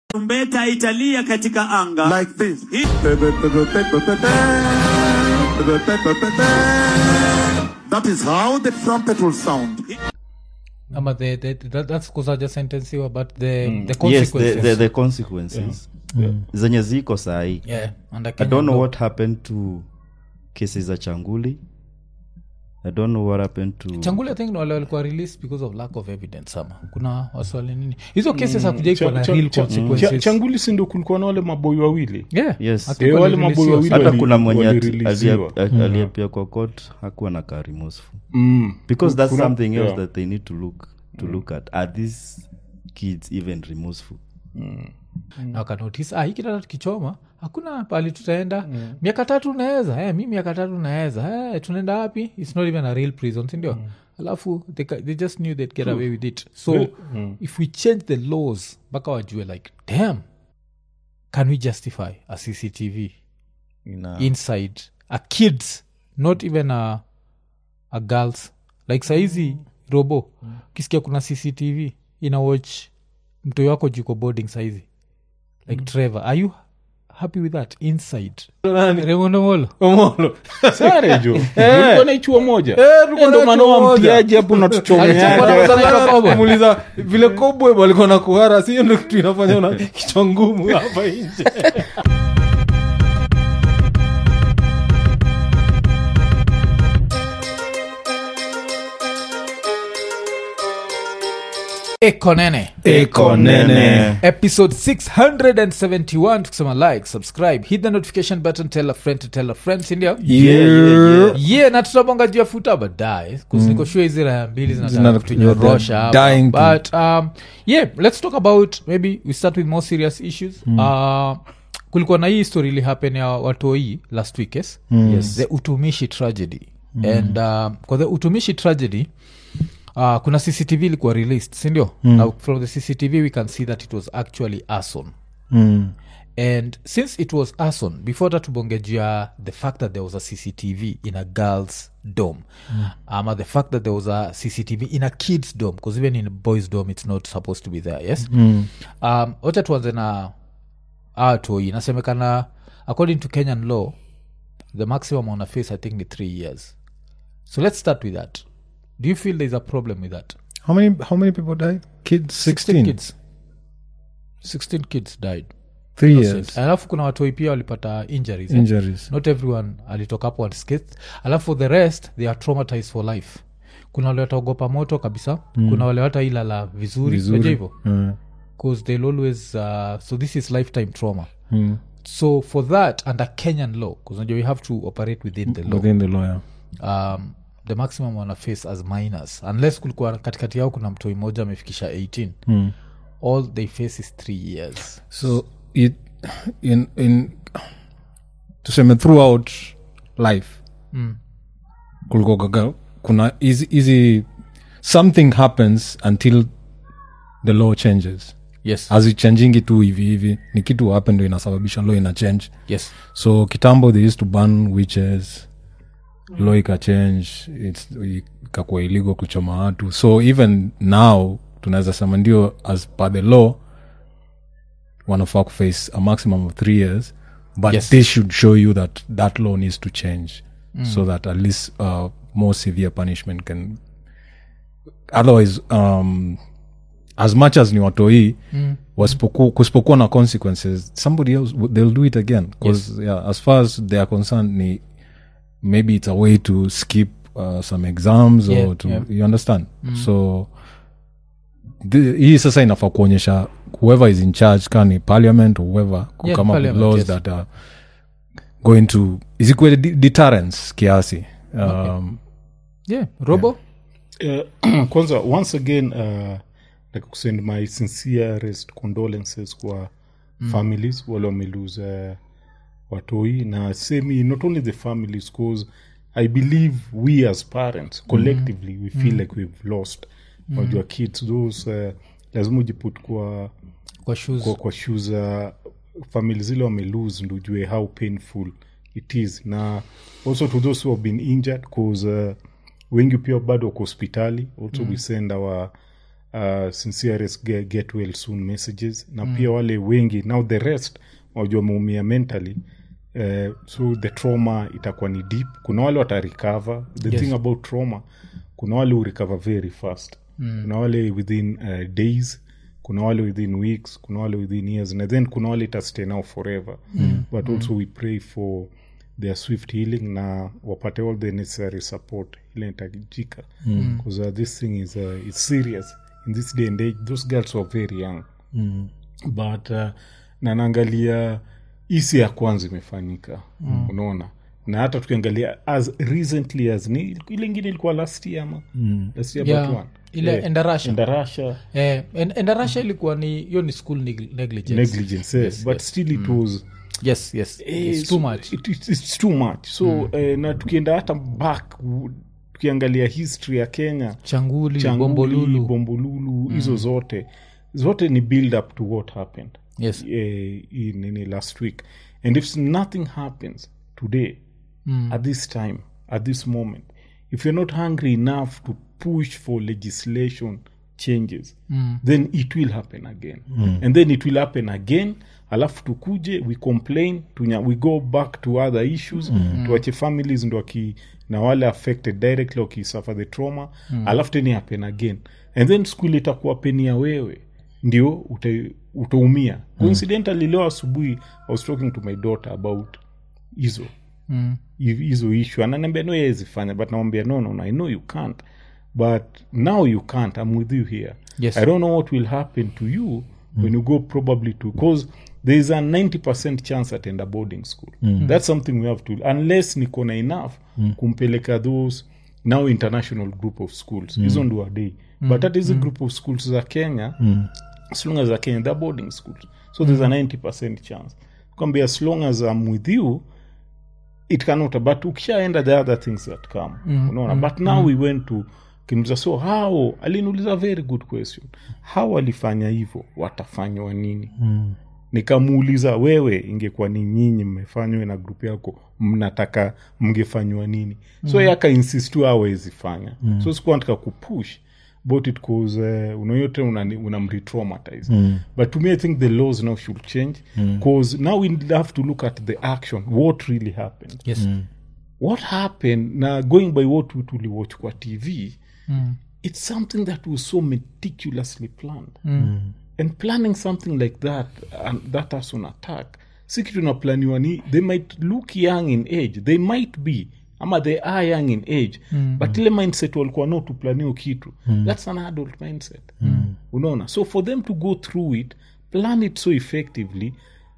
Tarumbeta italia katika anga like this. Hii- That is how the trumpet will sound. ama the, the, that, that's kuzaja sentensiwa but the, the yes the, consequences the, the consequences zenye ziko sahii yeah, under i Kenyan don't know law. what happened to cases za changuli i don't know what happened to changuli i think ni wale walikuwa released because of lack of evidence ama kuna waswali nini hizo cases hakujaikuwa na Cha- real cha- consequences cha- changuli sindo kulikuwa na wale maboi wawili yeah Yes. hatukuwa Eh, wale released maboy wawili hiyo. hata wali- kuna mwenye ati- walireleasiwa. alia- aliapia kwa court hakuwa na kaa remorseful mm. because that's Kuna- something else yeah. that they need to look to look at are these kids even remorseful na wakanotis ah, hii kitata tukichoma hakuna pali tutaenda miaka tatu naweza eh, mi miaka tatu naweza eh, tunaenda wapi its not even a real prison sindio alafu they, ca- they just knew they'd get away with it so if we change the laws mpaka wajue like damn can we justify a cctv Ina- inside a kids not even a, a girls like saizi robo ukisikia kuna cctv ina watch mtoi wako juko boarding saizi like trevor are you happy with that inside Raymond Omolo. omolo sare jo ulikuwa na ichuo moja tulikuwa ndo na maana ichuo moja. wamtiaji hapo Alichukua natuchomeaje na kuzana kwa Cowboy. muuliza vile kobwe walikuwa na kuhara sio ndo kitu inafanya una kichwa ngumu hapa nje eko nene eko nene episode 671 tukisema like subscribe hit the notification button tell a friend to tell a friend sindio Yeah. ye na tutabonga juu ya futa baadaye kuzinikoshua hizi raya mbili Zina- zinataka kutunyorosha hapa. dying to- but um, yeah let's talk about maybe we start with more serious issues uh, kulikuwa na hii story ilihappen ya watoi last week yes? yes. the utumishi tragedy and um, kwa the utumishi tragedy uh, kuna cctv ilikuwa released sindio mm. now from the cctv we can see that it was actually arson Mm. and since it was arson before that tubongejia the fact that there was a cctv in a girls dome mm. um, the fact that there was a cctv in a kids dome because even in a boys dome it's not supposed to be there yes mm. um, wacha tuanze na atoi inasemekana according to kenyan law the maximum on a face i think ni three years so let's start with that do you feel there's a problem with that how many how many people died kids 16 kids 16 kids died three Innocent. years alafu kuna watoi pia walipata injuries eh? injuries not everyone alitoka hapo unscathed alafu for the rest they are traumatized for life kuna wale wataogopa moto kabisa mm. kuna wale watailala vizuri, Vizuri. vizuri. hivo Mm. bcause they'll always uh, so this is lifetime trauma Mm. so for that under kenyan law bcause unajua we have to operate within the law within the lawyer um, the maximum wana face as minors unless kulikuwa katikati yao kuna mtoi moja amefikisha 18 Mm. all they face is three years so it in in tuseme throughout life Mm. kulikogaga kuna easy, easy something happens until the law changes yes azichangingi tu hivi hivi ni kitu happen ndo inasababisha law ina change yes so kitambo they used to ban witches law ikachange it's- ikakuwa iligo kuchoma watu so even now tunaweza sema ndio as per the law wanafaa kuface a maximum of three years but Yes. this should show you that that law needs to change so that at least uh, more severe punishment can otherwise um, as much as ni watoi mm. kusipokuwa na consequences somebody else w- they'll do it again because yeah, as far as they are concerned ni maybe it's a way to skip uh, some exams Yeah, or to yeah. you understand so the- hii sasa inafaa kuonyesha whoever is in charge ka ni parliament or whoever Yeah, come up with parliament, laws yes. that are going to is equal de- deterrence kiasi um, yeah robo Uh, kwanza once again uh, like kusend my sincerest condolences kwa mm. families wale wamelose uh, watoi na semi not only the families cause i believe we as parents collectively we feel like we've lost wajua kids those uh, lazima ujiput kwa kwa shoes kwa, kwa shoes za famili zile wamelose ndo ujue how painful it is na also to those who have been injured cause uh, wengi pia bado wako hospitali also mm. we send our uh, sincerest get, get well soon messages na pia wale wengi now the rest wajua wameumia mentally uh, so the trauma itakuwa ni deep kuna wale watarecover the Yes. thing about trauma kuna wale urecover very fast mm. kuna wale within uh, days kuna wale within weeks kuna wale within years na then kuna wale itastay now forever mm. but also we pray for their swift healing na wapate all the necessary support ile inahitajika because uh, this thing is uh, it's serious in this day and age those girls were very young but uh, na naangalia isi ya kwanza imefanyika mm. unaona na hata tukiangalia as recently as ni ile ingine ilikuwa last year ama mm. last year Yeah, but one ile endarasha endarasha eh, en- endarasha ilikuwa ni hiyo ni school neg- negligence negligence yes, but still it was yes yes eh, it's so too much it, it, it's too much so eh, na tukienda hata back u- tukiangalia history ya kenya changuli, Changuli, bombolulu bombolulu hizo zote zote ni build up to what happened yes eh, in, in last week and if nothing happens today at this time at this moment if you're not hungry enough to push for legislation changes then it will happen again and then it will happen again alafu tukuje we complain tunya, we go back to other issues tuache families ndo waki na wale affected directly wakisuffer the trauma alafu teni happen again and then skuli itakuwa penia wewe ndio uta- utaumia coincidentally leo asubuhi i was talking to my daughter about hizo hi- hizo issue ananiambia no yezifanya but namwambia no, no, no i know you can't but now you can't i'm with you here Yes. i don't know what will happen to you when you go probably to because there is a 90 chance atenda boarding school that's something we have to unless niko na enough kumpeleka those now international group of schools hizo ndo adei but hata hizi group of schools za kenya as long as za kenya they're boarding schools so there's a 90 chance kwambia as long as i'm with you it cannot but ukishaenda the other things that come unaona but now we went to kimza so how aliniuliza very good question how alifanya hivyo watafanywa nini mm. nikamuuliza wewe ingekuwa ni nyinyi mmefanywa na grupu yako mnataka mngefanywa nini so mm. yaka insist tu awezi fanya mm. so sikuwa nataka kupush but it cause uh, unayote unamretraumatize mm. but to me i think the laws now should change because now we have to look at the action what really happened yes what happened na going by what we tuliwatch kwa tv mm. it's something that was so meticulously planned mm. and planning something like that and that as an attack si kitu naplaniwa ni they might look young in age they might be ama they are young in age mm. but ile mindset walikuwa no tuplanio kitu mm. that's an adult mindset mm. unaona so for them to go through it plan it so effectively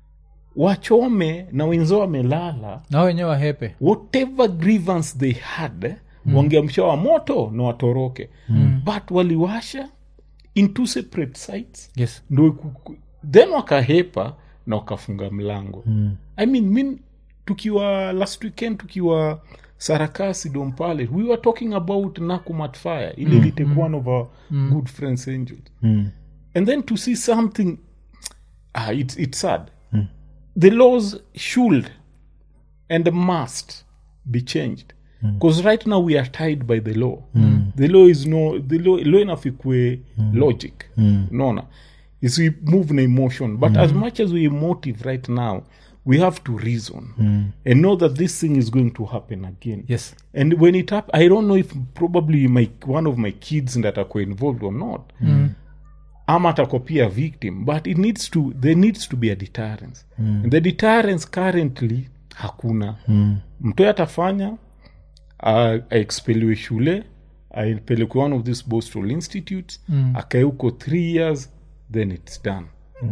wachome na wenzao wamelala na wenyewe wahepe whatever grievance they had mm. wangeamshawa moto na watoroke mm. but waliwasha in two separate sites yes ndo ku- ku- then wakahepa na wakafunga mlango mm. i mean min tukiwa last weekend tukiwa sarakasi dompale we were talking about nakumat fire ili mm. litake one of our good friends angels and then to see something ah, it's, it's sad the laws should and must be changed because right now we are tied by the law the law is no the law, law enough ikwe logic unaona is we move na emotion but as much as we emotive right now we have to reason and know that this thing is going to happen again yes and when it hap- i don't know if probably my one of my kids that are involved or not ama atakuwa pia victim but it needs to there needs to be a deterrence mm. and the deterrence currently hakuna mm. mtoe atafanya uh, aexpeliwe shule aipelekwe one of these bostol institutes mm. akae huko three years then it's done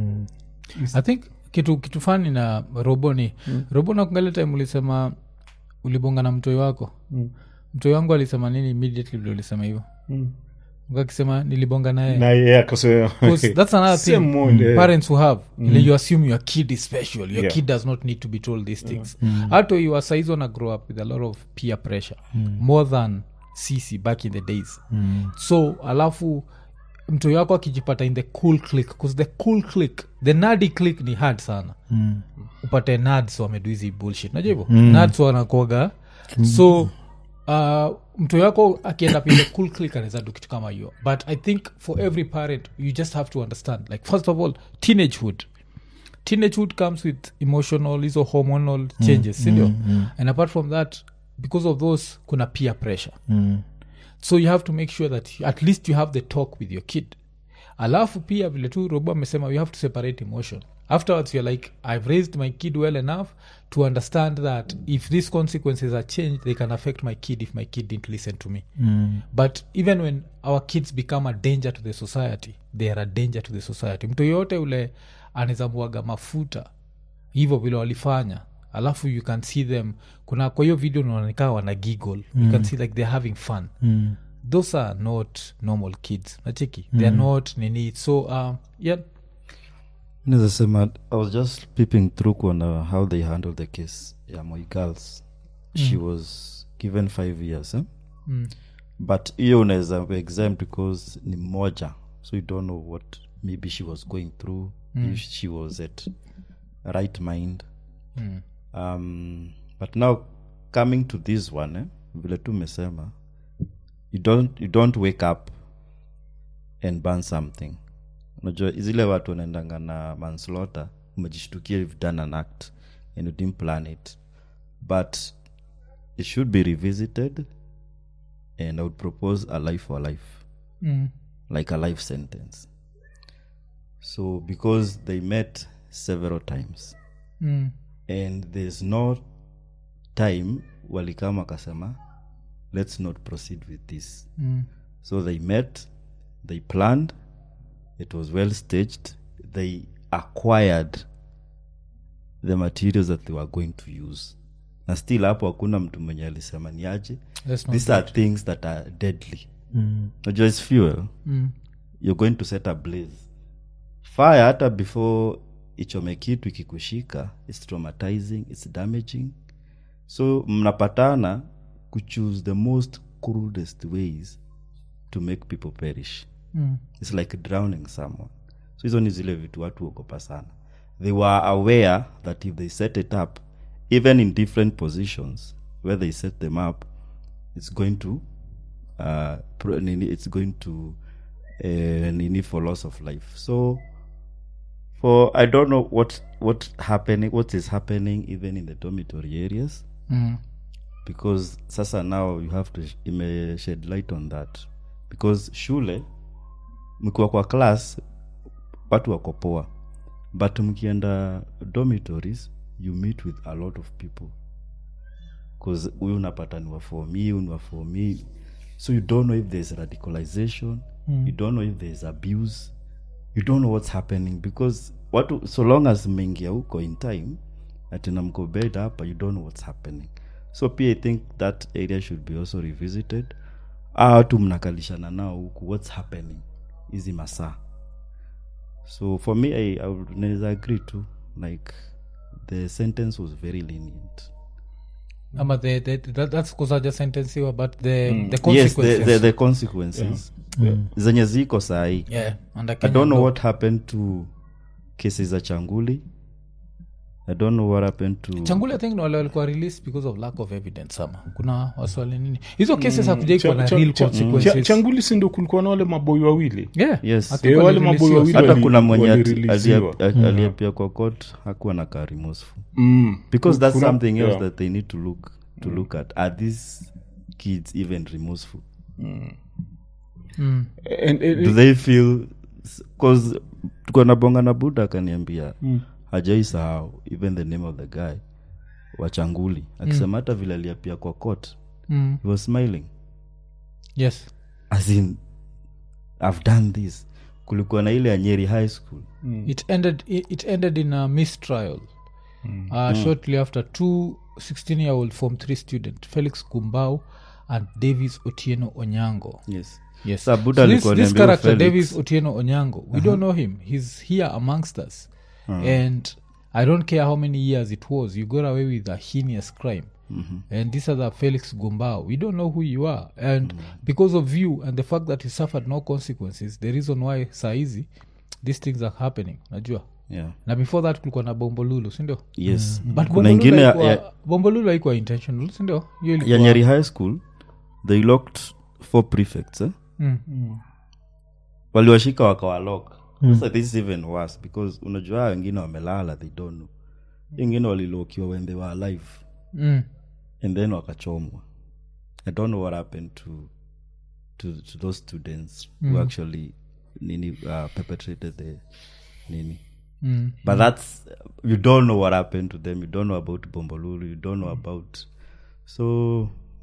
i think kitu kitu fani na robo ni mm. robo nakungalia time ulisema ulibonga na mtoi wako mm. mtoi wangu alisema nini immediately vile ulisema hivyo Mm. akisema nilibonga naye na yeye akasema 'Cause that's another thing Same mode, eh. parents who have mm. you assume your kid is special your Yeah. kid does not need to be told these things hata you are saizi wana grow up with a lot of peer pressure more than sisi back in the days so alafu mtu wako akijipata in the cool click bcause the cool click the nadi click ni hard sana mm. upate nads wamedu hizi bullshit najua hivo mm. nads wanakoga so uh, mto yako akienda pile cool click anaweza do kitu kama hiyo but i think for every parent you just have to understand like first of all teenagehood teenagehood comes with emotional hizo hormonal changes sindio and apart from that because of those kuna peer pressure so you have to make sure that at least you have the talk with your kid alafu pia vile tu robo amesema you have to separate emotion afterwards you're like i've raised my kid well enough to understand that if these consequences are changed they can affect my kid if my kid didn't listen to me mm. but even when our kids become a danger to the society they are a danger to the society mtu yoyote ule anawezamwaga mafuta hivyo vile walifanya alafu you can see them kuna kwa hiyo video unaonekana wana giggle mm. you can see like they're having fun mm. those are not normal kids nacheki mm. they're not nini so um, yeah naweza sema i was just peeping through kuona how they handle the case ya my girls she was given five years eh? but hiyo unaweza exempt because ni mmoja so you don't know what maybe she was going through if she was at right mind um, but now coming to this one eh? vile tu umesema you don't, you don't wake up and burn something unajua zile watu wanaendanga na manslaughter umejishtukia you've done an act and you didn't plan it but it should be revisited and i would propose a life for life like a life sentence so because they met several times and there's no time walikama akasema let's not proceed with this so they met they planned it was well staged they acquired the materials that they were going to use na still hapo hakuna mtu mwenye alisema ni aje Let's not these are things that are deadly najua is fuel you're going to set a blaze fire hata before ichome kitu ikikushika its traumatizing its damaging so mnapatana kuchoose the most crudest ways to make people perish mm. its like drowning someone so hizo ni zile vitu watu ogopa sana they were aware that if they set it up even in different positions where they set them up it's going to uh, pro- nini- it's going to uh, nini for loss of life so for i don't know what what happening what is happening even in the dormitory areas because sasa now you have to sh- ime shed light on that because shule mkiwa kwa class watu wako poa but mkienda dormitories you meet with a lot of people bcause huyu unapata ni wafomi huyu ni wafomi so you don't know if there's radicalization you don't know if there's abuse you don't know what's happening because watu so long as mmeingia huko in time atina mko bed hapa you don't know what's happening so pia i think that area should be also revisited a watu mnakalishana nao huku what's happening hizi masaa so for me i, I would naweza agree too like the sentence was very lenient ama the, the, that, that's kusaja sentensiwa but the, the yes consequences the, the, the consequences zenye ziko sahii yeah under i Kenyan don't know law. what happened to cases za changuli i don't know what happened to changuli i think ni wale walikuwa released because of lack of evidence sama kuna waswali nini hizo cases hakujai kuwa Cha- na cha- real cha- consequences cha- changuli sindo kulikuwa na wale maboi wawili yeah Yes. hatukuwa Eh, wale released maboi hiyo wawili sana. hata wali- kuna mwenye ati- walireleasiwa. alia- aliyepia kwa court hakuwa na kaa remorseful mm. because that's Kuna- something else yeah. that they need to look to look at are these kids even remorseful And- and- do they feel bcause tuko na bonga na buda akaniambia mm. hajai sahau even the name of the guy wachanguli akisema hata vile aliapia kwa court Mm. he was smiling yes as in i've done this kulikuwa na ile ya nyeri high school it ended it it ended in a mistrial uh, shortly after two 16 year old form 3 student felix kumbau and davis otieno onyango yes yes Sa Buddha so this, alikuwa this aniambia character Felix. davis otieno onyango we don't know him he's here amongst us and i don't care how many years it was you got away with a heinous crime and this other felix gumbao we don't know who you are and because of you and the fact that you suffered no consequences the reason why saizi these things are happening najua yeah na before that kulikuwa na bombolulu sindio yes but kuna bombolulu ingine ya, haikuwa- ya, bombolulu haikuwa intentional sindio Hiyo ilikuwa- ya nyeri high school they locked four prefects eh? Mm. waliwashika wakawalok sasa this is even worse because unajua hao wengine wamelala they don't know wengine walilokiwa when they were alive Mm. and then wakachomwa i don't know what happened to to, to those students who actually nini uh, perpetrated the nini Mm. but that's you don't know what happened to them you don't know about bombolulu you don't know about so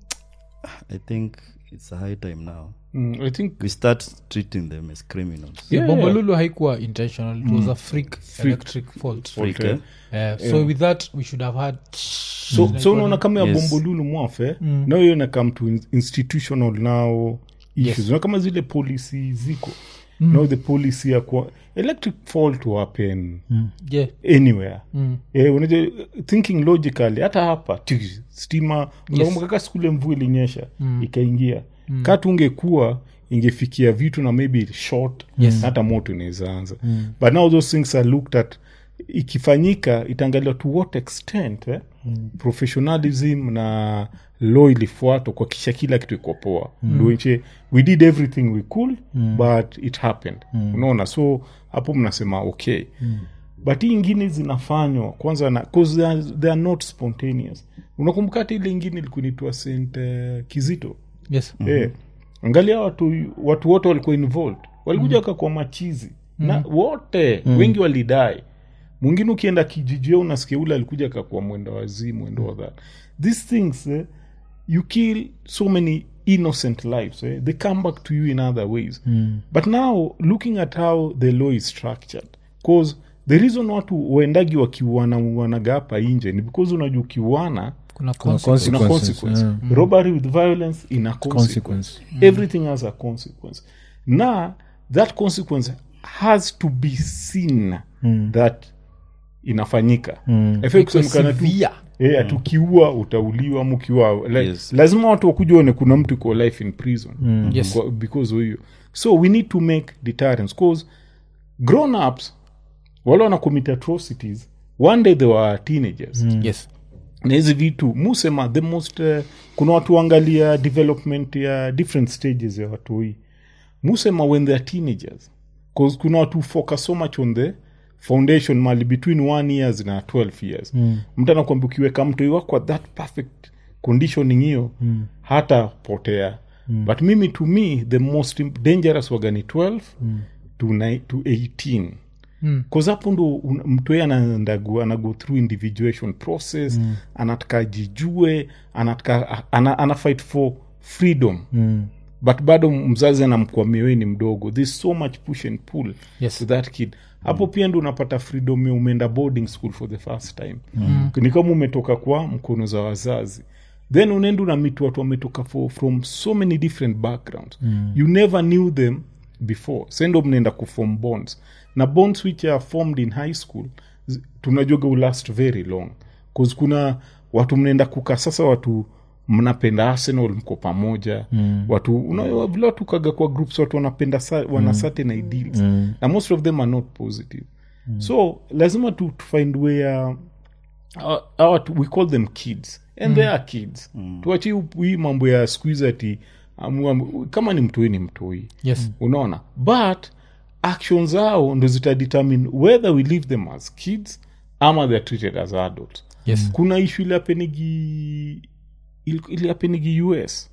i think it's a high time now Mm, i think we start treating them as criminals Yeah, bombolulu haikuwa intentional it was a freak, electric fault Freak, Okay. eh? Uh, so with that we should have had so so unaona kama ya Yes. bombolulu mwafe nayo hiyo inakam to in- institutional now issues yes. kama zile policy ziko mm. now the policy ya kwa electric fault to happen yeah anywhere mm. eh, unajua thinking logically hata hapa tiki, stima unakumbuka ka skule mvua ilinyesha ikaingia mm. ka tungekuwa ingefikia vitu na maybe short Yes. hata moto inaweza anza mm. but now those things are looked at ikifanyika itaangaliwa to what extent eh? mm. professionalism na law ilifuatwa kuakisha kila kitu iko poa mm. nche we did everything we could mm. but it happened mm. unaona so hapo mnasema okay mm but hii ingine zinafanywa kwanza na cause they are, they are not spontaneous unakumbuka hata ile ingine ilikuwa st uh, kizito yes Eh, angalia watu watu wote walikuwa involved walikuja mm. kwa machizi na wote wengi walidai mwingine ukienda kijijio unasikia ule alikuja kakua mwenda wazimu mwendo wa that these things eh, you kill so many innocent lives eh? they come back to you in other ways but now looking at how the law is structured cause the reason watu waendagi wakiuana uanaga hapa inje ni because unajua ukiuana kuna Kuna consequence. ina consequences, consequence yeah. robbery with violence ina consequence, consequence everything has a consequence na that consequence has to be seen that inafanyika Haifai kusemekana tu, severe. eh, ati ukiua utauliwa ama ukiua like, Yes. lazima watu wakuja one kuna mtu iko life in prison Yes. Kwa- because of hiyo so we need to make deterrence cause grown ups wale wana commit atrocities one day they were teenagers yes na hizi vitu musema the most uh, kuna watu waangalia development ya different stages ya watu hii musema when they are teenagers bcause kuna watu focus so much on the foundation mali between one years na 12 years mm. mtu anakwambia ukiweka mtu wako at that perfect conditioning hiyo mm. hata potea mm. but mimi to me the most im- dangerous waga ni 12 mm. to, ni- to 18 bcause hapo ndo un- mtu yeye anaendagu anago through individuation process mm. anataka jijue anataka ana, ana fight for freedom mm. but bado mzazi anamkwamia we ni mdogo there's so much push and pull Yes. to that kid hapo pia ndo unapata freedom ya umeenda boarding school for the first time mm. ni kama umetoka kwa mkono za wazazi then unaenda unamit watu wametoka for, from so many different backgrounds mm. you never knew them before sendo mnaenda kuform bonds na bonds which are formed in high school z- tunajuaga will last very long bcause kuna watu mnaenda kukaa sasa watu mnapenda arsenal mko pamoja mm. watu una- vile watu kaga kwa groups watu wanapenda sa, wana mm. certain ideals mm. na most of them are not positive mm. so lazima tu, tu find where uh, our, we call them kids and they are kids mm. tuachi hii mambo ya skuizi ati amu- amu- kama ni mtoi ni mtoi yes unaona but action zao ndo zitadetermine whether we leave them as kids ama theyare treated as adults yes kuna ishu iliapenigi iliapenigi us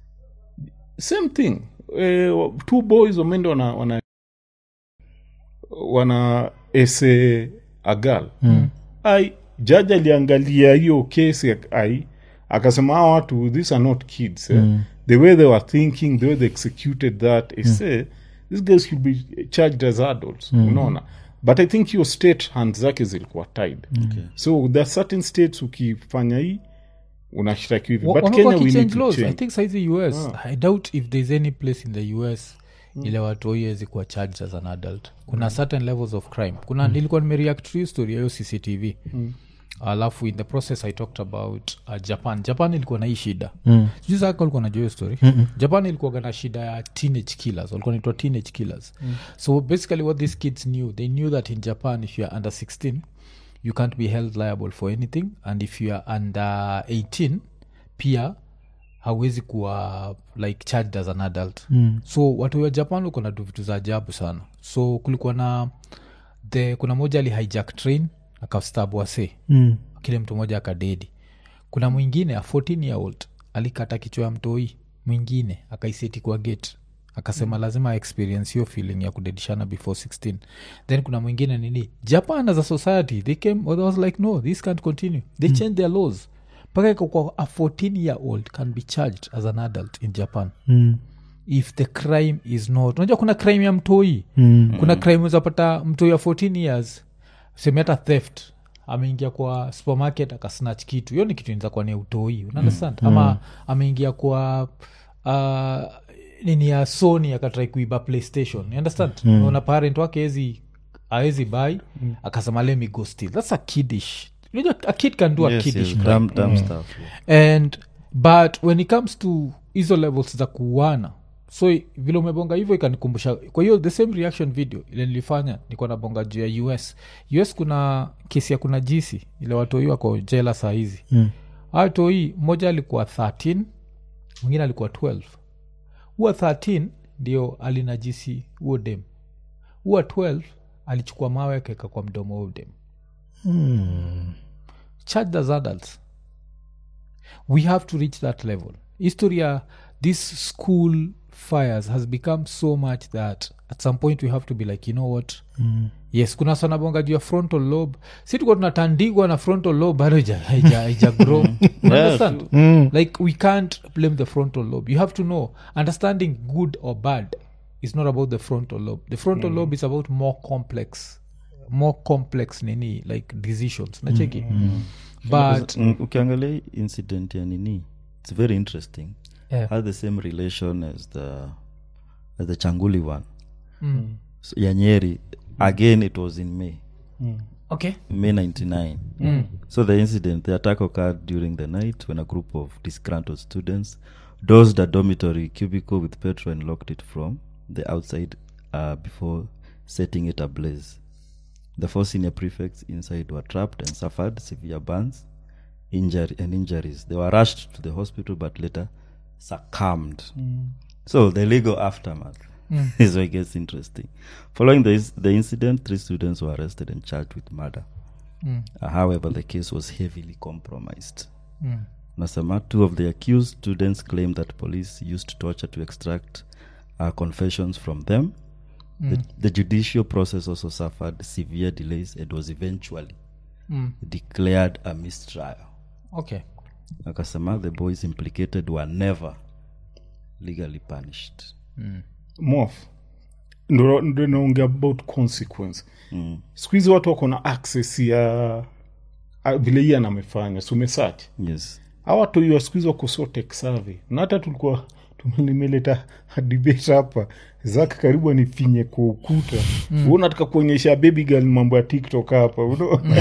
same thing eh, two boys wameenda wana wana wana ese agal mm. ai jaji aliangalia hiyo kesi ai akasema hawa watu these are not kids eh? the way they were thinking the way they executed that ese these guys should be charged as adults unaona but i think hiyo state hand zake zilikuwa tied okay. so there are certain states ukifanya hii unashtakiwa hivi but kenya we need change to laws i change think saizi us i doubt if there's any place in the us ile watu waiwezi kuwa charged as an adult kuna certain levels of crime kuna nilikuwa nimereact to hii story ya hiyo cctv alafu in the process i talked about uh, japan japan ilikuwa na hii shida mm. sijui saka ulikuwa najua hiyo story Mm-mm. japan ilikuwaga na shida ya teenage killers walikuwa naitwa teenage killers mm. so basically what these kids knew they knew that in japan if you are under 16 you can't be held liable for anything and if you are under 18 pia hauwezi kuwa like charged as an adult mm. so watu wa japan uko na tu vitu za ajabu sana so kulikuwa na the kuna moja ali hijack train akastab wase Mm. kile mtu mmoja akadedi kuna mwingine a 14 year old alikata kichwa ya mtoi mwingine akaiseti kwa gate akasema mm. lazima experience hiyo feeling ya kudedishana before 16 then kuna mwingine nini japan as a society they came they was like no this can't continue they mm. changed their laws mpaka ikakuwa a 14 year old can be charged as an adult in japan Mm. if the crime is not unajua kuna crime ya mtoi Mm. kuna crime uzapata mtoi ya 14 years seme hata theft ameingia kwa supermarket akasnatch kitu hiyo ni kitu inaweza kuwa ni utoi unaunderstand ama ameingia kwa uh, nini ya sony akatrai kuiba playstation you understand mm. una parent wake hezi awezi bai mm. akasema let me go steal that's a kiddish unajua a kid can do a Yes, kiddish yes, crime dumb, dumb stuff, yeah. and but when it comes to hizo levels za kuana so vile umebonga hivyo ikanikumbusha kwa hiyo the same reaction video ile nilifanya nikuwa nabonga juu ya us us kuna kesi ya kuna jisi ile watoi wako jela saa hizi mm. atoi mmoja alikuwa 13 mwingine alikuwa 12 huwa 13 ndio alinajisi huo dem huwa 12 alichukua mawe akaweka kwa mdomo huo dem charged as adults we have to reach that level historia this school fires has become so much that at some point we have to be like you know what mm. yes kuna sanabonga juu ya frontal lobe si tukuwa tunatandikwa na frontal lobe bado haija- haija haija grow You understand? like we can't blame the frontal lobe you have to know understanding good or bad is not about the frontal lobe the frontal lobe is about more complex more complex nini like decisions nacheki but Mm, ukiangalia hii incident ya nini its very interesting Yeah. has the same relation as the as the changuli one so, ya nyeri again it was in may okay may 99 so the incident the attack occurred during the night when a group of disgruntled students dosed a dormitory cubicle with petrol and locked it from the outside uh, before setting it ablaze the four senior prefects inside were trapped and suffered severe burns injury and injuries they were rushed to the hospital but later succumbed so the legal aftermath is what gets interesting following this, the incident three students were arrested and charged with murder Uh, however the case was heavily compromised nasema two of the accused students claimed that police used torture to extract uh, confessions from them the, the judicial process also suffered severe delays and was eventually declared a mistrial okay akasema the boys implicated were never legally punished mof ndo ndo naongea about consequence mm. siku hizi watu wako na access ya a- vile ian amefanya sumesach yes awatoiwa siku hizi wako so tech savvy na hata tulikuwa nimeleta debate hapa zak karibu anifinye kwa ukuta mm. unataka kuonyesha baby girl mambo ya tiktok hapa unaona?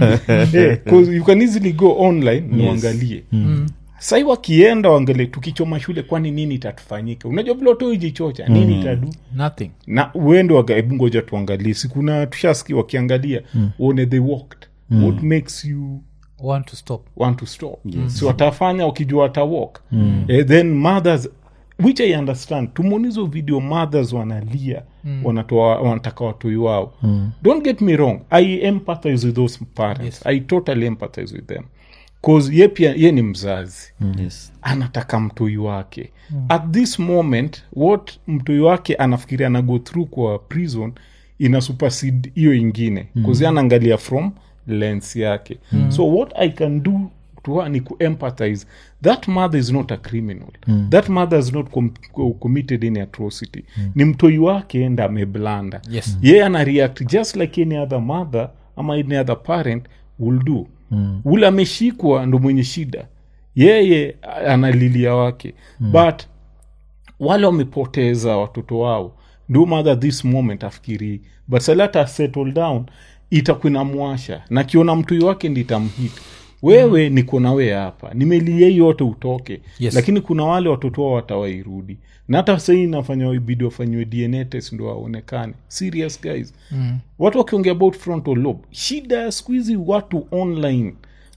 Eh, 'cause you can easily go online niangalie sai wakienda waangalie tukichoma shule kwani nini itatufanyika unajua vile watu ijichocha nini itadu nothing na uende waga- hebu ngoja tuangalie sikuna tushasiki wakiangalia uone they walked what makes you want to stop want to stop yes. so watafanya wakijua watawalk mm. eh, then mothers which i understand tumonizo video mothers wanalia mm. wanatoa wanataka watoi wao mm. don't get me wrong i empathize with those parents Yes. i totally empathize with them cause ye pia ye ni mzazi yes anataka mtoi wake mm. at this moment what mtoi wake anafikiria ana go through kwa prison ina supersede hiyo ingine mm. anaangalia from lens yake mm. so what i can do to her ni kuempathize that mother is not a criminal mm. that mother is not com co- committed any atrocity mm. ni mtoi wake nda ameblanda Yes. ye ana react just like any other mother ama any other parent will do mm. ule ameshikwa ndo mwenye shida yeye analilia wake mm. but wale wamepoteza watoto wao ndio mother this moment afikirii but salata settle down itakuwa inamwasha na kiona mtui wake ndi itamhit wewe mm. niko nawe hapa nimelia hii yote utoke Yes. lakini kuna wale watoto wao watawairudi na hata sahii nafanya ibidi wafanyiwe dna test ndo waonekane serious guys mm. watu wakiongea about frontal lobe shida ya siku hizi watu online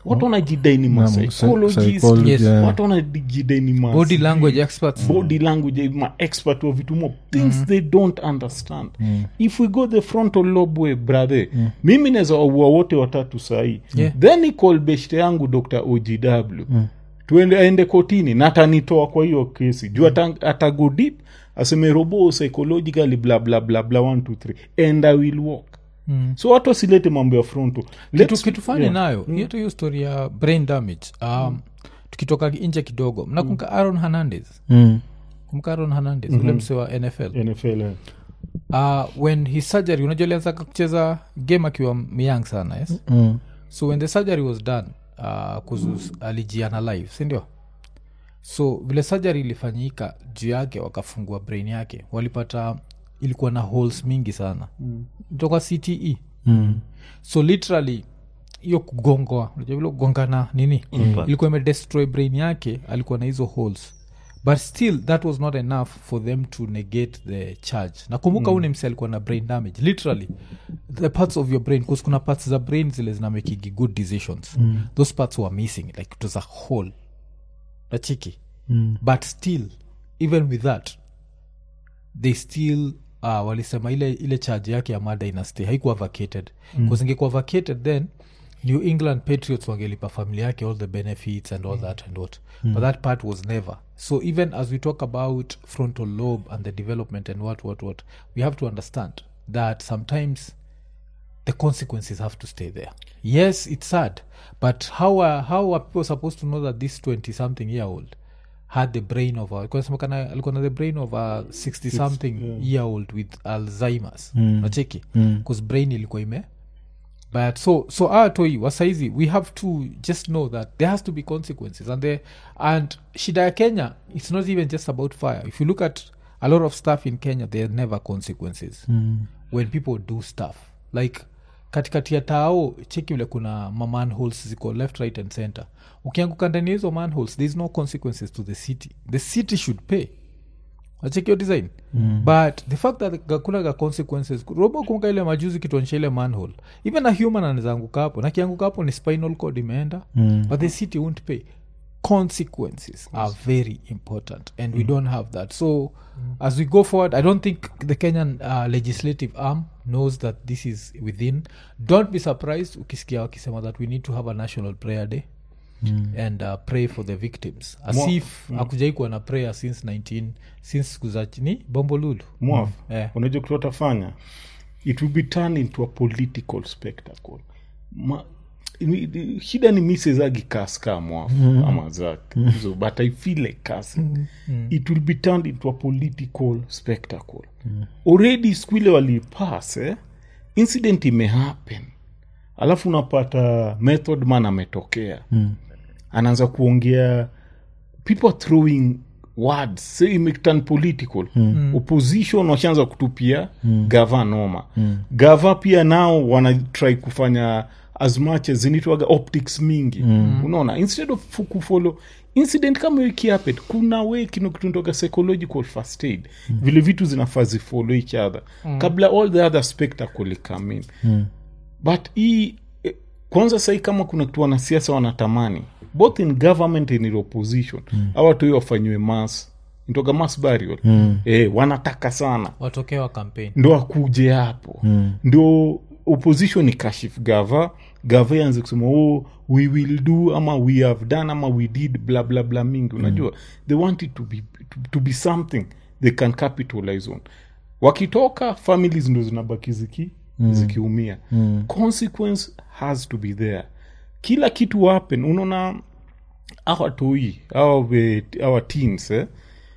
watu wanajidaini ma Naam, psychologists, psychology, Yes. yeah. watu wanajidaini ma body language experts body language ma expert wa vitu mo things they don't understand if we go the frontal lobe way brother mimi naweza waua wote watatu sahii Yeah. then icall beshte yangu dr ogw tuende aende kotini na atanitoa kwa hiyo kesi juu ata- atago deep aseme robo psychologically bla bla bla bla 1 2 3 and i will walk so watu wasilete mambo ya fronto kitu, kitu fani nayo hiyo tu hiyo story ya brain damage um, tukitoka nje kidogo mnakumka aaron hernandez Mm. kumka aaron hernandez ule mse wa nfl nfl eh. uh, when his surgery unajua alianza kucheza game akiwa myang sana yes Mm. so when the surgery was done uh, kuzus alijianalive sindio so vile surgery ilifanyika juu yake wakafungua brain yake walipata ilikuwa na holes mingi sana mm. toka cte Mm. so literally hiyo kugongwa unajua vile kugongana nini Impact. ilikuwa imedestroy brain yake alikuwa na hizo holes but still that was not enough for them to negate the charge nakumbuka mm. une msi alikuwa na brain damage literally the parts of your brain bcause kuna parts za brain zile zinamekigi good decisions mm. those parts were missing like it was a whole nachiki Mm. but still even with that they still uh, walisema ile ile charge yake ya mada inastay haikuwa vacated mm. ingekuwa vacated then new england patriots wangelipa familia yake all the benefits and all that and what mm. but that part was never so even as we talk about frontal lobe and the development and what what what we have to understand that sometimes the consequences have to stay there yes it's sad but how are, how are people supposed to know that this 20 something year old had the brain of a kwasemekana alikuwa na the brain of a 60 something year old with alzheimers mm. nacheki bcause brain ilikuwa ime but so so our toi wasaizi we have to just know that there has to be consequences and the and shida ya kenya it's not even just about fire if you look at a lot of stuff in kenya there are never consequences when people do stuff like katikati ya tao cheki vile kuna mamanholes ziko left right and center ukianguka ndani ya hizo manholes there is no consequences to the city the city should pay achekio design mm. but the fact that hakuna ga consequences robo kumka ile majuzi kituonyesha ile manhole even a human anazaanguka hapo na kianguka hapo ni spinal cord imeenda mm. but the city won't pay consequences are very important and we don't have that so as we go forward i don't think the kenyan uh, legislative arm knows that this is within don't be surprised ukisikia wakisema that we need to have a national prayer day and uh, pray for the victims as Mo- if hakujai kuwa na prayer since 19 since siku za ni bombolulu mwaf Eh. unajua kitu watafanya it will be turned into a political spectacle Ma, ni- ni- shida ni misezagi kaska mwaf ama zake so, but i feel like kasi it will be turned into a political spectacle already siku ile walipass eh? incident imehappen alafu unapata method man ametokea anaanza kuongea people are throwing words say imeturn political mm. opposition washaanza kutupia mm. gava noma mm. gava pia nao wanatry kufanya as much as zinitwaga optics mingi mm. unaona instead of kufolo incident kama hiyo ikihappen kuna way kino kitundoga psychological first aid mm. vile vitu zinafaa zifollow each other mm. kabla all the other spectacle come in mm. but hii eh, kwanza sahii kama kuna kitu wanasiasa wanatamani both in government and in opposition mm. awatu hiyo wafanyiwe mass ntoga mass burial mm. eh, wanataka sana watokewa campaign ndo akuje hapo mm. ndo opposition ikashif gava gava ianze kusema oh, we will do ama we have done ama we did bla bla bla mingi unajua they want it to be, to, to be something they can capitalize on wakitoka families ndo zinabaki ziki mm. zikiumia mm. consequence has to be there kila kitu happen unaona awa toi awa, we- awa teens eh?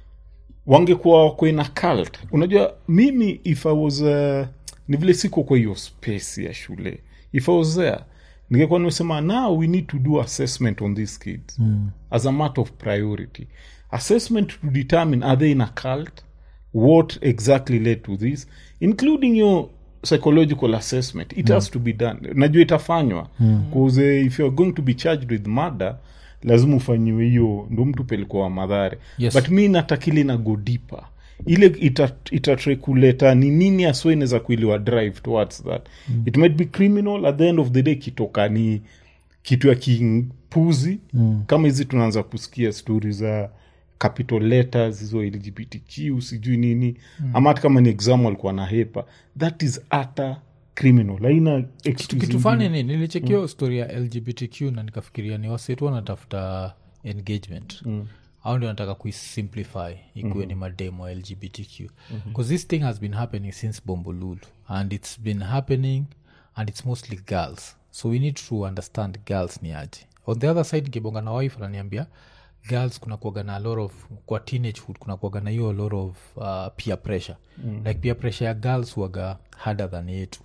wangekuwa wakwe na cult unajua mimi if i was uh, ni vile siko kwa hiyo space ya shule if i was there ningekuwa nimesema now we need to do assessment on these kids mm. as a matter of priority assessment to determine are they in a cult what exactly led to this including your psychological assessment it has to be done najua itafanywa bcause if youare going to be charged with murder lazima ufanyiwe hiyo ndo mtu pelikuwa madhare Yes. but mi natakili na go deeper ile ita- itatry kuleta ni nini aswa inaweza kuiliwa drive towards that mm. it might be criminal at the end of the day kitoka ni kitu ya kimpuzi mm. kama hizi tunaanza kusikia stori za capital letters hizo lgbtq sijui nini mm. ama hata kama ni exam walikuwa na hepa that is utter criminal haina excuse kitu fani ni nilichekio story ya lgbtq na nikafikiria ni wasetu wanatafuta engagement mm au ndio nataka kuisimplify ikuwe mm-hmm. ni mademo wa lgbtq because mm-hmm. this thing has been happening since bombolulu and it's been happening and it's mostly girls so we need to understand girls ni aje on the other side kibonga na wife ananiambia girls kuna kuaga na a lot of kwa teenagehood kuna kuaga na hiyo a lot of uh, peer pressure mm. like peer pressure ya girls huaga harder than yetu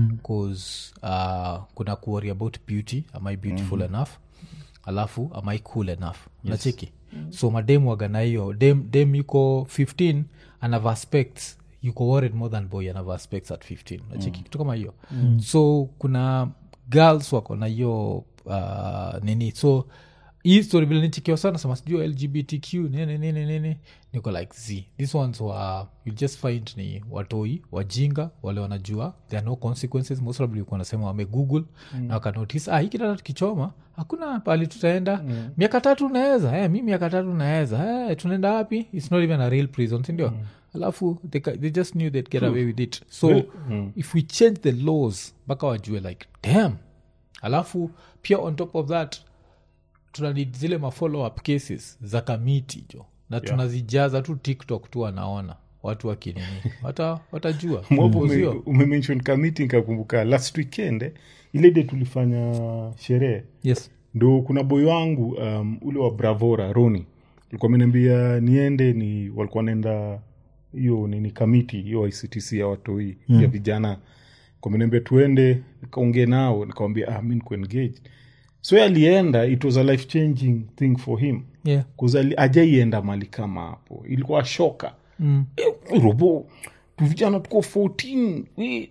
bcause uh, kuna kuori about beauty am i beautiful mm-hmm. enough alafu am i cool enough yes. nacheki so madem waga na hiyo dem, dem yuko 15 anava aspects yuko worried more than boy anava aspects at 15 nacheki mm. kitu kama hiyo mm. so kuna girls wako na hiyo uh, nini so hii story vile nichikiwa sana sema sijua lgbtq nini nini nini niko like z this ones wa you just find ni watoi wajinga wale wanajua there are no consequences most probably uko nasema wame google mm. na wakanotice ah, hii kitata tukichoma hakuna pali tutaenda mm. miaka tatu naweza eh, mi miaka tatu naweza eh, tunaenda wapi its not even a real prison sindio mm alafu they, ca- they just knew they'd get away with it so if we change the laws mpaka wajue like damn alafu pia on top of that tunanid zile mafollow up cases za kamiti jo na tunazijaza tu tiktok tu wanaona watu wakinini wata, watajua Mwapo Because ume- hiyo- umemention kamiti nikakumbuka last weekend eh, ile de tulifanya sherehe yes ndo kuna boy wangu um, ule wa bravora roni alikuwa ameniambia niende ni walikuwa naenda hiyo nini kamiti hiyo ictc ya watoi mm. ya vijana kameniambia tuende nikaongee nao nikawambia ah, mi niko engaged so yeye alienda it was a life changing thing for him yeah. kuzali ajaienda mali kama hapo ilikuwa shoka mm. e, robo tu vijana tuko 14 we,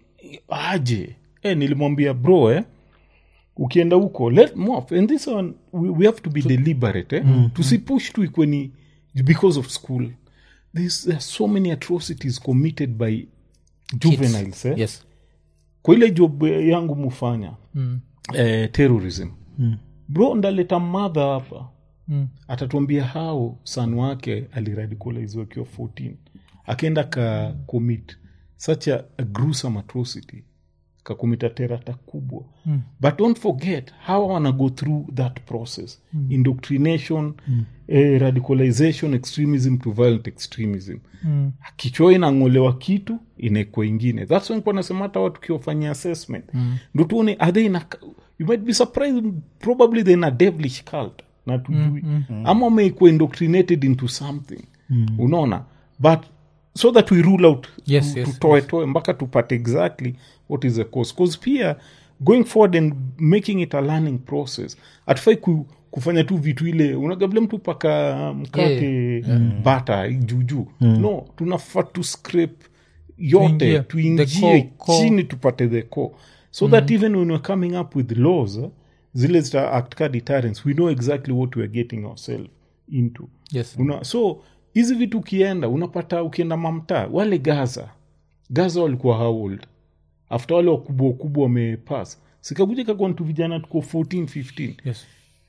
aje e, nilimwambia bro eh, ukienda huko let move and this one we, we have to be deliberate eh? mm, tusipush tu ikwe ni because of school There's, there are so many atrocities committed by juveniles eh? yes kwa ile job yangu mufanya mm. eh, terrorism mm. bro ndaleta madha hapa Mm. atatuambia hao san wake aliradicalize akiwa 14 akaenda ka commit such a, a gruesome atrocity kakomita terata kubwa mm. but don't forget hawa wana go through that process mm. indoctrination mm. Eh, radicalization extremism to violent extremism mm. kichwa inang'olewa kitu inaekwa ingine thats why nilikuwa nasema hata watu kiwafanyia assessment mm. ndo tuone are they in a, you might be surprised probably they're in a devilish cult na tujui mm, mm, ama wameikuwa indoctrinated into something mm. unaona but so that we rule out Yes, tu- yes, tutoe toe mpaka tupate exactly what is the cause bcause pia going forward and making it a learning process hatufai ku, kufanya tu vitu ile unagavile mtu paka mkate bata juujuu no tunafaa tu scrape yote Tuingie. The tuingie core, core. chini tupate the core so that even when we're coming up with laws eh, zile zita act ka deterrence we know exactly what we're getting ourselves into yes Una, so hizi vitu ukienda unapata ukienda mamtaa wale gaza gaza walikuwa how old after wale wakubwa wakubwa wamepas sikakuja kakwa tu vijana tuko 14 15 yes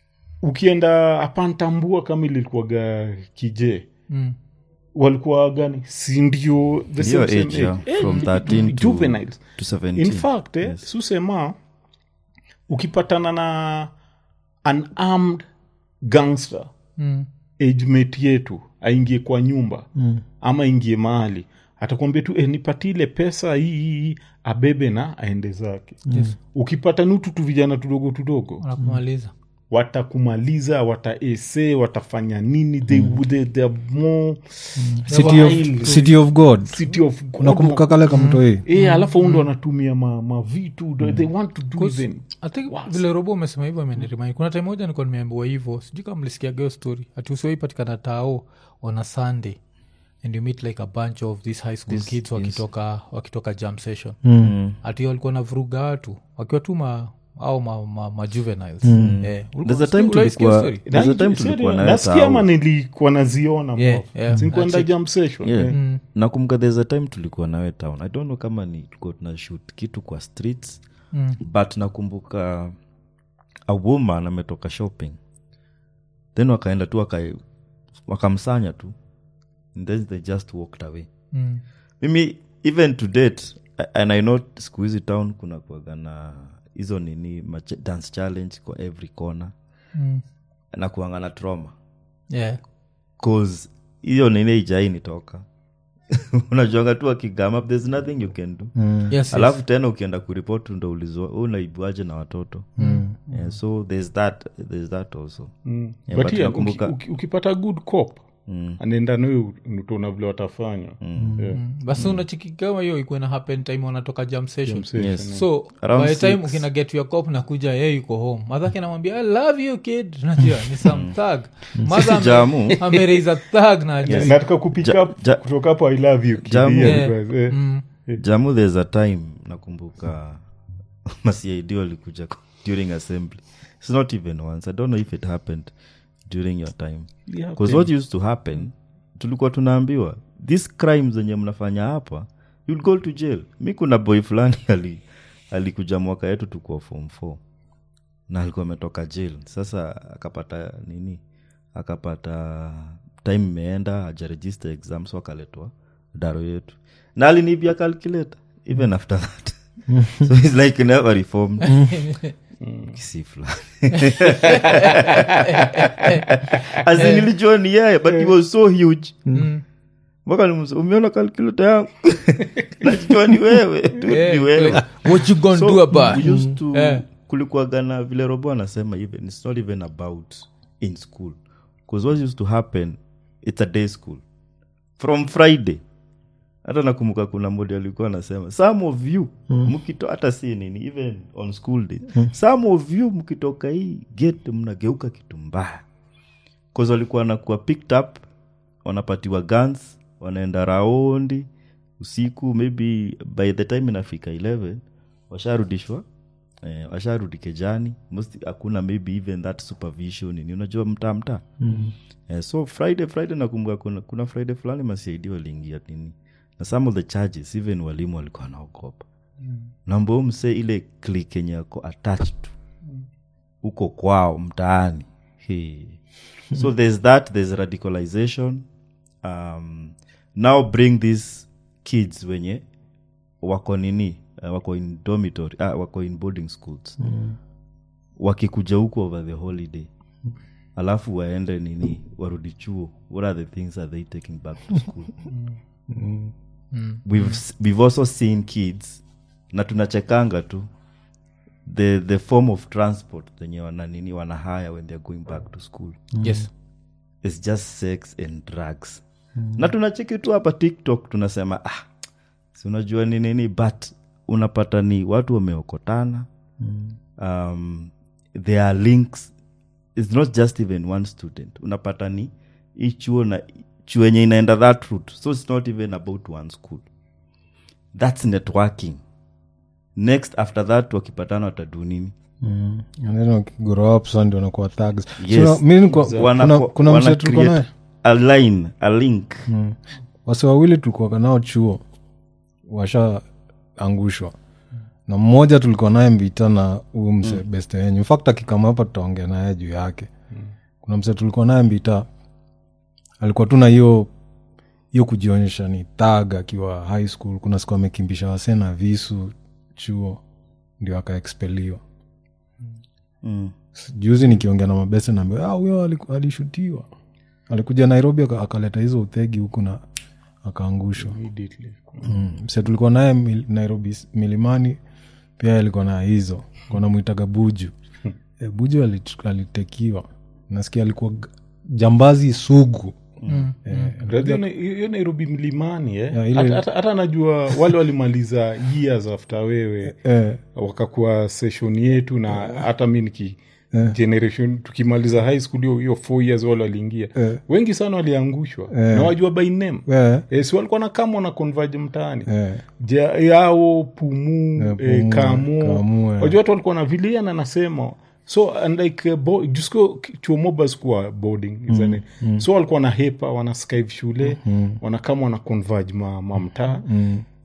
ukienda apantambua kama ilikuwaga kije mm. walikuwa gani si ndio the Hiyo same- age, yeah, eh, from eh, 13 to- juveniles to 17. in fact eh, Yes. susema ukipatana na an armed gangster Mm. agemate yetu aingie kwa nyumba mm. ama aingie mahali atakwambia tu e, nipatie ile pesa hii hii hii, abebe na aende zake Yes. ukipata nutu tu vijana tudogo tudogo wanakumaliza watakumaliza wataese watafanya nini they, they, they are more city of, vile. city of god city of God. unakumbuka kale kamtoi e, alafu mm. ndo wanatumia ma, ma vitu they want to do even I think vile robo umesema hivyo amenirimind kuna time moja nikuwa nimeambiwa hivyo sijui kama mlisikiaga hiyo story ati usiwaipatikana tao on a sunday and you meet like a bunch of these high school kids wakitoka wakitoka jam session mm. ati walikuwa na vuruga watu wakiwa tu ma au ma, ma, ma juveniles eh, ulikuwa- There's a time ulisikia tulikuwa- story? There's a time Na- tulikuwa nayo nasikia ama tao. nilikuwa naziona Yeah, mob. yeah. Sinikuenda That's it. jam session Yeah. yeah. nakumbuka there's a time tulikuwa nawe town i don't know kama ni tulikuwa tuna shoot kitu kwa streets Mm. but nakumbuka a woman ametoka shopping then wakaenda tu waka, wakamsanya tu and then they just walked away Mm. mimi even to date a- and i know siku hizi town kuna kuaga na hizo nini mache- dance challenge kwa every corner Mm. na kuanga na trauma Yeah. cause hiyo nini ijai nitoka unajuanga tu akigama up, there's nothing you can do Yes, yes. alafu tena ukienda kuripot ndo ulizwa "Oh, unaibuaje na watoto yeah, so there's that there's that also Mm. Yeah, but but yeah, nakumbuka- uki, uki, ukipata good cop anaenda nayo utaona vile watafanya Yeah. basi unachiki kama hiyo ikuwe na happen time wanatoka jam session Session, Yes. yeah. so Around by the time six. ukina get your cop nakuja ye yuko home madhake namwambia i love you kid najua ni some thug Mother ame- Jamu. ameraise a thug na just- nataka kupick Ja- up ja- kutoka hapo i love you kid. Jamu. Yeah, Yeah. because, eh, Mm. jamu there's a time nakumbuka macid walikuja ku- during assembly it's not even once i don't know if it happened during your time Yeah, because what used to happen tulikuwa tunaambiwa these crimes zenye mnafanya hapa you'll go to jail mi kuna boy fulani ali alikuja mwaka yetu tukuwa form four na alikuwa ametoka jail sasa akapata nini akapata time imeenda ajarejista exam so akaletwa daro yetu na alinibia calculator even after that so he's like never reformed kisi fulani As in nilijua ni yeye but he was so huge mpaka nilimsa- umeona calculator yangu najua ni wewe tu Yeah, ni wewe like, what you gonna So, do about we used to Eh. kulikuwaga na vile robo anasema even it's not even about in school because what used to happen it's a day school from friday hata nakumbuka kuna modi alikuwa anasema some of you mkito hata si nini even on school day some of you mkitoka hii get mnageuka kitu mbaya bcause walikuwa nakuwa picked up wanapatiwa guns wanaenda raundi usiku maybe by the time inafika 11 washarudishwa eh, washarudi kejani most hakuna maybe even that supervision ni unajua mtaa mtaa mm. eh, so friday friday nakumbuka kuna, kuna friday fulani masiaidi waliingia nini na some of the charges even walimu walikuwa wanaogopa mm. nambao msee ile click yenye ako attached huko kwao mtaani Hey. so there's that there's radicalization um, now bring these kids wenye wako nini uh, wako in dormitory uh, wako in boarding schools mm. wakikuja huku over the holiday alafu waende nini warudi chuo what are the things are they taking back to school we've, s- we've also seen kids na tunachekanga tu the, the form of transport zenye wana nini wana haya when they're going back to school yes is just sex and drugs na tunacheki tu hapa tiktok tunasema ah, si unajua ni nini but unapata ni watu wameokotana um, there are links its not just even one student unapata ni hii chuo na chuo yenye inaenda that route so its not even about one school thats networking next after that wakipatana watadu nini Mm. And then wakigrow up sasa ndio wanakuwa thugs. Yes. So, mi niko- Wana- kuna, kuna wana mse tulikuwa create naye a line a link wase wawili tulikuwa nao chuo washaangushwa na mmoja tulikuwa naye mbita na huyu mse mm. beste wenyu infact akikama hapa tutaongea naye juu yake kuna mse tulikuwa naye mbita alikuwa tu na hiyo hiyo kujionyesha ni tag akiwa high school kuna siku amekimbisha wasee na visu chuo ndio akaexpeliwa mm. juzi nikiongea na mabese naambia "Ah, huyo aliku- alishutiwa alikuja nairobi aka- akaleta hizo uthegi huku na akaangushwa Immediately. mm. se tulikuwa naye mil- nairobi s- milimani pia alikuwa na hizo namwitaga buju e, buju alit- alitekiwa nasikia alikuwa g- jambazi sugu Mm. Brother, hiyo- hiyo nairobi mlimani eh? Yeah, ile- hata, hata, hata najua wale walimaliza years after wewe eh, wakakuwa session yetu na hata mi niki generation tukimaliza high school hiyo hiyo four years wale waliingia Eh. wengi sana waliangushwa na wajua by name eh, eh, si walikuwa na kama wana converge mtaani eh, Ja- yao pumu, Eh, eh, Pumu, kamu Kamu, eh. wajua watu walikuwa na vilia na nasema so and like uh, bo, jusko chuo mobas kuwa boarding mm, mm. so walikuwa na hepa wana skive shule mm. wana kama wana converge ma, ma mtaa mm.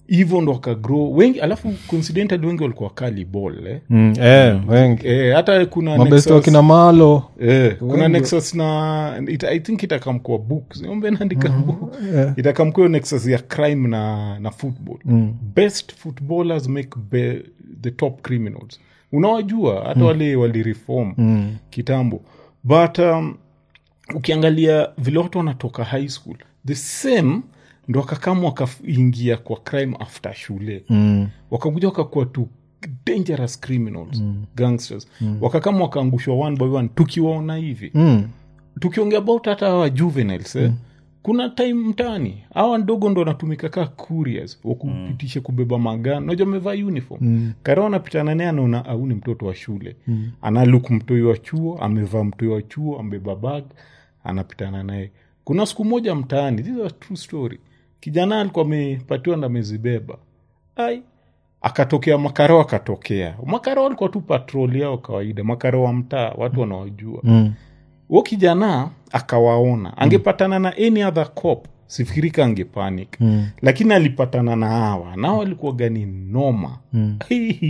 hivyo ndo wakagrow wengi alafu coincidentally wengi walikuwa kali ball eh? mm, eh, wengi Eh, hata kuna mabesti Nexus- wakina malo Eh, kuna nexus na it, i think itakamkua book ombe naandika book itakamkua nexus ya crime na na football best footballers make be, the top criminals unawajua hata wale walireform kitambo but um, ukiangalia vile watu wanatoka high school the same ndo wakakama wakaingia kwa crime after shule mm. wakakuja wakakuwa tu dangerous criminals mm. gangsters mm. wakakama wakaangushwa one by one tukiwaona hivi mm. tukiongea about hata hawa juveniles eh? kuna time mtani hawa ndogo ndo wanatumika kaa couriers wakupitisha kubeba magano najua amevaa uniform mm. kara wanapitana naye anaona au ni mtoto wa shule mm. analuk mtoi wa chuo amevaa mtoi wa chuo ambeba bag anapitana naye kuna siku moja mtaani this is a true story kijana alikuwa amepatiwa na amezibeba ai akatokea makaro akatokea makaro alikuwa tu patroli yao kawaida makaro wa mtaa watu wanawajua mm. huo kijana akawaona angepatana na any other cop sifikirika angepanic mm. lakini alipatana na hawa nao walikuwa gani noma mm.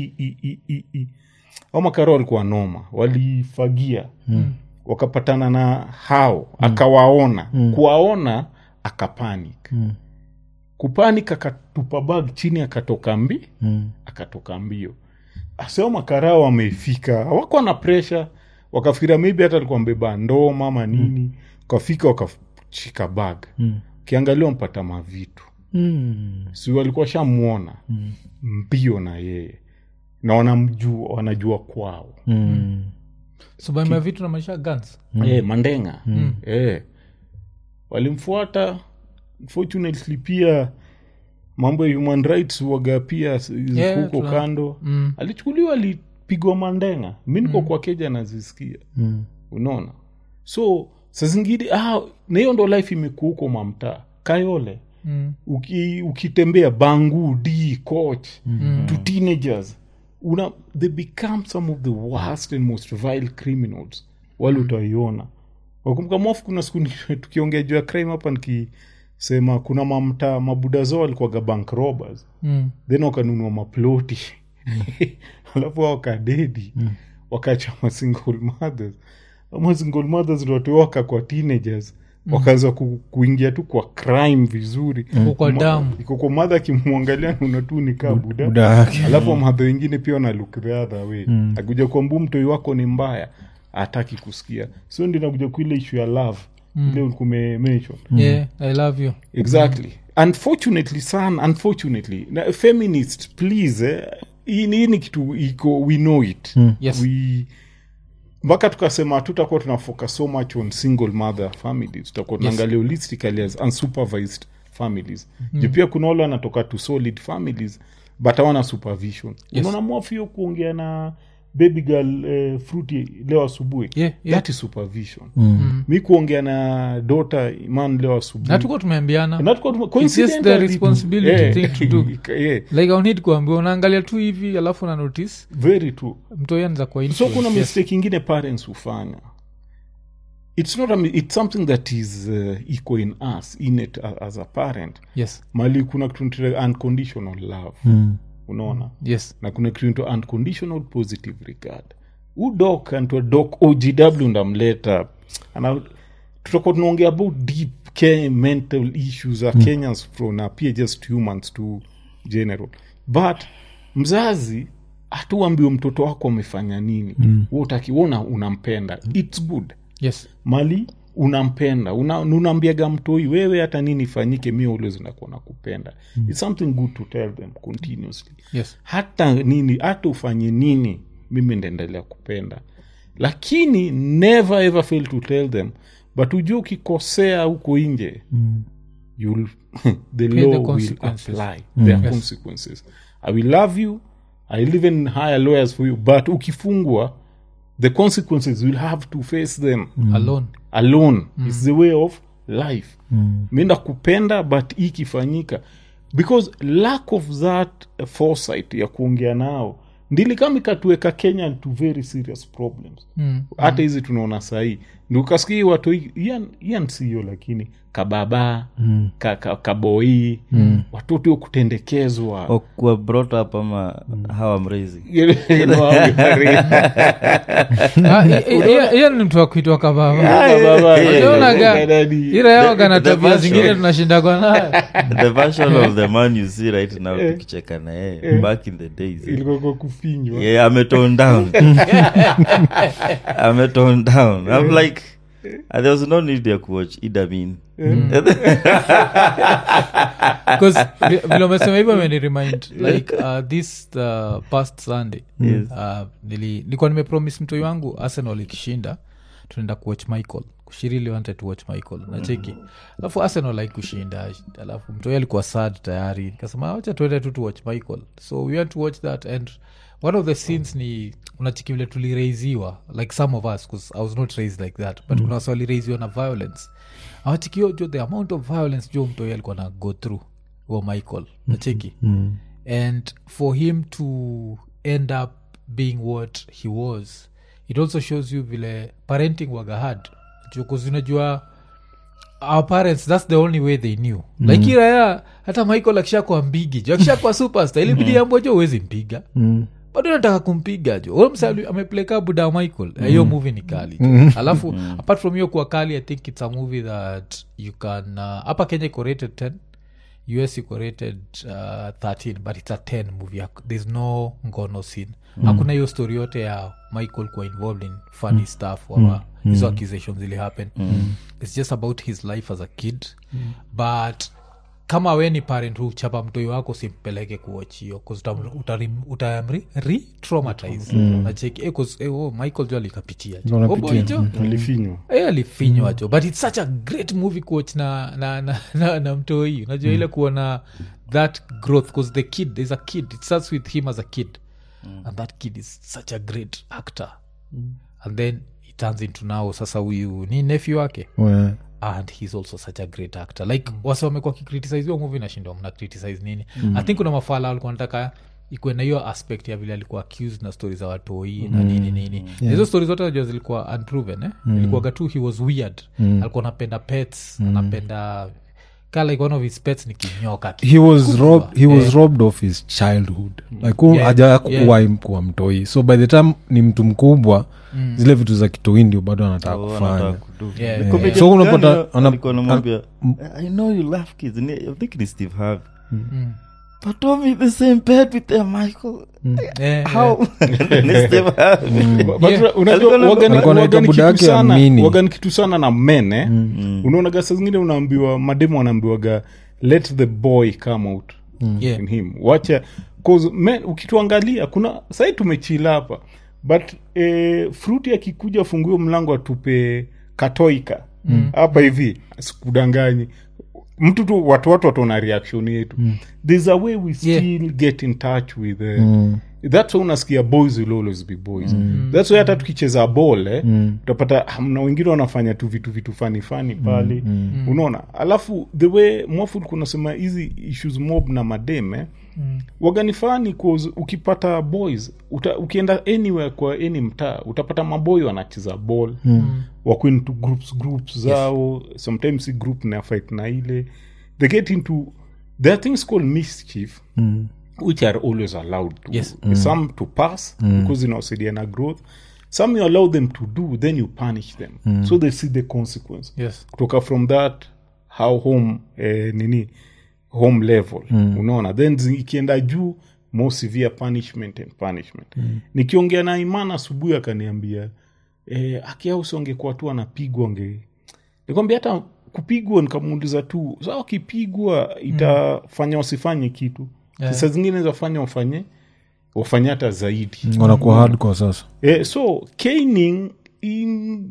au makaro walikuwa noma walifagia mm. wakapatana na hao akawaona kuwaona akapanic Mm. kupanik akatupa bag chini akatoka mbi Mm. akatoka mbio asio makarao wamefika hawako na presha wakafikiria maybe hata alikuwa mbeba ndoo mama nini wakafika wakashika bag ukiangalia wampata mavitu Mm. si walikuwa shamwona mbio na yeye na wanamjua wanajua kwao Mm. so baima vitu na maisha guns Eh, mandenga Eh. walimfuata fortunately pia mambo ya human rights waga pia s- Yeah, huko tuna- kando Mm. alichukuliwa alipigwa mandenga mi niko kwa keja nazisikia Mm. unaona so sa zingine ah, na hiyo ndo life imekuwa huko mamtaa kayole Mm. Uki, ukitembea bangu d coach mm. to teenagers una they become some of the worst and most vile criminals wale utaiona wakumbuka mwafu kuna siku ni- tukiongea juu ya crime hapa nikisema kuna mamta mabuda zao walikuwaga bank robbers Mm. then wakanunua maploti alafu hao wakadedi wakacha masingle mothers ama single mothers ndo watu waka kwa teenagers wakaanza ku, kuingia tu kwa crime vizuri Iko kwa Ma- damu. iko kwa madha akimwangalia naona tu ni kaa buda Buda yake. alafu madha wengine pia wana look the other way akuja kuambua mtoi wako ni mbaya hataki kusikia so ndi nakuja kuile ishu ya love ile ulikuwa umemention yeah i love you exactly unfortunately son unfortunately na feminist please eh, hii ni hii ni kitu iko we know it Yes. we mpaka tukasema hatutakuwa tuna focus so much on single mother families tutakuwa tunaangalia holistically as unsupervised families mm. pia kuna wale wanatoka to solid families but hawana supervision Yes. unaona mwafio kuongea na baby girl eh, fruity leo asubuhi Yeah, yeah. that is supervision mi kuongea na dota man leo asubuhi natuko tumeambiana na tuko tume- It's just the coincidentally tu- responsibility Eh, thing to do. yeah, like aunid kuambia unaangalia tu hivi alafu na notice very true mtoianza kwa so influence, kuna yes. mistake ingine parents hufanya it's not a, mi- it's something that is uh, equal in us in it a- as a parent yes mali kuna kitu tunaita unconditional love unaona yes na kuna kitu inaitwa unconditional positive regard udok antua dok ogw ndamleta Ana- tutakuwa tunaongea about deep Ke- mental issues za kenyans from na pia just humans to general but mzazi hatuambiwe mtoto wako amefanya nini mm. utakiona unampenda its good yes mali unampenda una, unaambiaga mtoi wewe hata nini ifanyike mi ule zinakuwa nakupenda mm. its something good to tell them continuously yes hata nini hata ufanye nini mimi ndaendelea kupenda lakini never ever fail to tell them but ujua ukikosea huko nje mm. you'll, the Pay law the will consequences. apply there are consequences i will love you i will even hire lawyers for you but ukifungwa the consequences will have to face them alone alone mm. is the way of life mm. mi nakupenda but hii ikifanyika because lack of that foresight ya kuongea nao ndili kama ikatuweka kenya to very serious problems Mm. hata hizi tunaona sahii ndi ukasikia watu ian siyo lakini kababa ka, ka, kaboi watoto kutendekezwa Or kuwa brought up ama how I'm raising You know how we are. Ah, hi- hi- hiyo- hiyo ni mtu wa kuitwa kababa Kababa, eh, Unaonaga, nani. ira yaoga na the tabia version. zingine tunashindagwa nayo the version of the man you see right now tukicheka na yeye back in the days eh. Ilikuwa kwa kufinywa yeah ametone down ametone down i'm like uh, there was no need ya kuwatch idamin 'Cause vi- vile umesema hivyo ameniremind like uh, this uh, past sunday Yes. uh, nili, nilikuwa nimepromis mtoi wangu arsenal ikishinda tunaenda kuwatch michael kushirili wanted to watch michael nacheki alafu arsenal like kushinda alafu mtoi alikuwa sad tayari nikasema wacha tuende tu to watch michael so we went to watch that and one of the scenes ni unachiki vile tulireiziwa like some of us bcause i was not raised like that but kuna wasi walireiziwa na violence awachikio jo the amount of violence jo mtoi alikuwa na go through huo michael nacheki and for him to end up being what he was it also shows you vile parenting waga hard unajua our parents that's the only way they knew mm. like iraya hata michael akishakuwa mbigi jo akishakuwa superstar ilibidi ambwa jo uwezi mpiga bado nataka kumpiga jo Huyo msee ali- amepleka buda michael Eh, hiyo movie ni kali jo. alafu apart from hiyo kuwa kali i think it's a movie that you can uh, hapa kenya iko rated 10 us iko rated uh, 13 but it's a 10 movie Hak- there's no ngono scene hakuna hiyo story yote ya michael kuwa involved in funny stuff ama hizo accusations zili happen it's just about his life as a kid but kama we ni parent uchapa mtoi wako simpeleke kuochio utamri retraumatize nacheki eh, 'cause, eh, oh, michael jo alikapitia jo. Anapitia. Oh, boy, jo alifinywa Eh, alifinywa jo but its such a great movie coach na, na, na, na, na mtoi unajua ile kuona that growth bcause the kid there's a kid it starts with him as a kid and that kid is such a great actor and then he turns into now sasa huyu ni nephew wake We- and he's also such a great actor like mm. wase wamekuwa wakicriticize hiyo movie nashindwa mna criticize nini mm. i think kuna mafala walikuwa nataka ikuwe na hiyo aspect ya vile alikuwa accused na stori za watoi na nini nini Na hizo stori zote najua zilikuwa unproven eh? mm. ilikuwaga tu he was weird mm. alikuwa anapenda pets mm. anapenda ka like one of his pets ni kinyoka he was kikubwa. rob, he was Eh, robbed of his childhood like yeah, Yeah, haja yeah. kuwa kuwa mtoi so by the time ni mtu mkubwa zile vitu za kitoi ndio bado anataka Oh, kufanya anataka kudu. Yeah. Yeah. Comedian So unapata- gani ana- alikuwa anamwambia, i know you love kids Ni- i think ni steve harvey but told me the same bed with them michael eh, how ni steve harvey But Yeah. unajua Alikuwa na- waga ni- alikuwa waga anaitwa ni buda kitu yake sana- Amini. waga ni kitu sana na mene unaonaga saa zingine unaambiwa mademu wanaambiwaga let the boy come out Yeah. in him wacha 'cause men, ukituangalia kuna sahii tumechila hapa but eh, fruti akikuja afungue mlango atupe katoika hapa hivi sikudanganyi mtu tu watu watu wataona reaction yetu there's a way we still get in touch with uh, that's why unasikia boys will always be boys that's why hata tukicheza ball eh, utapata ah, mna wengine wanafanya tu vitu vitu fani fani pale unaona alafu the way mwaful kunasema hizi issues mob na mademe mm. waganifani cause ukipata boys uta, ukienda anywhere kwa any mtaa utapata maboy wanacheza ball mm. wako into groups groups zao sometimes si group na fight na ile they get into there are things called mischief mm which are always allowed to Yes. some to pass because inawasaidia na growth some you allow them to do then you punish them so they see the consequence yes kutoka from that how home eh, nini home level unaona then zi- ikienda juu more severe punishment and punishment nikiongea na imana asubuhi akaniambia eh, akiausi ongekuwa tu anapigwa nge nikwambia hata kupigwa nikamuuliza tu sa wakipigwa itafanya wasifanye kitu Yeah. saa zingine zafanya wafanye wafanye hata zaidi wanakuwa hardcore sasa eh, so caning in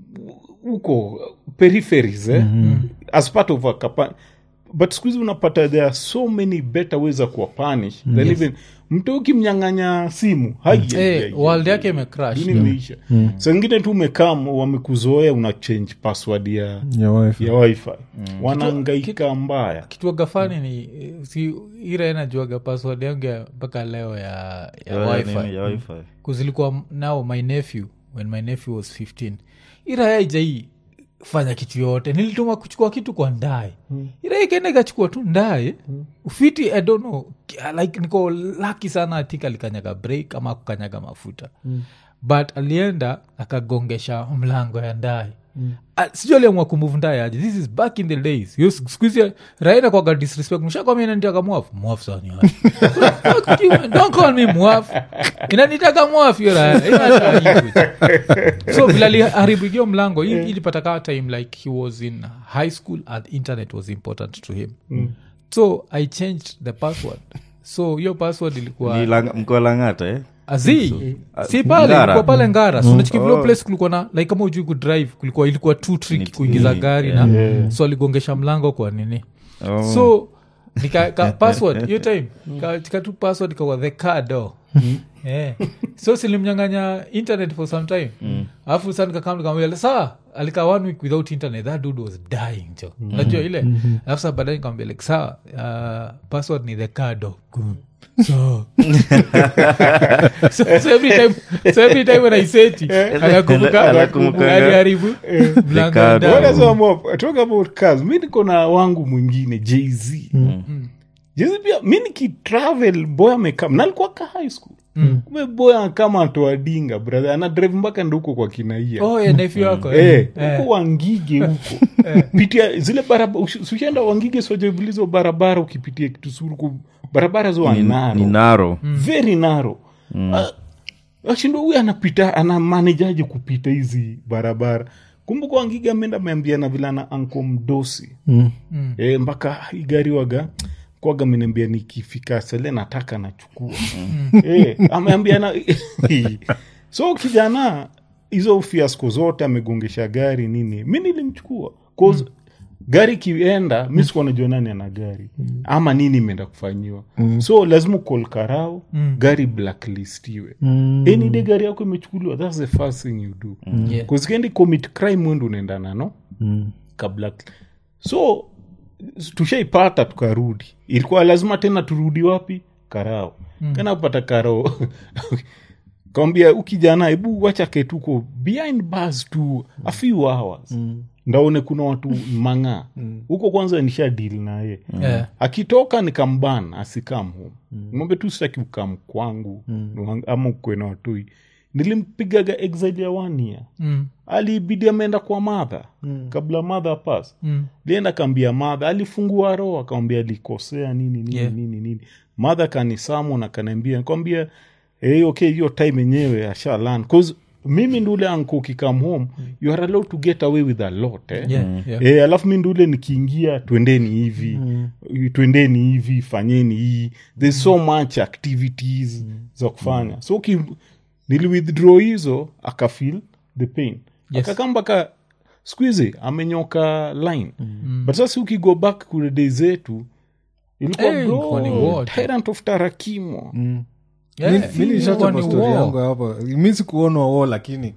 huko peripheries eh? as part of a capa- but skuhizi unapata there are so many better ways za kuwa punish than even mtu ukimnyang'anya simu hai- hai- Eh, hai- world hai- yake imecrash dunia imeisha sa ingine tu umekam wamekuzoea una change password ya ya wife ya wifi wanaangaika mbaya kituaga fani ni eh, si ira najuaga password yangu ya mpaka leo ya, ya Ya wifi nini, ya wifi. kuzilikuwa now my nephew when my nephew was 15 ira yaijai fanya kitu yote nilituma kuchukua kitu kwa ndae mm. ila ikaenda ikachukua tu ndae ufiti i don't know like niko laki sana atika alikanyaga break ama kukanyaga mafuta mm. but alienda akagongesha mlango ya ndae Mm. sijui aliamua kumove ndaye aje this is back in the days Yo, siku hizi raina kwaga disrespect mshakwambia inanitaka mwafu mwafu sani don't call me mwafu inanitaka mwafu hiyo raya Ina aibu. so vile aliharibigiwa mlango yeah. ilipata kaa time like he was in high school and internet was important to him so i changed the password so hiyo password ilikuwa Ni lang- mko langata eh? azi si pale Ngara. ilikuwa pale ngara mm. unachikivilo place kulikuwa na like kama ujui kudrive kulikuwa ilikuwa tu trick kuingiza gari na so aligongesha mlango kwa nini Oh. so nika ka password hiyo time katika tu password ikawa the car door yeah. so silimnyanganya internet for some time alafu sa nikakam nikamwambia saa alikaa one week without internet that dude was dying jo najua ile alafu sa baadaye nikamwambia like saa uh, password ni the car door Good. so so, so every time so every time when I say it anakumbuka Anakumbuka. aliharibu mlango car ya door. ndani. What is up, Mop? talk about cars mi niko na wangu mwingine jz jz pia mi nikitravel boy amekam nalikuwa ka high school kume boy akama atoadinga brother ana drive mpaka nduko kwa kinaia oh yeah, nephew yako Eh, eh. huko wangige huko pitia zile barabara ushienda wangige sojebulizo barabara ukipitia kitusuru ku barabara zo Ni- anaro ni naro very naro ashindo huyu anapita ana manejaje kupita hizi barabara kumbuka wangiga ameenda ameambia na vila na anko mdosi Mm. e, mpaka hii gari waga kwaga ameniambia nikifika sele nataka nachukua e, ameambia na so kijana hizo fiasko zote amegongesha gari nini mi nilimchukua 'Cause gari ikienda mi sikuwa najua nani ana gari ama nini imeenda kufanyiwa so lazima ukol karao gari blacklistiwe any day gari yako imechukuliwa thats the first thing you do Yeah. kuzikendi commit crime wendo unaenda nano kabla so tushaipata tukarudi ilikuwa lazima tena turudi wapi karao mm. kana kupata karao kawambia ukijana hebu wacha ketuko behind bars tu a few hours mm. ndaone kuna watu mang'aa huko kwanza nisha deal naye Yeah. akitoka nikambana asikam home ng'ombe tu sitaki ukam kwangu ama ukwe na watoi nilimpigaga exile ya one year Mm. alibidi ameenda kwa madha kabla madha pas lienda kaambia madha alifungua roho akamwambia alikosea nini nini Yeah. nini nini madha kanisamu na kanaambia nikwambia hey, okay hiyo time yenyewe asha learn cause mimi ndule anko ukikam home you are allowed to get away with a lot eh? Yeah, yeah. E, alafu mi ndule nikiingia twendeni hivi twendeni hivi fanyeni hii there's so much activities za kufanya so ki, niliwithdraw hizo akafeel the pain Yes. akakaa mpaka skuhizi amenyoka line but sasa ukigo back kule day zetu ilikuwa Eh, bro, ilikuwa ni war. tyrant of tarakimo Yeah, Mi- mi ilikuwa nilishachapa ni story war. yangu hapa mi sikuonwa wo lakini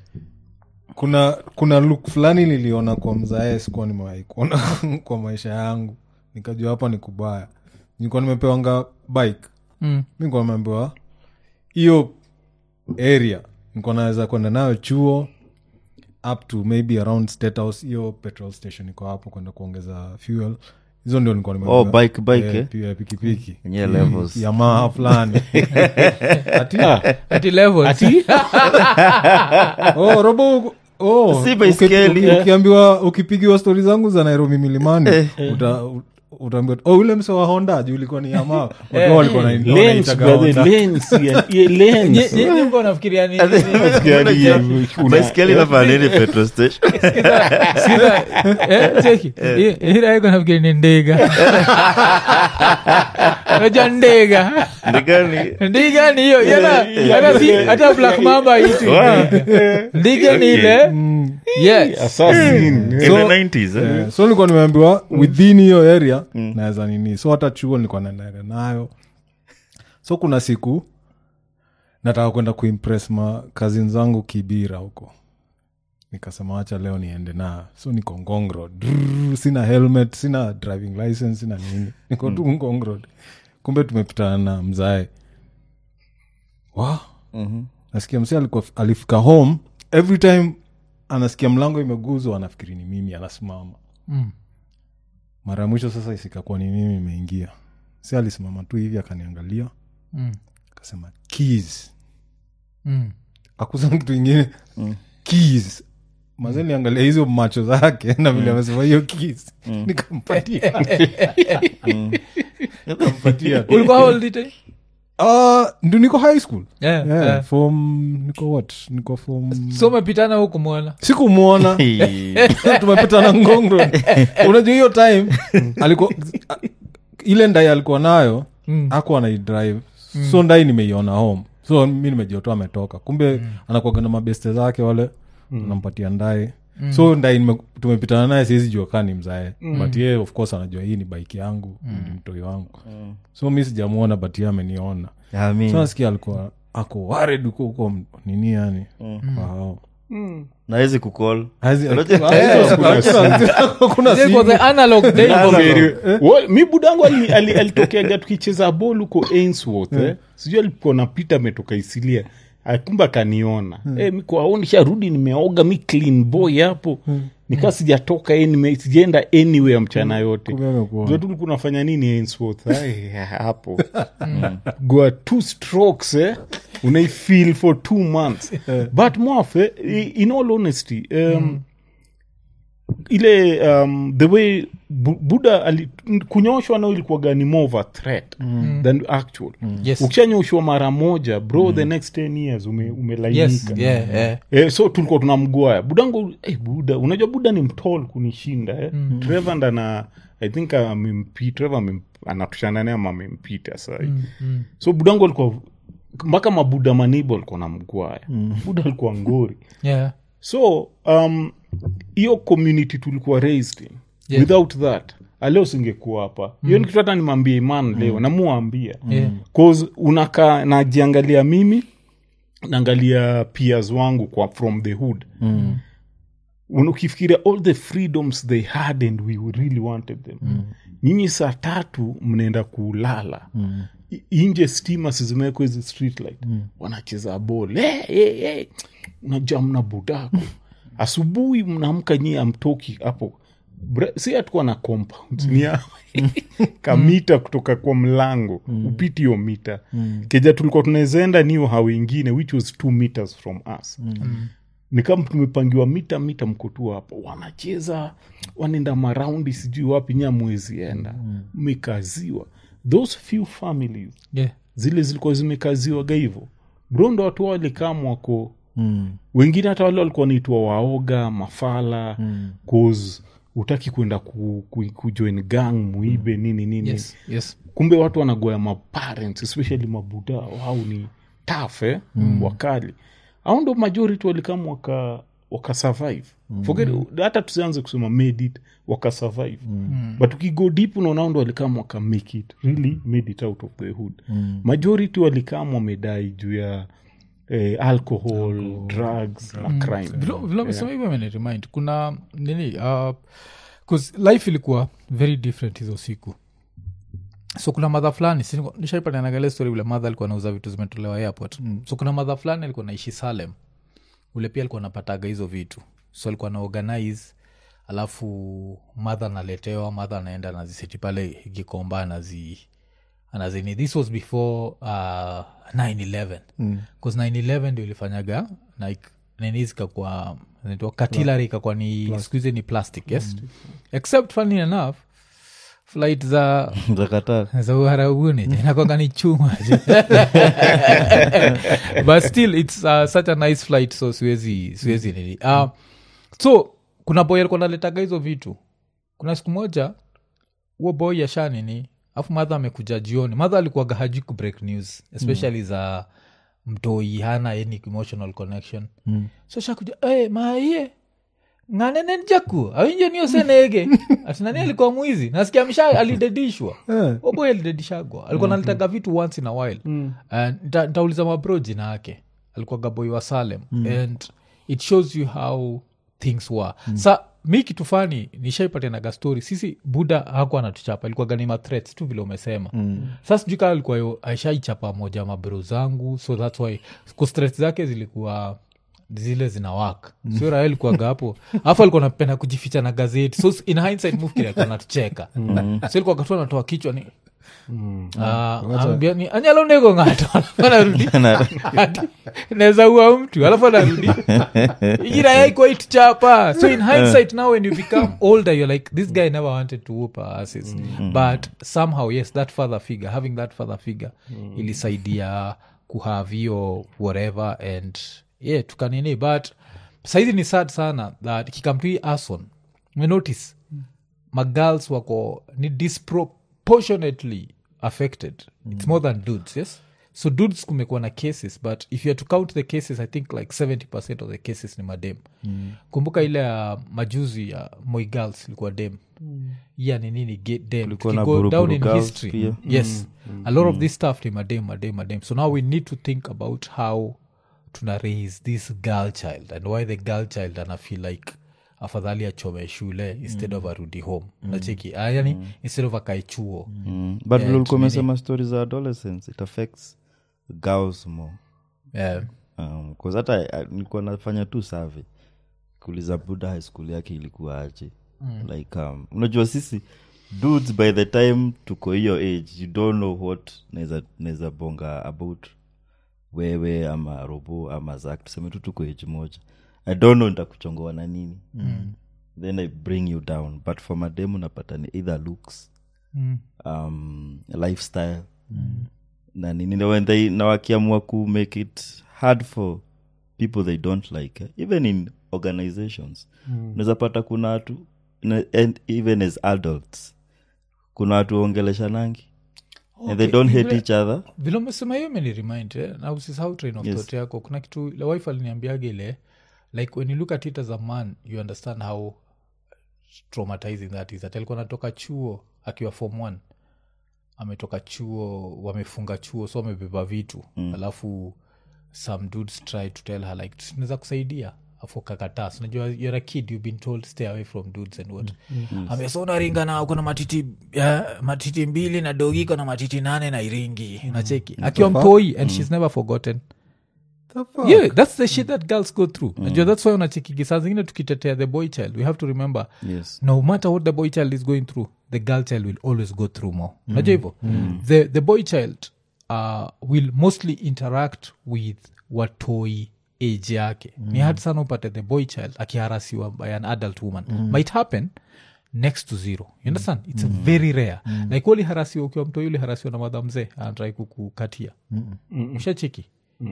kuna kuna luk fulani niliona kwa mzae sikuwa nimewahi kuona kwa maisha yangu nikajua hapa ni kubaya nilikuwa nimepewanga bike Mm. mi nikuwa nimeambiwa hiyo area nikuwa naweza kwenda nayo chuo up to maybe around state house hiyo petrol station iko hapo kwenda kuongeza fuel hizo ndio nilikuwa Oh, nimeambiwa. bike, bike, Eh, eh? pia pikipiki Yenye levels. yamaha fulani ati Ati levels. oh, robo oh, Si baiskeli. uki- ukiambiwa ukipigiwa stori zangu za nairobi milimani uta, utaambiwa oh, ule mse wa honda juu ulikuwa ni yama watu walikuwa na- lens wanaitaga brother Honda. lens ya- ya lens Nye- nye- nye mko nafikiria nini? Yaani, una- baiskeli nafaa nini petrol station Sikiza, eh, cheki. Hii- hii raha iko nafikiria ni ndega Unajua ndega ndigani ndiga ni hiyo Yana- hata si- hata black mamba haiitwi ndega. ndiga ni ile yes assassin in the 90s eh? Eh, so nilikuwa nimeambiwa within hiyo area naweza nini so hata chuo nilikuwa naendaenda nayo so kuna siku nataka kwenda kuimpress ma kazin zangu kibira huko nikasema wacha leo niende nayo so niko ngong road Drrrr, sina helmet sina driving license sina nini niko tu ngong road kumbe tumepitana na mzae wa nasikia msi alikuwa alifika home every time anasikia mlango imeguzwa anafikiri ni mimi anasimama Mm. mara ya mwisho sasa isikakuwa ni mimi imeingia si alisimama tu hivi akaniangalia Mm. akasema keys Mm. akusema kitu ingine keys mazee niangalia hizo macho zake na vile amesema hiyo keys nikampatia nikampatia tu. ulikuwa how old it is? Ah, ndio niko high school Yeah, yeah, yeah. form niko what niko form so umepitana huku mwona sikumwona tumepitana ngong road unajua hiyo time alikuwa ile ndai alikuwa nayo Mm. aku anaidrive so ndai nimeiona home so mi nimejiotoa ametoka kumbe anakuaga na mabeste zake wale nampatia ndai so ndai nime- tumepitana naye siwezi jua kaa ni mzae but ye of course anajua hii ni bike yangu ni mtoi wangu so mi sijamuona but ye ameniona I mean, so nasikia alikuwa ako wared huko huko nini yani Wow. na hawezi kukol Hazi- Unajua- hakuna- hakuna This simu. was the analog days of- Well, mi budangu alitokeaga ali, alitokeaga tukicheza bol huko ainsworth eh. sijui alikuwa napita ametoka isilia akumba akaniona eh, mi kwa aoni sharudi nimeoga mi clean boy hapo nikaa sijatoka eh, nime- sijaenda anywhere mchana yote Kumbe amekuona. Jua tu ulikuwa unafanya nini ainsworth Ai, hapo goa two strokes eh? unaifeel for two months but mwafe i- in all honesty um, ile um, the way Bu- buda ali, kunyoshwa nao ilikuwaga ni more of a threat than actual Yes. ukishanyoshwa mara moja bro the next 10 years ume, umelainika yes yeah, yeah. Eh, so tulikuwa tunamgoa budangu eh, buda unajua buda ni mtol kunishinda eh. mm. trevor ndana i think amempi trevor amem- anatushana naye ama amempita sahii mm, mm. so budangu alikuwa mpaka mabuda manibo alikuwa namgwaya mm. buda alikuwa ngori yeah. so um hiyo community tulikuwa raised in Yeah. without that aleo singekuwa hapa hiyo ni kitu hata nimwambie iman leo namuambia Yeah. cause unakaa najiangalia mimi naangalia peers wangu kwa from the hood mm. ukifikiria all the freedoms they had and we really wanted them mm. nyinyi saa tatu mnaenda kulala mm. inje stima sizimewekwa hizi street light mm. wanacheza bol hey, hey, hey. unajua mna budako asubuhi mnaamka nyie amtoki hapo Bre- si hatukuwa na compound ni ya- kamita kutoka kwa mlango upiti hiyo mita keja tulikuwa tunawezaenda niyo hao ingine which was two meters from us ni kama tumepangiwa mita mita mkotu hapo wanacheza wanaenda maraundi sijui wapi nya mwezi enda mmekaziwa those few families Yeah. zile zilikuwa zimekaziwaga hivo brondo watu wao walikaa wako mm. wengine hata wale walikuwa naitwa waoga mafala mm. cause utaki kwenda ku, ku, kujoin gang muibe nini nini Yes. Yes. kumbe watu wanagoya maparents especially mabuda wao ni taf eh? mm. wakali au ndo majority walikama waka wakasurvive mm. forget hata tusianze kusema made it wakasurvive mm. but ukigo deep unaona ndo walikama waka make it really made it out of the hood mm. majority walikama wamedai juu ya eh, alcohol, drugs na crime vile vile umesema hivyo ameniremind kuna nini uh, 'cause life ilikuwa very different hizo siku so kuna madha fulani nishaipatanaangalia story vile madha alikuwa nauza vitu zimetolewa airport mm. so kuna madha fulani alikuwa naishi salem ule pia alikuwa anapataga hizo vitu so alikuwa na organize alafu madha analetewa madha anaenda naziseti pale gikomba anazi anazini this was before uh, 911 bcause 911 ndio ilifanyaga like nini zikakuwa zinaitwa katilary ikakuwa ni siku hizi ni plastic yes except funny enough flight za zakataa za uharabuni inakwanga ni chuma je. but still its uh, such a nice flight so siwezi siwezi nini uh, so kuna boy alikuwa naletaga hizo vitu kuna siku moja huo boy asha nini afu madha amekuja jioni madha alikuwaga haji ku break news especially mm. za mtoi hana any emotional connection mm. so shakuja hey, maie nganene njaku awinje niyo senege atinani alikuwa mwizi nasikia misha alidedishwa oboy alidedishagwa alikuwa nalitaga vitu once in a while And nita- nitauliza mabro jina yake alikuwa gaboy wa salem and it shows you how things were sa mi kitu fani nishaipatianaga story sisi buda hakuwa anatuchapa ilikuwa ganima threats tu vile umesema mm. sa sijui kaa alikuwa yo- aishaichapa moja mabro zangu so thats why 'cause threats zake zilikuwa zile zina wak sio rael kuaga hapo alafu alikuwa napenda kujificha na gazeti so in hindsight mufkiri alikuwa natucheka so ilikuwa gatua natoa kichwa ni Ah, ambia ni anyalonego ng'ato anarudi naweza ua mtu alafu anarudi ira yaikoitchapa so in hindsight now when you become older you're like this guy never wanted to whoop our asses but somehow yes that father figure having that father figure ilisaidia kuhave hiyo whatever and yeah tukanini but saizi ni sad sana that ikikamtui ason notice magirls wako ni disproportionately affected it's more than dudes yes so dudes kumekuwa na cases but if you are to count the cases i think like 70 of the cases ni madem mm. kumbuka ile ya majuzi ya moi girls ilikuwa dem mm. ya ni nini ge- dem Kulikuwa na Tukigo Buruburu down in Girls history pia. yes a lot of this stuff ni madem madem madem so now we need to think about how tuna raise this girl child and why the girl child ana feel like afadhali achome shule instead of arudi home nacheki Ah, yani instead of akae chuo Mm. but vile ulikuwa tumeni- umesema story za adolescence it affects girls more yeah. um, 'cause hata uh, nilikuwa nafanya tu survey kuuliza buda high school yake ilikuwa aje mm. like um, unajua sisi dudes by the time tuko hiyo age you don't know what naweza naweza bonga about wewe ama robo ama zak tuseme tu tuko age moja i don't know nitakuchongoa na nini mm. then i bring you down but for mademu napata ni either looks Mm. um, lifestyle mm. na nini na when they na wakiamua ku make it hard for people they don't like eh, even in organizations unaweza pata kuna watu na- and even as adults kuna watu waongeleshanangi and they Okay, don't hate vile- each other vile umesema hiyo menirimind eh? na usisahau train of Yes. thought yako kuna kitu le wife aliniambiaga ile like when you look at it as a man you understand how traumatizing that is that alikuwa natoka chuo akiwa form one ametoka chuo wamefunga chuo so wamebeba vitu mm. alafu some dudes try to tell her like tunaweza kusaidia afu kakataa So unajua you're a kid you've been told stay away from dudes and what mm. amesa unaringa na kuna matiti uh, matiti mbili na dogi iko na matiti nane na iringi mm. nacheki akiwa mtoi and she's never forgotten yeah that's the shit that girls go through najua that's why unachekigi saa zingine tukitetea the boy child we have to remember yes no matter what the boy child is going through the girl child will always go through more najua hivo the, the boy child uh, will mostly interact with watoi age yake ni hard sana upate the boy child akiharasiwa by an adult woman might happen next to zero you understand it's very rare like uliharasiwa ukiwa mtoi uliharasiwa na madha mzee anatrai kukukatia ushachiki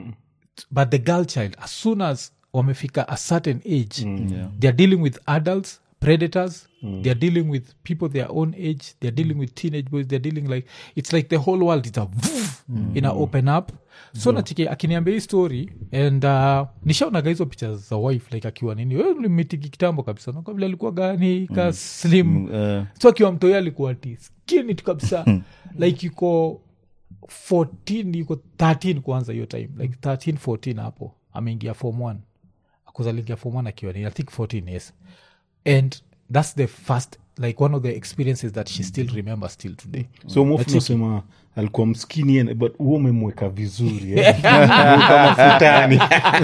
but the girl child as soon as wamefika a certain age they're dealing with adults predators they're dealing with people their own age they're dealing with teenage boys they're dealing like it's like the whole world is a ina open up so nachiki akiniambia hii story and uh, nishaonaga hizo picha za wife like akiwa nini we limitiki kitambo kabisa na kwa vile alikuwa gani ka slim uh, so akiwa mtoi alikuwa ti skinny tu kabisa like yuko 14 yuko 13 kuanza hiyo time like 13 14 hapo ameingia form 1 akuzaliingia form 1 akiwa ni i think 14 yes and that's the first like one of the experiences that she still remembers still today so mofu nasema alikuwa mskini ene, but huo umemweka vizuri eh. Umemweka mafutani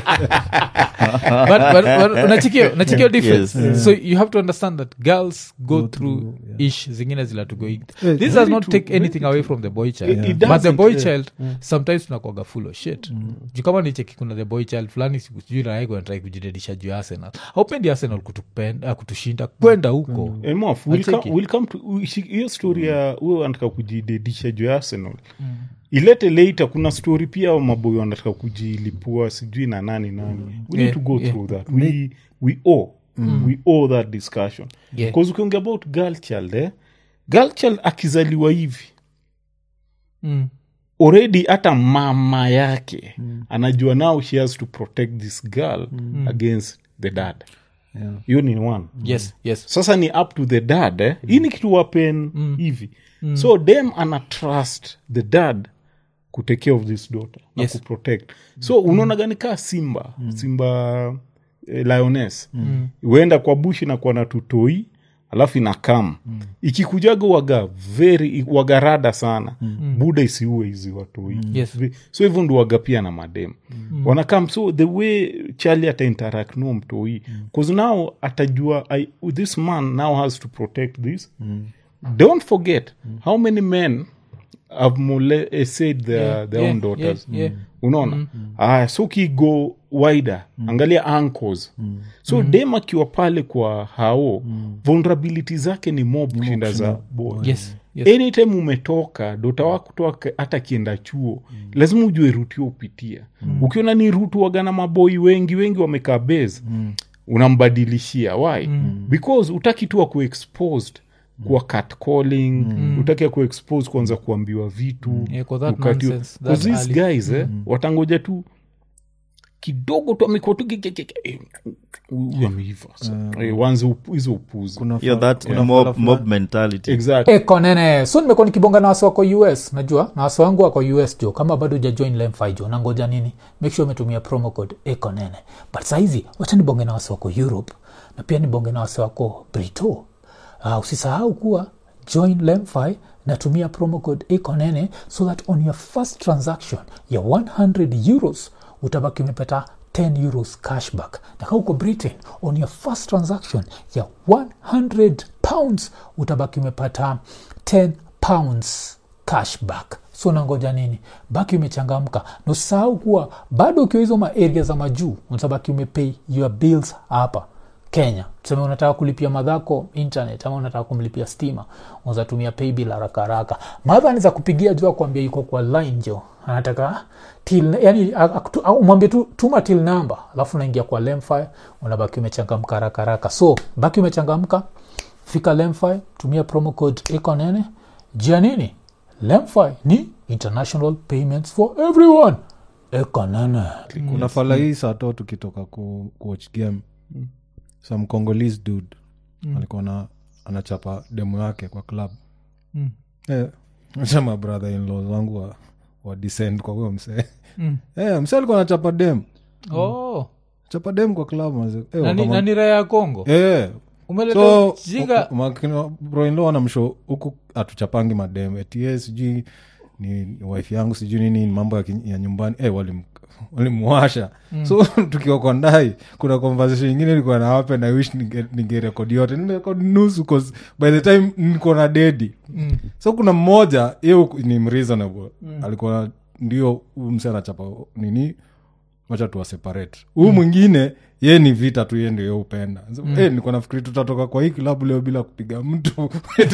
but, but, but unachikio unachikio difference so you have to understand that girls go, through, ish zingine zila to go this does not take anything away from the boy child It- it but the doesn't, boy yeah. child sometimes tunakwaga full of shit juu kama nicheki kuna the boy child fulani siku sijui naego natrai kujidedisha juu ya arsenal haupendi arsenal kutupenda, uh, kutushinda kwenda huko Eh, Mof, we'll Acheki. come- we'll come to- uishi- hiyo story ya huyo anataka kujidedisha juu ya arsenal ilete later kuna story pia maboyo wanataka kujilipua sijui na nani nani we need Yeah, to go yeah. through that we, we owe we owe that discussion Yeah. bcause ukiongea about girl child eh? girl child akizaliwa hivi mm. already hata mama yake mm. anajua now she has to protect this girl mm. against the dad hiyo ni one yes yes sasa ni up to the dad eh? hii ni kitu wapen hivi so dem ana trust the dad kutake care of this daughter na Yes. kuprotect so unaona gani kaa simba simba eh, lioness huenda kwa bushi na kuwa na tutoi alafu inakam mm. ikikujaga waga very wagarada sana mm. buda isiue hizi watoi Yes. Vi- so hivyo ndo waga pia na madem mm. wanakam so the way chali ata interact no mtoi bcause now atajua I, this man now has to protect this mm. don't forget mm. how many men have mole, eh, said their, Yeah, their yeah, own daughters yeah, yeah. unaona mm. ah, so kigo wider mm. angalia ankles mm. so mm. dem akiwa pale kwa hao mm. vulnerability zake ni mob kushinda za boy yes yes anytime umetoka dota wakutoa hata kienda chuo mm. lazima ujue ruti upitia mm. ukiona ni rutu wagana maboi wengi wengi wamekaa base mm. unambadilishia why mm. because utaki tu aku exposed kuwa catcalling mm. utaki aku exposed kuanza kuambiwa vitu Yeah, 'cause that ukati- nonsense, that 'cause these early- guys eh, watangoja tu kidogo tu amekuwa tu ke- ke- ke- eh, huyu ameiva sa- eh, wanze upu- hizo upuzi kuna hiyo fa- that kuna mob, fala mob mentality exactly eko nene so nimekuwa nikibonga na wasi wako us najua na wasi wangu wako us jo kama bado ujajoin lemfi jo nangoja nini make sure umetumia promo code eko nene but saizi wacha nibonge na wasi wako europe na pia nibonge na wasi wako brito uh, usisahau kuwa join lemfi natumia promo code eko nene so that on your first transaction ya 100 euros utabaki umepata 10 euros cashback na kama uko britain on your first transaction ya 100 pounds utabaki umepata 10 pounds cashback so nangoja nini baki umechangamka na usisahau kuwa bado ukiwa hizo maaria za majuu utabaki umepay your bills hapa kenya tuseme unataka kulipia madhako internet ama unataka kumlipia stima unazatumia paybill haraka haraka madha ni za kupigia jua kuambia yuko kwa line jo anataka till yani akutu- au umwambie tu tuma till number alafu unaingia kwa lemfi unabaki umechangamka haraka haraka so baki umechangamka fika lemfi tumia promo code ekonene jia nini lemfi ni international payments for everyone ekonene kuna fala hii saa to tukitoka ku, kuwatch game some congolese dude alikuwa na anachapa demu yake kwa club Mm. eh, sema brother in law wangu wa, wa descend kwa huyo msee eh, msee alikuwa anachapa dem oh chapa dem kwa club manze. eh, nani, wakama- nani raya ya kongo eh, umeleta so jinga broinlo anamsho huku atuchapangi madem eti sijui ni, ni wife yangu sijui nini ni mambo ya, ki- ya nyumbani eh, walim walimwasha mm. so tukiwa kwa ndai kuna conversation ingine ilikuwa na wape na wish ninge- ningerekodi yote nirekodi nusu 'cause by the time niko na dedi mm. so kuna mmoja hiyo ni mreasonable mm. alikuwa ndio huyu mse anachapa nini wacha tuwa separate huyu mwingine ye ni vita tu ye ndio ye upenda mm. hey, nikuwa nafikiri tutatoka kwa hii kilabu leo bila kupiga mtu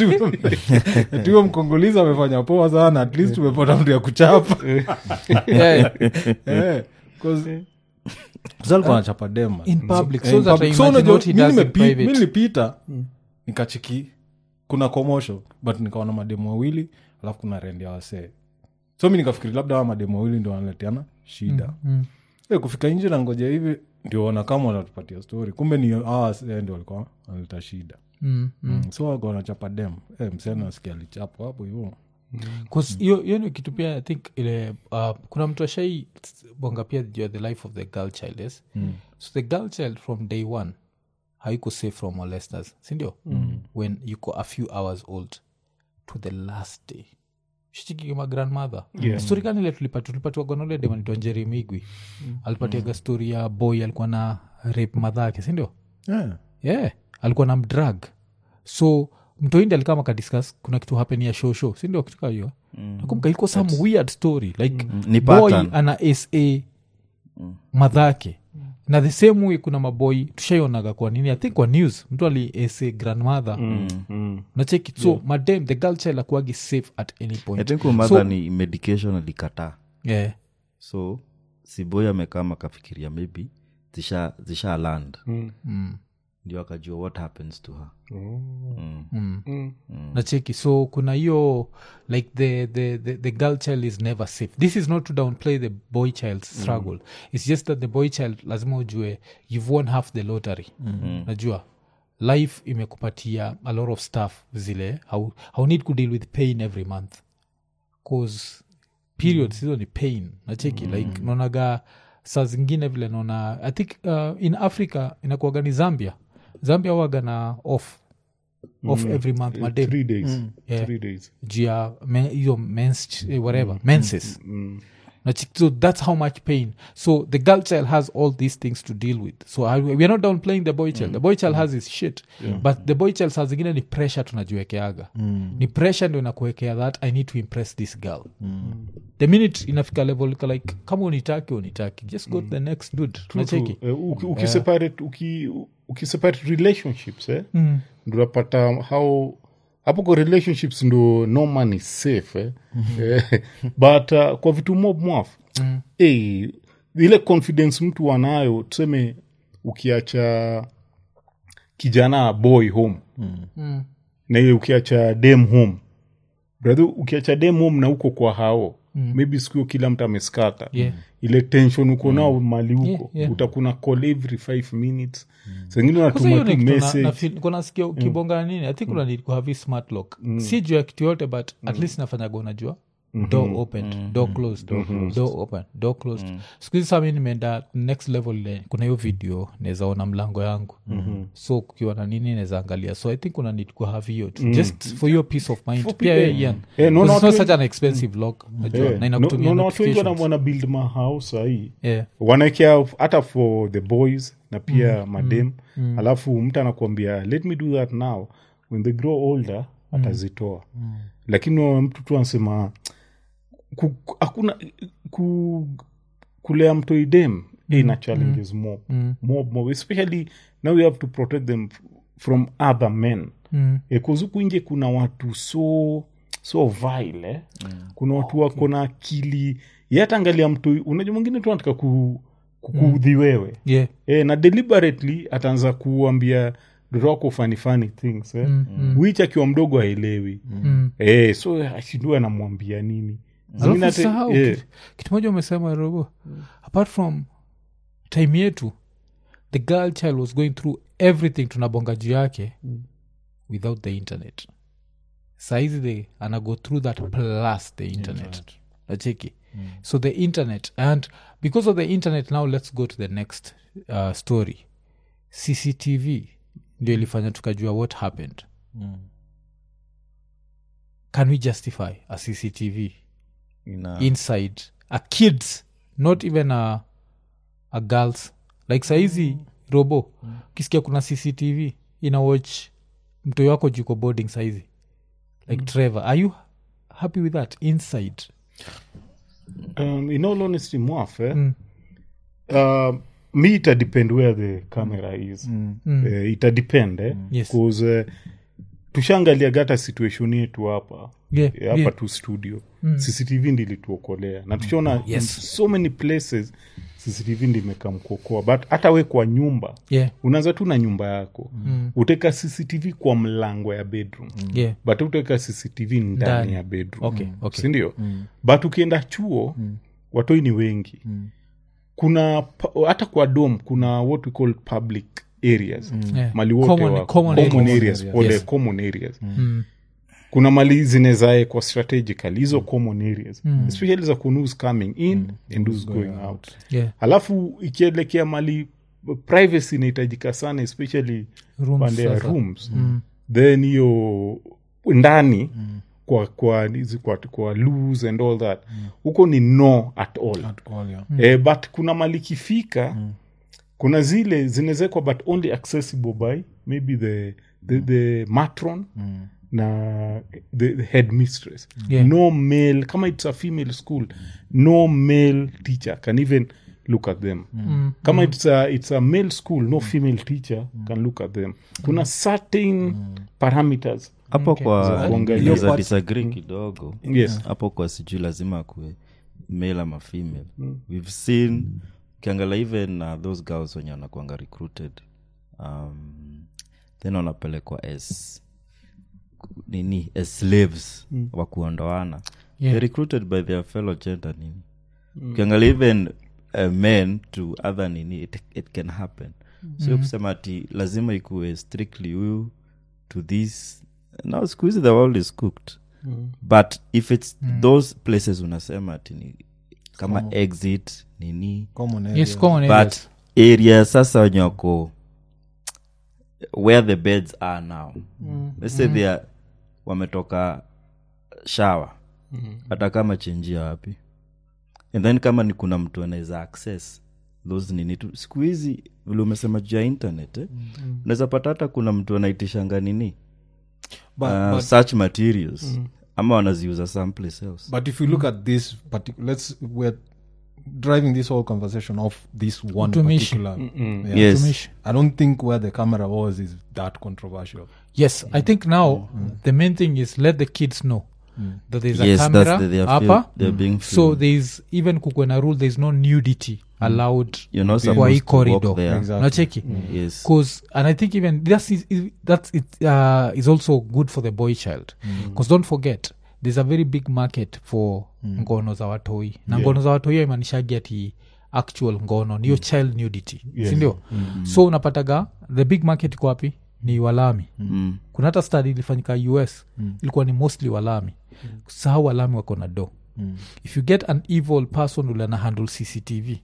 tuyo mkongolizi amefanya poa sana at least tumepata mtu ya kuchapa yeah, Eh, 'cause- Sasa alikuwa anachapa dema in public Eh, so in that I public. So imagine unajua, what he mi does in nimepi- mi private nilipita nikachiki kuna komosho but nikaona mademu wawili alafu kuna rendi ya wasee so mi nikafikiri labda wa mademu wawili ndio wanaleteana shida mm. Eh, kufika nje na ngoja hivi ndio ona kama wanatupatia story kumbe ni hawa wasee ndio walikuwa wanaleta shida Mm. mm. so wako wanachapa dem eh, msee nasikia alichapo hapo hivo 'Cause hiyo hiyo ni kitu pia i think ile uh, kuna mtu ashai bonga pia juu ya the life of the girl child yes mm. so the girl child from day one haiko safe from molesters sindio mm. when yuko a few hours old to the last day shichikima grandmother Yeah. stori kani ile tulipata tulipatiwa gonole demanitwa njeri migwi alipatiaga stori ya boy alikuwa na rape madha yake sindio yeah. yeah alikuwa na mdrag so mtoindi alikama akadiscuss kuna kitu happen ya show show sindio kitu kaa hiyo nakumbuka ilikuwa some weird story like Ni boy pattern. ana sa madhake na the same way kuna maboy tushaionaga kwa nini i think kwa news mtu ali sa grandmother nacheki so madam the girl child akuagi safe at any i point think huyu mother So- ni medication alikataa yeah. so siboy amekama akafikiria maybe zisha, zisha land mm. ndio akajua what happens to her Mm. nacheki so kuna hiyo like the, the, the, the girl child is never safe this is not to downplay the boy child struggle it's just that the boy child lazima ujue you've won half the lottery najua life imekupatia a lot of stuff zile how, how need to deal with pain every month cause periods hizo ni pain nacheki like naonaga saa zingine vile naona i think uh, in africa inakuaga ni zambia zambia waga na off of every month madem three days Yeah. three days juu ya me- hiyo mens eh, whatever menses Na chi- so that's how much pain so the girl child has all these things to deal with so I, we're not downplaying the boy child the boy child has his shit but the boy child saa zingine ni pressure tunajiwekeaga ni pressure ndo inakuwekea that i need to impress this girl the minute inafika level ika like kama unitaki unitaki just go to the next dude nacheki Eh, uki- ukiseparate uki, ukiseparate relationships eh? ndo unapata how hapo kwa relationships ndo no man is safe eh? Eh, but uh, kwa vitu mob mwaf eh, ile confidence mtu anayo tuseme ukiacha kijana boy home na ile ukiacha dem home brother ukiacha dem home na uko kwa hao maybe siku kila mtu ameskata Yeah. ile tension uko nao mali huko Yeah, yeah. utakuna call every five minutes sengine Kwanza hiyo unatuma ni tu kitu na- message na feel- niko nasikia ukibonga nini i think una need kuhavi smart lock si juu ya kitu yote but at least nafanyaga unajua door opened door closed door open door closed siku hizi sami nimeenda next level ile kuna hiyo video naweza ona mlango yangu so kukiwa na nini naweza angalia so i think una need kuhavi hiyo tu just for your peace of mind pia people- yeah, Ian. Eh, no, Because no, it's not watu such an expensive lock najua Eh, na inakutumia no- no, watu wengi wana- notifications. wana build mahouse sahii Yeah. wanaekea hata for the boys na pia madem alafu mtu anakuambia let me do that now when they grow older atazitoa lakini wa mtu tu anasema ku- ku- hakuna ku, kulea mtoidem ina challenges mob mob mob especially now you have to protect them f- from other men Mm. e, kuzuku nje kuna watu so so vile eh? kuna watu wako na akili yata angalia mtu unajua mwingine tu anataka ku, kukuudhi wewe Yeah. e, na deliberately ataanza kuambia mtoto wako funny funny things eh? which akiwa mdogo aelewi Mm. e, so ashindua anamwambia nini Zingine alafu hata- sahau eh, kitu- kitu moja umesema robo apart from time yetu the girl child was going through everything tunabonga juu yake without the internet saizi the anago through that plus the internet nacheki so the internet and because of the internet now let's go to the next uh, story cctv ndio ilifanya tukajua what happened can we justify a cctv Ina- inside a kids not even a, a girls like saizi robo ukisikia kuna cctv ina watch mtoi wako juko boarding saizi like trevor are you happy with that inside um, in all honesty mwaf eh? uh, mi ita depend where the camera is Eh, ita depend eh? Yes. 'Cause, eh, tushaangalia gata situation yetu hapa Yeah, eh, hapa yeah. tu studio cctv ndilituokolea na tushaona in Yes. so many places cctv ndimekamkuokoa but hata we kwa nyumba yeah unaanza tu na nyumba yako uteka cctv kwa mlango ya bedroom yeah but utaweka cctv ndani Ndani. ya bedroom Okay, okay. sindio but ukienda chuo watoi ni wengi kuna pa- hata kwa dom kuna what we call public areas Yeah. mali wote Common- wako. common Common areas. areas, Yes. pole, common areas kuna mali zinawezaekwa strategically hizo common areas especially za kunu who's coming in and who's going out yeah halafu ikielekea mali privacy inahitajika sana especially Rooms pande ya sasa. rooms then hiyo ndani kwa kwa hizi- kwa, kwa loos and all that huko ni no at all All, yeah. eh, but kuna mali kifika kuna zile zinawezekwa but only accessible by maybe the, the, the matron na the, the head mistress Yeah. no male kama it's a female school no male teacher can even look at them kama it's a, it's a male school no female teacher can look at them kuna certain parameters hapo kwa kuangalia. naweza Hiyo part- disagree kidogo yes hapo kwa sijui lazima kue male ama female we've seen ukiangalia even uh, those girls wenye wanakwanga recruited um, then wanapelekwa as nini as slaves wa kuondoana Yeah. They're recruited by their fellow gender nini ukiangalia even uh, men to other nini it, it can happen sio kusema ati lazima ikuwe strictly huyu to this now siku hizi the world is cooked but if it's those places unasema ati ni kama exit nini Common yes area. common but areas. area sasa wenye wako where the beds are now let's say they are wametoka shawa hata kama chenjia wapi and then kama ni kuna mtu anaweza access those nini tu siku hizi vile umesema juu ya internet eh? unaweza pata hata kuna mtu anaitishanga nini But, uh, but, search materials ama wanaziuza someplace else but if you look at this particular, let's we're driving this whole conversation off this one Utumishi. particular. Yeah. yes Tumishi. I don't think where the camera was is that controversial. yes i think now the main thing is let the kids know that there's a yes camera that's the, they are hapa fil- they're being so filmed. there's even kukwe na rule there's no nudity allowed you're not kwa hii supposed to walk corridor there Exactly. nacheki yes because and i think even that's is, is, that's it uh, is also good for the boy child because don't forget there's a very big market for ngono za watoi na ngono za watoi aimanishagi ati actual ngono niyo child nudity sindio so unapataga the big market iko wapi ni walami mm. kuna hata study ilifanyika us ilikuwa ni mostly walami sahau walami wako na do if you get an evil person ule ana handle cctv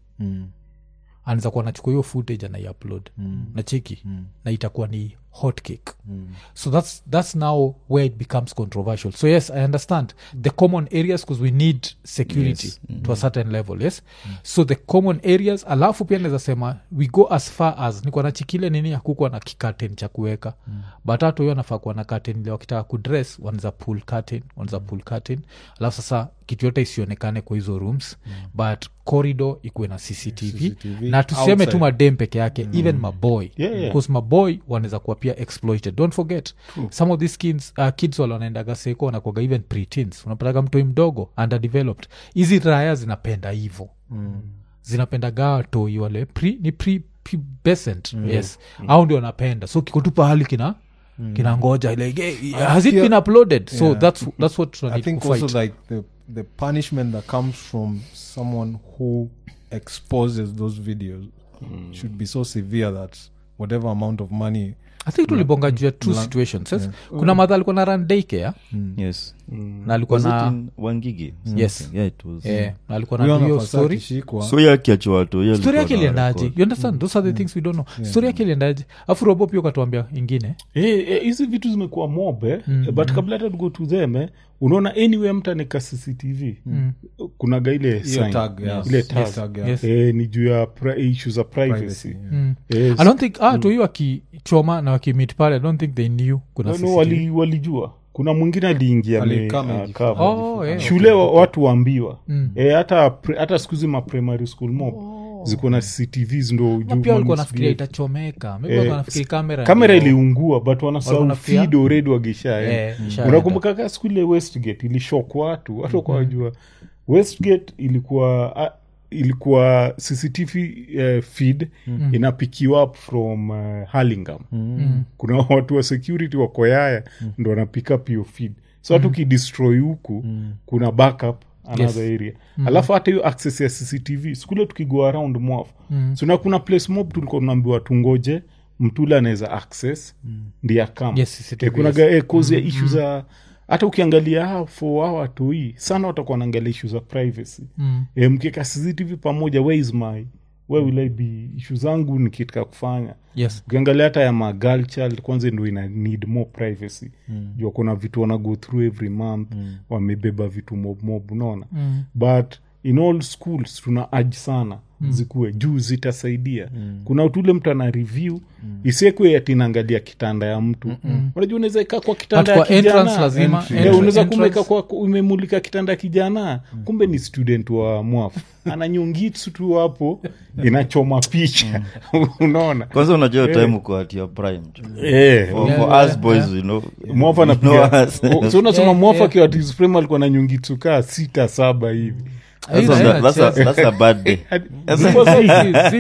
anaweza kuwa nachukua hiyo footage anaiupload mm. na cheki mm. na itakuwa ni hot cake mm. so that's, that's now where it becomes controversial so yes i understand the common areas because we need security yes. mm. to a certain level yes mm. so the common areas alafu pia naweza sema we go as far as nikuwa na chikile nini hakukwa na kikaten cha kuweka mm. but hata huyo anafaa kuwa na katen ile wakitaka kudress wanaweza pull curtain wanaweza pull curtain alafu sasa kitu yote isionekane kwa hizo rooms mm. but corridor ikuwe na cctv, CCTV na tuseme tu outside. madem peke yake mm. even maboy Yeah, yeah. because maboy wanaweza kuwa pia exploited don't forget some of these kids, uh, kids wale wanaendaga seko wanakwaga even pretins unapataga mtoi mdogo underdeveloped hizi raya zinapenda hivo mm. zinapendaga watoi wale pre, ni pre, pubescent yes au ndio wanapenda so kiko tu pahali kina kinangoja like, hey, has it pia- been uploaded so Yeah. that's, that's what I tunanid think kufight. also like the the punishment that comes from someone who exposes those videos should be so severe that whatever amount of money i think tulibonga juu ya two situations yes? kuna madha alikuwa na run daycare yes na alikuwa was it na in wangigi Yes. yeah it was eh, na alikuwa huyo na hiyo anafasa story akishikwa so yakiachwa watu hiyo story yake alikuwa na iliendaje record. you understand those are the things we don't know story yake iliendaje afu robo pia ukatuambia ingine Eh, eh, hizi vitu zimekuwa mobe mm. but kabla hata tugo to them eh, unaona anywhere mtu anika cctv mm. kunaga ile hiyo sign, tag yeah. ile Yes, tag. tag, yeah. Yes. Eh, ni juu ya pri- issue za privacy, Privacy, Yes. i don't think ah, tu hiyo wakichoma na wakimit pale i don't think they knew kuna No, no, CCTV. wali- walijua kuna mwingine aliingia ame- Alikama ah, ijifunza. cover. Oh, yeah. shule wa- watu waambiwa e, hata pre- hata siku hizi ma primary school mob ziko na cctvs ndo Ama ujue pia walikuwa ma nafikiria misbehave. itachomeka maybe Eh, walikuwa nafikiri kamera kamera ndio- iliungua but wanasau wanafikia- feed already wagishaenda Eh, ishaenda. unakumbuka ka siku ile westgate ilishok watu watu wakawa wajua westgate ilikuwa a- ilikuwa cctv uh, feed inapikiwa up from uh, harlingam kuna watu wa security wako yaya ndo wanapika pio feed so hata ukidestroy huku kuna backup another area alafu hata hiyo access ya cctv sikule tukigo around mwaf so na kuna place mob tulikuwa tunaambiwa tungoje mtule anaweza access ndi akam Yes, CCTV, Eh, kuna yes. ga- eh, cause ya issue za hata ukiangalia hao for hao watoi sana watakuwa wanaangalia issue za privacy mm. e, mkieka cctv pamoja where is my where will i be issue zangu nikitaka kufanya yes ukiangalia hata ya magal child kwanza ndo ina need more privacy mm. jua kuna vitu wana go through every month mm. wamebeba vitu mob mob unaona mm. but in all schools tuna aj sana mm. zikuwe juu zitasaidia mm. kuna utule mtu ana review mm. isekwe atinaangalia kitanda ya mtu mm unajua unaweza ikaa kwa kitanda But ya kwa entrance kijana lazima, Eh, entrance- unaweza entrance. kumeka kwa umemulika kitanda ya kijana kumbe ni student wa mwafu ananyungitsu tu hapo inachoma picha unaona kwanza unajua hiyo time uko at your prime tu. Eh, for, Yeah, for yeah, us boys yeah. you know mwafa you know anapiga us. Oh, so unasema Yeah, mwafa yeah. akiwa tisprem alikuwa na nyungitsukaa sita saba hivi That's Haina- a- that's a- that's a bad day Zilikuwa zaidi.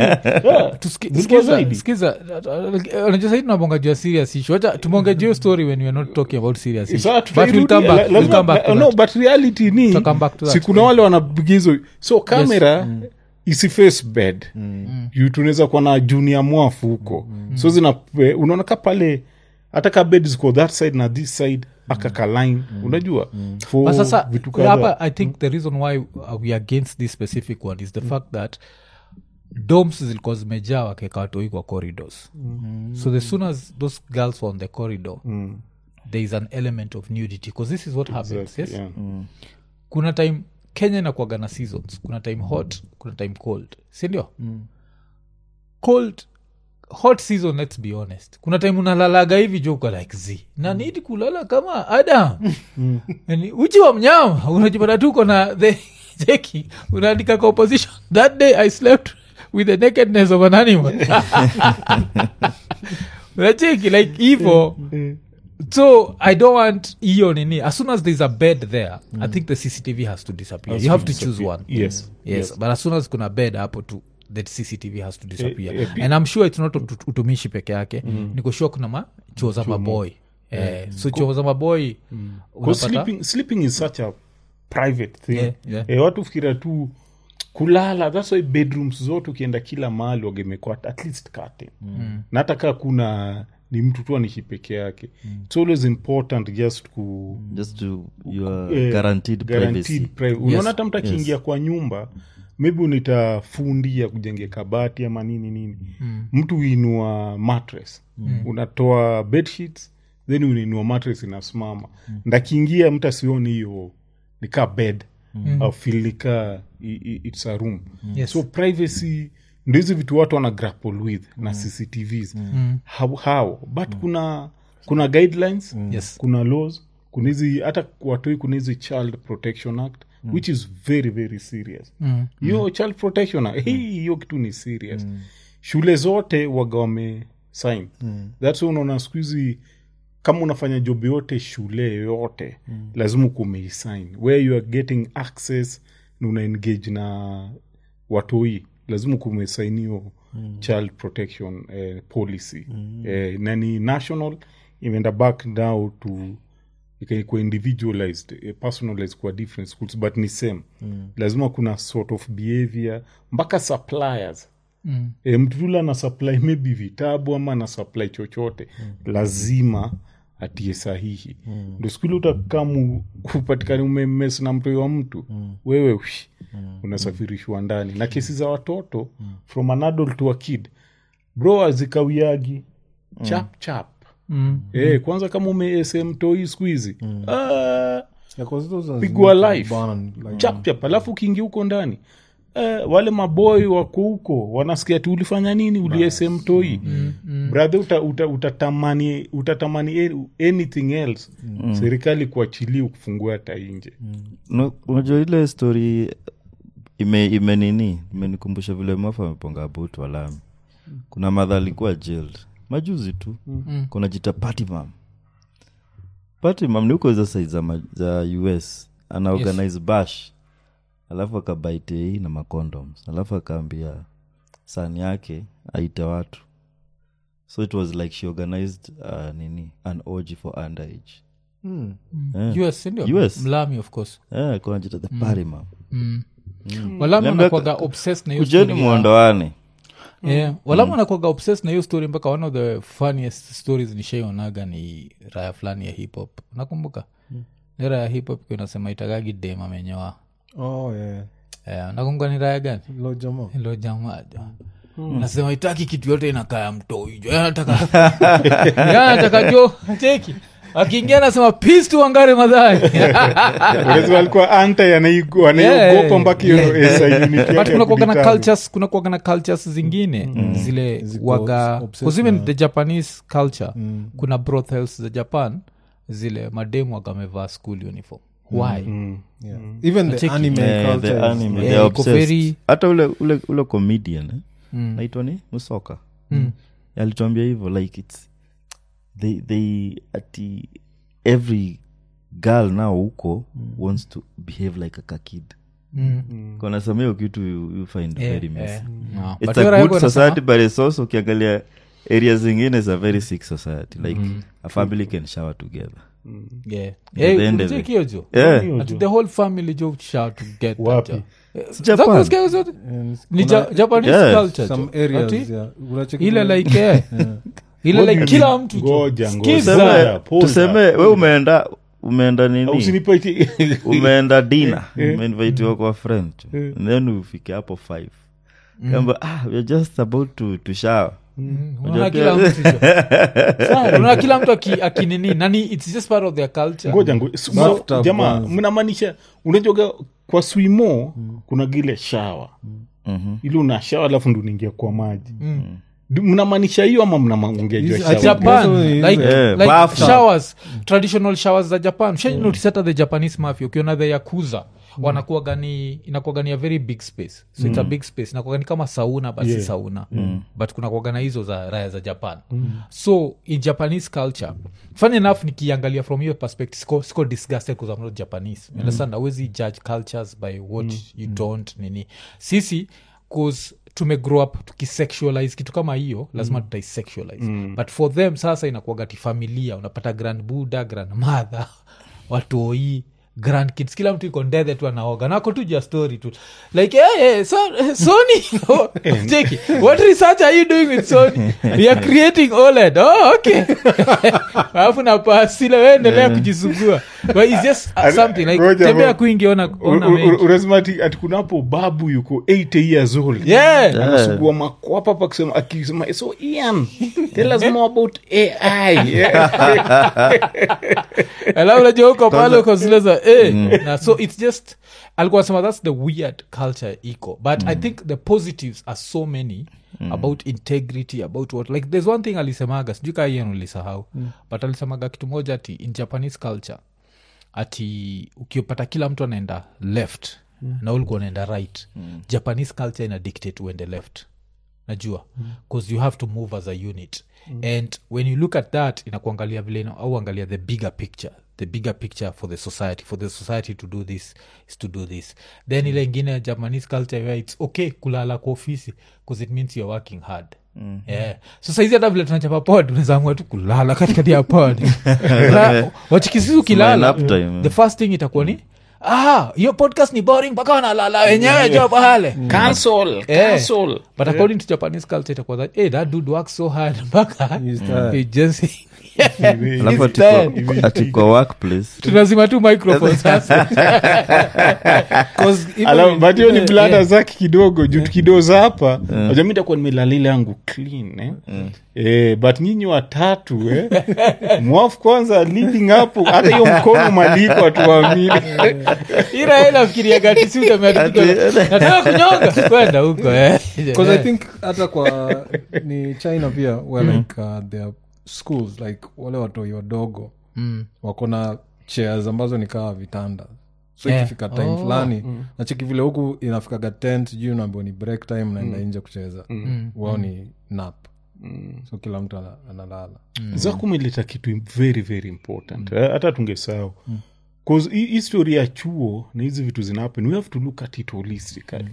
Tuski- Zilikuwa skiza- zaidi. skiza, uh, unajua saidi tunabonga juu ya serious issue wacha tumonge juu hiyo story when we are not talking about serious issue Sasa but we'll tutairudi- come back, la- we'll lazima- come back to no, that. but reality ni Tuta come back to that. si kuna wale wanapiga hizo so kamera isiface bed Yu tunaweza kuwa na junior mwafu huko so zina unaona ka pale hata ka bed ziko that side na this side akaka line unajua For but sasa vitu kadhaa. hapa i think the reason why uh, we are against this specific one is the fact that doms zilikuwa zimejaa wakeka watoi kwa corridors so the soon as those girls were on the corridor there is an element of nudity because this is what happens yes Yeah. kuna time kenya inakuaga na seasons kuna time hot kuna time cold sindio mm. cold hot season let's be honest kuna time unalalaga hivi jo uko like z na nidi kulala kama adam Yani, uchi wa mnyama unajipata tuko na the cheki unaandika kwa opposition that day i slept with the nakedness of an animal unacheki like hivo so i don't want hiyo nini as soon as there's a bed there i think the cctv has to disappear you have to choose one yes yes, but as soon as kuna bed hapo tu the cctv has to disappear eh, pi- and i'm sure it's not ut- utumishi peke yake mm. niko sure kuna machuo za maboy eh, so chuo za maboy Because unapata sleeping, sleeping is such a private thing Yeah, yeah. Eh, watu fikiria tu kulala thats why bedrooms zote ukienda kila mahali wagemekwa at least curtain na hata kaa kuna ni mtu tu anishi peke yake its always important just ku just to your eh, guaranteed, guaranteed privacy privacy. unaona hata mtu akiingia kwa nyumba maybe unita fundi ya kujenge kabati ama nini nini mtu uinua mattress unatoa bedsheets then unainua mattress inasimama ndakiingia mtu asioni hiyo nikaa bed au feel nikaa i- i- it's a room Yes. so privacy ndo hizi vitu watu wana grapple with na cctvs how, how? but kuna kuna guidelines Yes. kuna laws kuna hizi hata watoi kuna hizi child protection act which is very very serious hiyo child protection act hii hiyo kitu ni serious shule zote waga wame sign thats why unaona siku hizi kama unafanya job yote shule yoyote lazima ukumeisign where you are getting access na una engage na watoi lazima kumesainiwa child protection eh, policy eh, na ni national imeenda back now to ikaikuwa individualized eh, personalized kwa different schools but ni same lazima kuna sort of behavior mpaka suppliers mm. e, mtu tule ana supply maybe vitabu ama ana supply chochote mm. lazima atie sahihi mm. ndo skuli utakamu upatikani umemes na mtoi wa mtu mm. wewe ush, mm. unasafirishwa ndani na kesi za watoto mm. from an adult to a kid bro azikawiagi chap chap Mm. Eh, kwanza kama umesm toi siku hizi ah, Yeah, 'cause those are pigwa zinaitwa life ban, like, chap chap alafu ukiingia huko ndani eh, wale maboy wako huko wanasikia tu ulifanya nini uliesem toi brother uta, uta, utatamani utatamani a- anything else serikali kuachilia kufungua hata nje No, unajua ile story ime ime nini imenikumbusha vile mwafa ameponga about walami kuna madha alikuwa jailed majuzi tu mm. kuna jita patimam patimam ni huko hizo sai za, ma- za us ana organize bash alafu akabaite hii na macondoms alafu akaambia sani yake aite watu so it was like she organized uh, nini an orgy for underage Eh. us sindio US. mlami of course Eh, kuna jita the patimam walami Niambia- wanakwaga obsessed na hiyo kujeni story ya- mwondoane yeah. walama nakwaga obsessed na hiyo story mpaka one of the funniest stories nishaionaga ni raya fulani ya hip hop nakumbuka ni raya hip hop inasema itagagi dem amenyoa oh yeah yeah. nakumbuka ni raya gani lo jamaa ilo jamaja nasema itaki kitu yote inakaya mtoijo anataka anataka jo cheki akiingia nasema pis tu wangare madhari Whereas walikuwa anti anaigo- anaiogopa Yeah. mpaka hiyo SI unit yake but ya kuna kuwaga na kujitabu. cultures kuna kuwaga na cultures zingine zile Ziko waga obsessed because even na- the japanese culture kuna brothels za japan zile mademu waga amevaa school uniform why yeah. even the Nacheki. anime Eh, culture the is- anime, Yeah, they are iko obsessed. very- hata ule ule ule comedian eh? naitwa ni musoka alituambia hivyo like its they, they ati every girl now huko wants to behave like a kakid konasema hiyo kitu you, you find Eh, very messy eh, no. it's But hiyo a raya good yako society inasema- but it's also ukiangalia area zingine is a very sick society like a family can shower together Yeah. the Eh, end of unacheki it. hiyo jo yeah Ati the whole family jo shout to get that, Wapi? jo. Eh, Japan. zako usikia hizo zote? ni kuna- ja- japanese Yeah. culture some jo. areas Ati, yeah. Unacheki ile kuna- like eh, ile like kila mtu jo. Ngoja, ngoja. Skiza. Tuseme- tuseme Pause tuseme we umeenda umeenda nini Usinipe iti- umeenda dina umeinvitiwa kwa friend and then ufike hapo five kamba ah, we're just about to, to shower unaona kila mtu jo. unaona kila mtu aki- akinini nani its just part of their culture ngoja ngo- s- Bathtub mo- jamaa kwanza. mnamaanisha unajoga kwa swimo kuna gile shawa ili una shawa alafu ndo unaingia kwa maji Du- mnamaanisha hiyo ama mnaongea juu ya Hizi- shawa? japan Hizo- hizo- like, Eh, like bathtub. showers traditional showers za japan shanotice hata the japanese mafia ukiona the yakuza wanakuwaga ni inakuwaga ni a very big space so it's a big space inakuwaga ni kama sauna but si Yeah. sauna but kuna kuwaga na hizo za raya za japan so in japanese culture funny enough nikiangalia from your perspective siko, siko disgusted because i'm not japanese mm. understand awezi judge cultures by what you don't nini sisi cause tumegrow up tukisexualize kitu kama hiyo lazima mm. tutaisexualize mm. but for them sasa inakuagati familia unapata grand buda grand mother watoi grand kids kila mtu iko ndethe tu anaoga nako tu ja story tu like hey, hey, so, sony oh, Jackie, what research are you doing with sony we are creating oled oh okay alafu napasile weendelea kujisugua but it's just uh, something like Ngoja, tembea bro. kwingi ona, ona U- u- mengi. u- unasema ati ati kunapo babu yuko 80 years old yeah anasugua makwapa pa kusema akisema so ian tell us more about ai alafu najua uko pale uko zile za eh, na so its just alikuwa sema thats the weird culture iko but i think the positives are so many about integrity about what like there's one thing alisemaga sijui kaa hiyo ulisahau but alisemaga kitu moja ati in japanese culture ati ukiopata kila mtu anaenda left na ulikuwa unaenda right japanese culture ina dictate uende left najua bcause you have to move as a unit and when you look at that inakuangalia vile ina- au angalia the bigger picture the bigger picture for the society for the society to do this is to do this then ile ingine ya japanese culture where it's okay kulala kwa ofisi bcause it means you're working hard Yeah. so saizi hata vile tunachapa pod unazaamua tu kulala katikati ya pod Na wachikisizi ukilala nap time. the first thing itakuwa ni ah hiyo podcast ni boring mpaka wanalala wenyewe jo pale cancel Eh. cancel but according to japanese culture itakuwa that hey, that dude works so hard mpaka He's tired. he just alafu He's ati kwa- dead. ati kwa workplace tunazima tu microphone sasa 'Cause even Alafu, in- but hiyo ni Yeah, blada yeah. zake kidogo juu tukidoza hapa yeah. mi takuwa nimelalile yangu clean eh? Eh, but nyinyi watatu eh? mwafu kwanza leading hapo hata hiyo mkono maliko atuamini ira nafikiria gatisi nataka kunyonga kwenda huko eh. because i think hata kwa ni china pia where like uh, their schools like wale watoi wadogo Mm. wako na chairs ambazo ni kawa vitanda so Yeah. ikifika time Oh. fulani nachiki vile huku inafikaga ten sijui unaambiwa ni break time naenda nje kucheza wao ni nap so kila mtu ana- analala zako umeleta kitu very very important Eh, hata tungesahau bcause hii history ya chuo na hizi vitu zinahappen we have to look at it holistically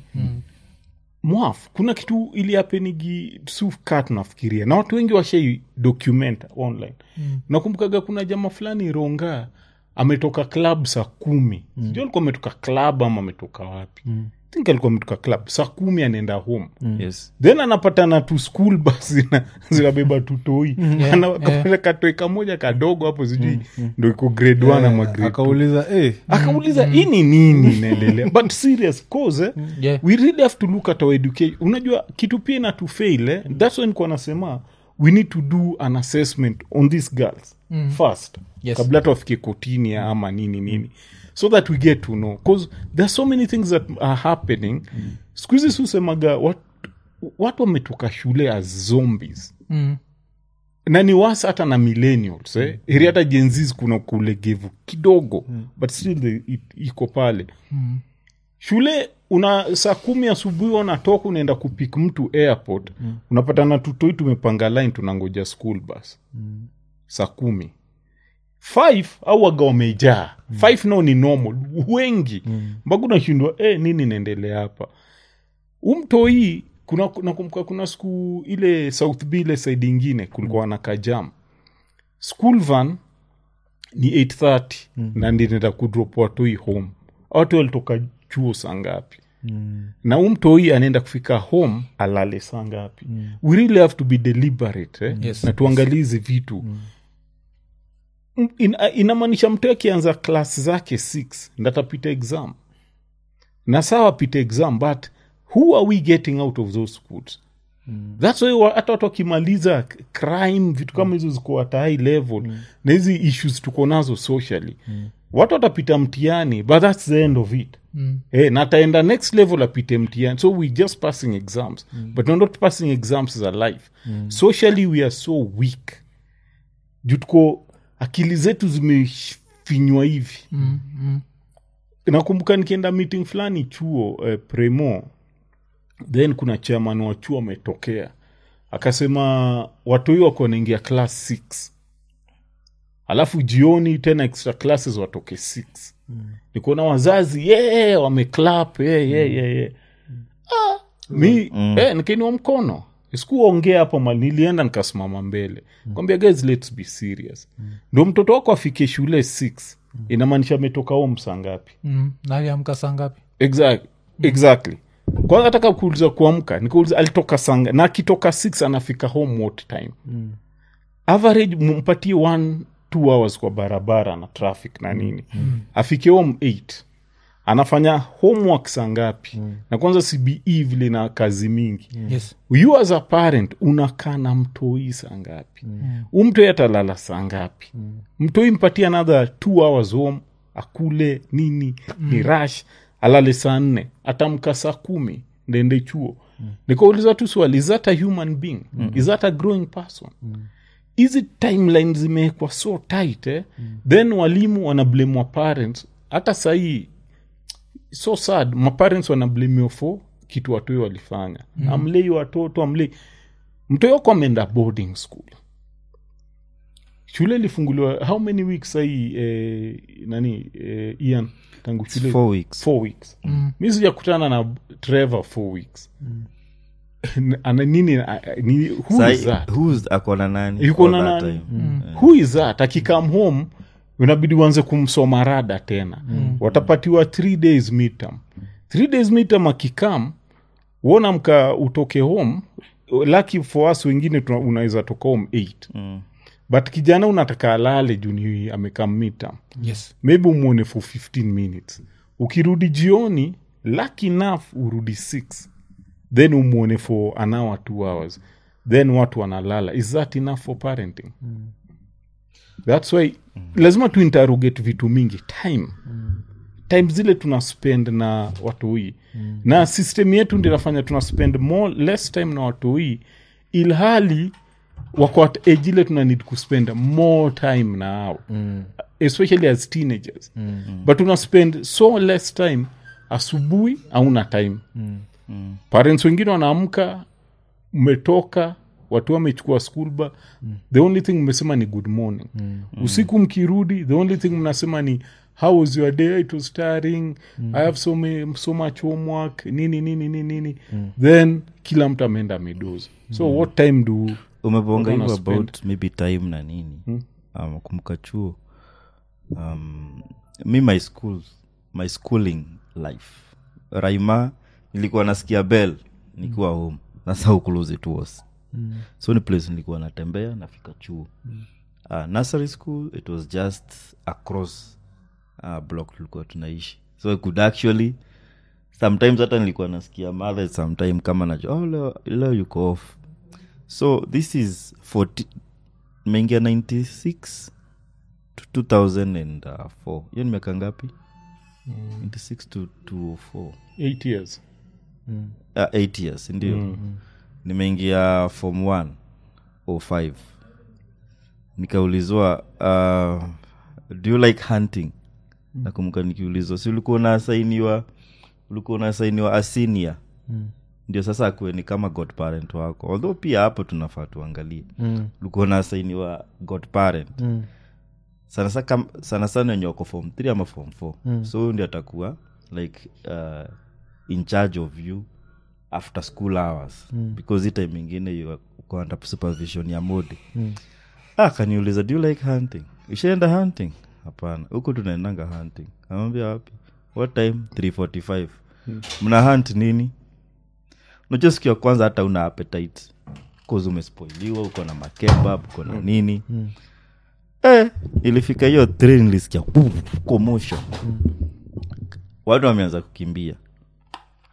mwaf kuna kitu iliapenigi suka tunafikiria na watu wengi washai document online mm. nakumbukaga kuna jama fulani ronga ametoka club saa kumi mm. sijui alikuwa ametoka club ama ametoka wapi mm. think alikuwa ametoka club saa kumi anaenda home yes then anapatana tu school bus zina- zinabeba tutoi yeah. katoi kamoja kadogo hapo sijui ndo iko grade one ama grade two. akauliza eh, akauliza hii ni nini inaendelea but serious cause eh, Yeah. we really have to look at our education unajua kitu pia na to fail eh? thats why nikuwa nasema we need to do an assessment on these girls first Yes. kabla tuafike kotini ama nini nini so that we get to know bcause there are so many things that are happening siku hizi susemaga wat, watu wametoka shule as zombies Mm. na ni wasa hata na millennials eh? heri hata jenzis kuna kulegevu kidogo but still the, it, iko pale shule una saa kumi asubuhi unatoka unaenda kupik mtu airport unapata na tutoi tumepanga line tunangoja school bus saa kumi five au waga wamejaa five nao ni normal wengi mpaka unashindwa eh, nini inaendelea hapa umtoi kuna nakumbuka kuna siku ile south b ile side ingine kulikuwa na kajam school van ni 830 mm. na ndinaenda kudrop watoi home watu walitoka chuo saa ngapi mm. na umtoi anaenda kufika home alale saa ngapi mm. we really have to be deliberate eh? Yes. na tuangalie hizi vitu mm in, inamaanisha mtu akianza klas zake 6 ndatapita exam na sawa apita exam but who are we getting out of those schools thats why wa- hata watu wakimaliza k- crime vitu kama hizo ziko at a high level na hizi issues tuko nazo socially watu watapita mtiani but thats the end of it mm. hey, na ataenda next level apite mtiani so we just passing exams mm. but we're not passing exams as a life mm. socially we are so weak juu tuko akili zetu zimefinywa hivi mm, mm. nakumbuka nikienda meeting fulani chuo eh, premo then kuna chairman wa chuo ametokea akasema watu hiyo wako wanaingia class 6 alafu jioni tena extra classes watoke 6 mm. nikuona wazazi yeah, wameclap yeah, yeah, yeah, yeah. Ah, mi mm. eh, nikainua mkono sikuongea hapo mali nilienda nikasimama mbele kwambia guys let's be serious ndo mtoto wako afike shule 6 inamaanisha ametoka home saa ngapi mm. naliamka saa ngapi exactly, exactly. kwanza nataka kuuliza kuamka nikauliza alitoka sanga na akitoka 6 anafika home what time mm. average mpatie one two hours kwa barabara na traffic na nini mm. afike home 8 anafanya homework saa ngapi mm. na kwanza cbe vile na kazi mingi mm. yes you as a parent unakaa na mtoi saa ngapi mm. umtoi atalala saa ngapi mm. mtoi mpatie another two hours home akule nini mm. ni rash alale saa nne atamka saa kumi ndende chuo mm. nikauliza tu swali is that a human being mm. is that a growing person hizi mm. timeline zimewekwa so tight eh? mm. then walimu wanablemwa parents hata sahii so sad maparents wanablamiwa for kitu watoi walifanya mm. amlei watoto amlei mtoi wako ameenda boarding school shule ilifunguliwa how many weeks sahii eh, nani eh, ian tangu shule four weeks. four weeks mm. mi sijakutana na trevor four weeks mm. ana nini a- ni, who is Sai- that? who's akona nani yuko all na that nani time? mm. who is that akikam home inabidi uanze kumsoma rada tena mm. watapatiwa three days midterm three days midterm akikam uona mka utoke home lucky for us wengine tuna- unaweza toka home 8 Mm. but kijana unataka alale juni amekam midterm yes maybe umwone for 15 minutes ukirudi jioni lucky enough urudi 6 then umwone for an hour two hours then watu wanalala is that enough for parenting mm. thats why mm. lazima tuinterrogate vitu mingi time mm. time zile tuna spend na watoi mm. na system yetu ndi nafanya tuna spend more less time na watoi ilhali wako at age ile tuna need kuspend more time na ao mm. especially as teenagers mm. but una spend so less time asubuhi auna time mm. Mm. parents wengine wanaamka mmetoka watu wamechukua school ba mm. the only thing mmesema ni good morning mm. usiku mkirudi the only thing mnasema ni how was your day it was tiring mm. i have so, ma- so much homework nini nini nini nini mm. then kila mtu ameenda medozi so mm. what time do umebonga Unaona hivyo spend. about maybe time na nini um, kumka chuo um, mi my school my schooling life raima nilikuwa nasikia bell nikiwa home that's how close it was mm. so ni place nilikuwa natembea nafika chuo mm. uh, nursery school it was just across uh, block tulikuwa tunaishi so i could actually sometimes hata nilikuwa nasikia mother sometime kama najua oh, leo, leo yuko off so this is 40 meingia 96 to 2004 hiyo ni miaka ngapi 96 to 204 eight years uh, 8 years ndio mm. nimeingia form 1 05 nikaulizwa uh, do you like hunting mm. nakumbuka nikiulizwa si ulikuwa unasainiwa ulikuwa unasainiwa asinia mm. ndio sasa akuwe ni kama godparent wako although pia hapo tunafaa tuangalie mm. ulikuwa unasainiwa godparent mm sana sa- kam- sana sana wenye wako form 3 ama form 4 mm. so huyu ndio atakuwa like uh, in charge of you after school hours mm. because hii time ingine you are- uko under supervision ya modi mm. ah, kaniuliza do you like hunting ishaenda hunting hapana huku tunaendanga hunting amwambia wapi what time 345 mna hunt nini unajua siku ya kwanza hata una appetite cause umespoiliwa uko na makebab uko na nini eh, ilifika hiyo train nilisikia commotion watu wameanza kukimbia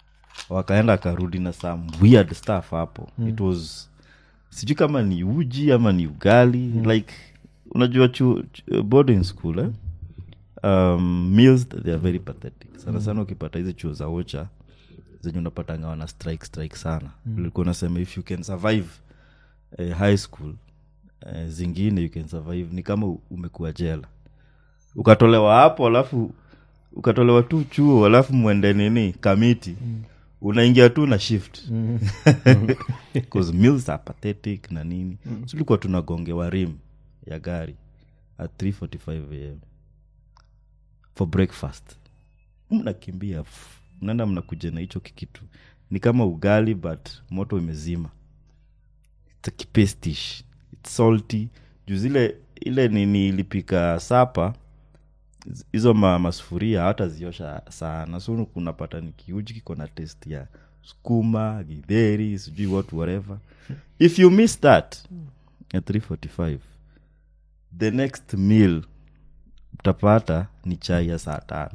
wakaenda akarudi na some weird stuff hapo it was sijui kama ni uji ama ni ugali like unajua chu, chu, boarding school eh? um, meals they are very pathetic sana sana ukipata hizi chuo za ocha zenye unapatanga wana strike strike sana ulikuwa unasema if you can survive eh, high school eh, zingine you can survive ni kama u- umekuwa jela ukatolewa hapo alafu ukatolewa tu chuo alafu mwende nini kamiti unaingia tu na shift because meals are pathetic na nini mm. tulikuwa tunagongewa rim ya gari at 345 am for breakfast mnakimbia f- mnaenda mnakuja na hicho kikitu ni kama ugali but moto imezima It's a kipestish It's salty juu zile ile nini ilipika sapa z- hizo ma, masufuria hata ziosha sana so kunapata ni kiuji kiko na test ya skuma gidheri sijui what whatever if you miss that at 345 the next meal utapata ni chai ya saa tano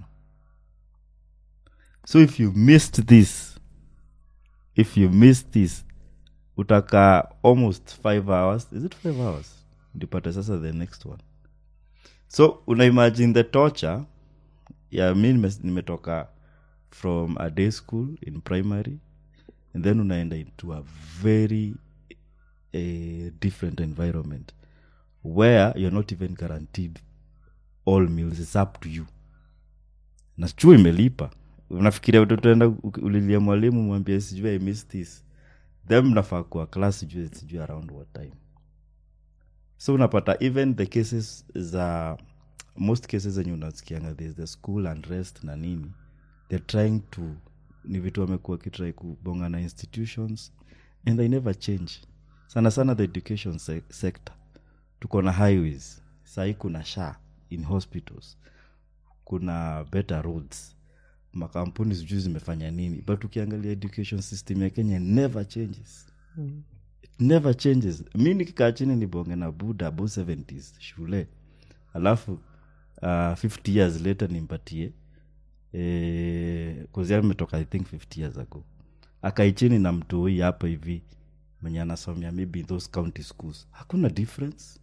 so if you missed this if you missed this utakaa almost five hours is it five hours ndipate sasa the next one so unaimagine the torture ya mi nime- nimetoka from a day school in primary and then unaenda into a very uh, different environment where you're not even guaranteed all meals is up to you na chuo imelipa unafikiria utotenda ulilia mwalimu mwambie sijui i miss this then mnafaa kuwa class sijui sijui around what time so unapata even the cases za most cases zenye unasikianga there's the school and rest na nini they're trying to ni vitu wamekuwa kitrai kubonga na institutions and they never change sana sana the education se sector tuko na highways sahii kuna sha in hospitals kuna better roads makampuni sijui zimefanya nini but ukiangalia education system ya kenya never changes it never changes mi nikikaa chini nibonge na buda abo 70s shule alafu uh, 50 years later nimpatie eh, kuzia ametoka i think 50 years ago akaichini na mtoi hapa hivi mwenye anasomea maybe in those county schools hakuna difference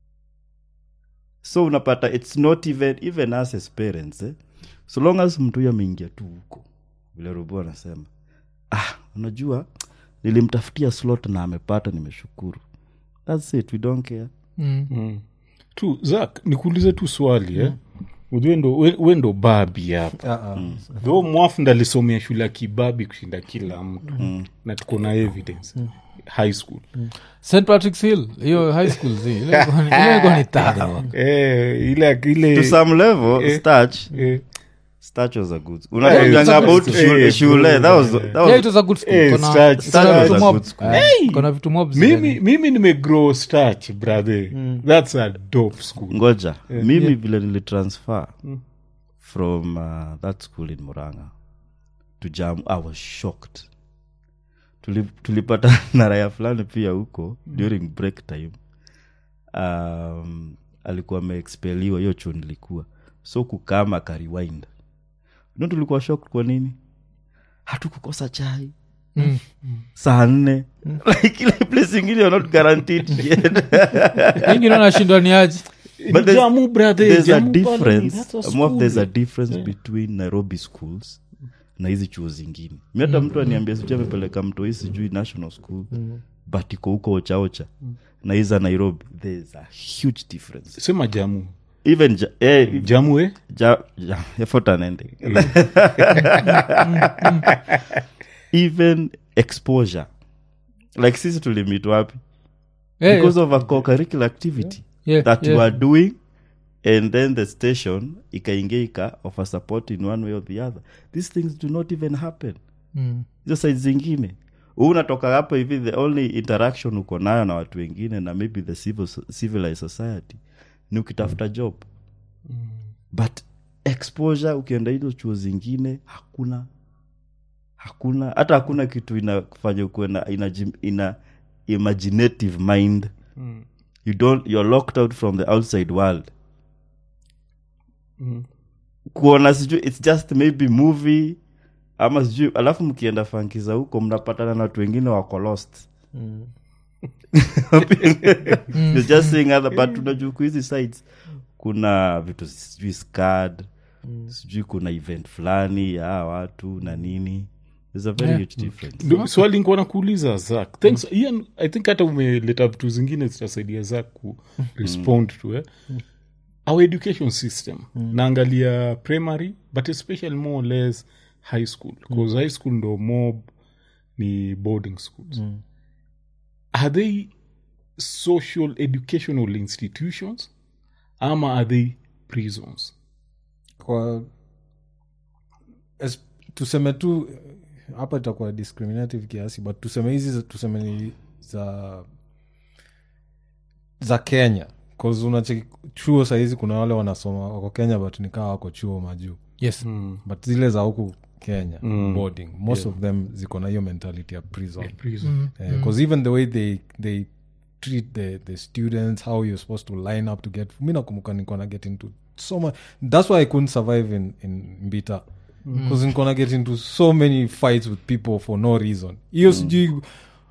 so unapata its not even even us as parents eh? so long as mtu huyo ameingia tu huko vile rubu anasema ah unajua nilimtafutia slot na amepata nimeshukuru thats it we don't care tu zak nikuulize tu swali eh? ujue ndo we, we ndo babi hapa tho mwafu ndalisomea shule ya kibabi kushinda kila mtu na tuko na evidence high school st patrick's hill hiyo high school zi ile ilikuwa ni- ile ilikuwa ni taga wa. eh, ile to ile some level Eh. starch eh, starch was a good it's unajanga a about good shule, school. shule that was, that Yeah, was it was a good school. Eh, Kuna- starch- kuna starch vitu was a mob. good school. Eh, kuna vitu mob mimi zile- mimi nimegrow starch brother that's a dope school ngoja mimi vile nilitransfer from uh, that school in muranga to jam i was shocked Tuli, tulipata na raya fulani pia huko during break time um, alikuwa ameexpeliwa hiyo chuo nilikuwa so kukama kariwind no tulikuwa shocked kwa nini hatukukosa chai saa nne like ile place ingine you're not guaranteed yet. ingine nashindwa ni aji But there's- Jamu, brother, there's a Jamu pale, difference that's a Mof, school. there's a difference between nairobi schools na hizi chuo zingine mi hata mtu aniambia sijui amepeleka mtu hii sijui national school but iko huko ochaocha na hii za nairobi there's a huge difference sema jamu even ja, eh, jamu eh? ja, ja, effort anaende even exposure like sisi tulimit wapi Eh, because of a co-curricular activity yeah, that yeah. you are doing and then the station ikaingia ika offer support in one way or the other these things do not even happen Mm. hizo side zingine huu unatoka hapo hivi the only interaction uko nayo na watu wengine na maybe the civil, civilized society ni ukitafuta job but exposure ukienda hizo chuo zingine hakuna hakuna hata hakuna kitu inafanya ukuwe na ina, jim- ina imaginative mind you don't you're locked out from the outside world kuona sijui it's just maybe movie ama sijui alafu mkienda fanki za huko mnapatana na watu wengine wako lost You're just saying other but unajua kwa hizi sites kuna vitu sijui scad sijui kuna event fulani ya hawa watu na nini there's a very huge difference Ndio swali nikuwa nakuuliza zak thanks Ian, i think hata umeleta vitu zingine zitasaidia zak ku respond to eh? our education system naangalia primary but especially more or less high school because high school ndo mob ni boarding schools are they social educational institutions ama are they prisons kwa es, tuseme tu hapa itakuwa discriminative kiasi but tuseme hizi za- tuseme ni za za kenya bcause unacheki chuo sahizi kuna wale wanasoma wako kenya but nikaa wako chuo majuu yes but zile za huku kenya boarding most of them ziko na hiyo mentality ya prison prison because even the way they they treat the the students how you're supposed to line up to get mi nakumbuka nikona get into so much that's why i couldn't survive in in mbita because nikona get into so many fights with people for no reason hiyo sijui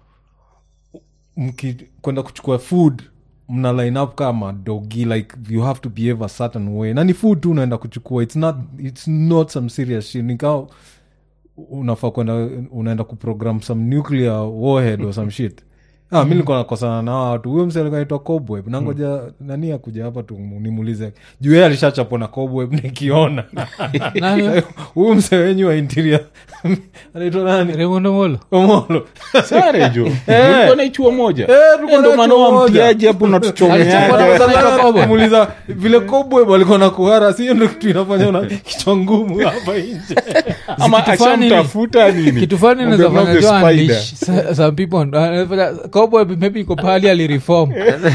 mki- kwenda kuchukua food mna line up kama dogi like you have to behave a certain way na ni food tu unaenda kuchukua it's not, it's not some serious shit nikao unafaa kwenda unaenda kuprogram some nuclear warhead or some shit ah, mi nilikuwa nakosana na hawa watu huyo mse alikuwa naitwa cobweb nangoja nani akuja hapa tu nimuulize juu yeye alishachapwa na cobweb nikiona Nani? huyu mse wenyu wa interior anaitwa nani Raymond Omolo. omolo sare jo ulikuwa na ichuo moja Eh, tulikuwa ndo na maana chuo moja. wampiaji hapo Alichukua natuchomeaja na- Anaitwa Cobweb. muuliza vile cobweb alikuwa na kuhara siyo ndo kitu inafanya una kichwa ngumu hapa nje ama Kitu fulani ni- ashamtafuta nini kitu fani On the nazafanya Love the jo Spider. unleash so- some people anafanya cowboy maybe iko pahali alireform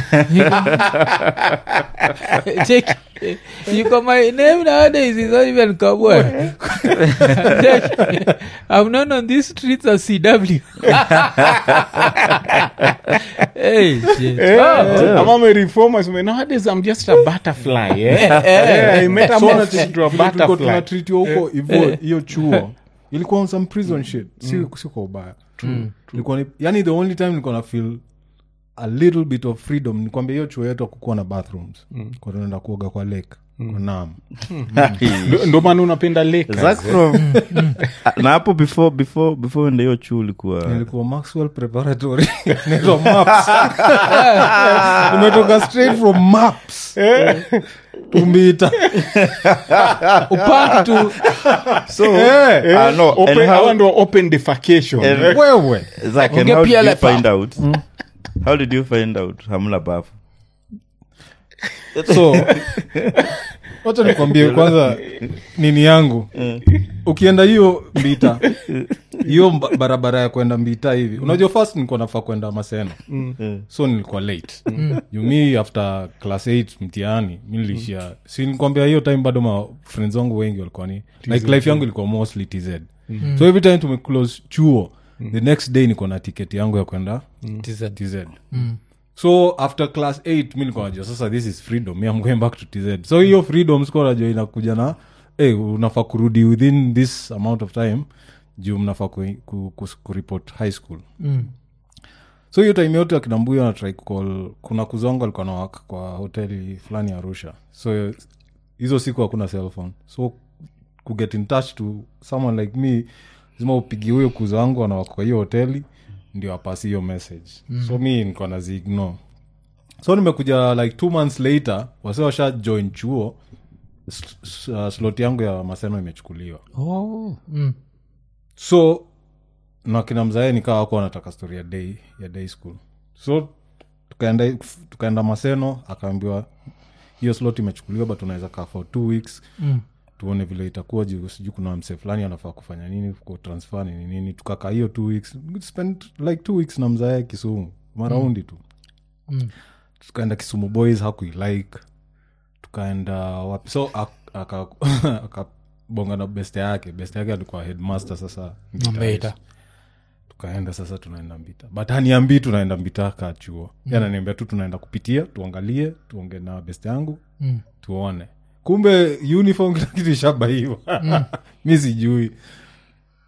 check you got my name nowadays is not even cowboy check i'm known on these streets as cw hey shit Eh, ama amereform aseme nowadays i'm just a butterfly eh? Eh, I met a So moth unacheki into a vile tulikuwa butterfly. tunatritiwa huko hivo hiyo chuo ilikuwa on some prison shit si si kwa ubaya Ilikuwa ni- yani the only time nilikuwa na feel a little bit of freedom nikwambia hiyo chuo yetu akukuwa na bathrooms kwa tunaenda kuoga kwa lake kwa nam Ndo- ndo maana unapenda Lakers, Zac eh? from na hapo before before before ende hiyo chuu ulikuwa nilikuwa maxwell preparatory Inaitwa maps umetoka straight from maps tumbita upaki tu so Eh, Ah, no, open- and how- hawa ndo open defecation And- eh? wewe Zac, and Ongea how did pia you lepa. find out how did you find out hamna bafu so wacha nikwambie kwanza nini yangu ukienda hiyo mbita hiyo mba- barabara ya kwenda mbita hivi unajua first nilikuwa nafaa kwenda maseno so nilikuwa late jumi after class 8 mtiani mi nilishia si nikwambia hiyo time bado ma friends wangu wengi walikuwa ni like life yangu ilikuwa mostly tz so every time tumeclose chuo the next day niko na tiketi yangu ya kwenda TZ. tz so after class 8 mi nilikuwa najua sasa this is freedom me I'm going back to tz so hiyo freedom sikuwa najua inakuja na hey, unafaa kurudi within this amount of time juu mnafaa ku, ku, ku, kureport high school so hiyo time yote akinambuyo natrai kucall kuna kuzongo alikuwa na wak kwa hoteli fulani ya arusha so hizo siku hakuna cellphone so kuget in touch to someone like me lazima upigi huyo kuza wangu anawaka kwa hiyo hoteli ndio apasi hiyo message mm. so mi niko naziignore so nimekuja like two months later wase washa join chuo s- s- uh, slot yangu ya maseno imechukuliwa oh mm. so na kina mzae nikaa wako wanataka story ya day ya day school so tukaenda tukaenda maseno akaambiwa hiyo slot imechukuliwa but unaweza kaa for two weeks Mm. tuone vile itakuwa juu sijui kuna mse fulani anafaa kufanya nini ku transfer nini nini tukakaa hiyo two weeks We spent like two weeks na mzae kisumu maraundi tu Mm. tukaenda kisumu boys hakuilike tukaenda wapi so ak- aka- akabonga na beste yake beste yake alikuwa headmaster sasa Mbita Mbita. High. tukaenda sasa tunaenda mbita but haniambii tunaenda mbita kaa chuo mm. ananiambia tu tunaenda kupitia tuangalie tuonge na beste yangu Mm. tuone kumbe uniform kila kitu ishabaiwa mi sijui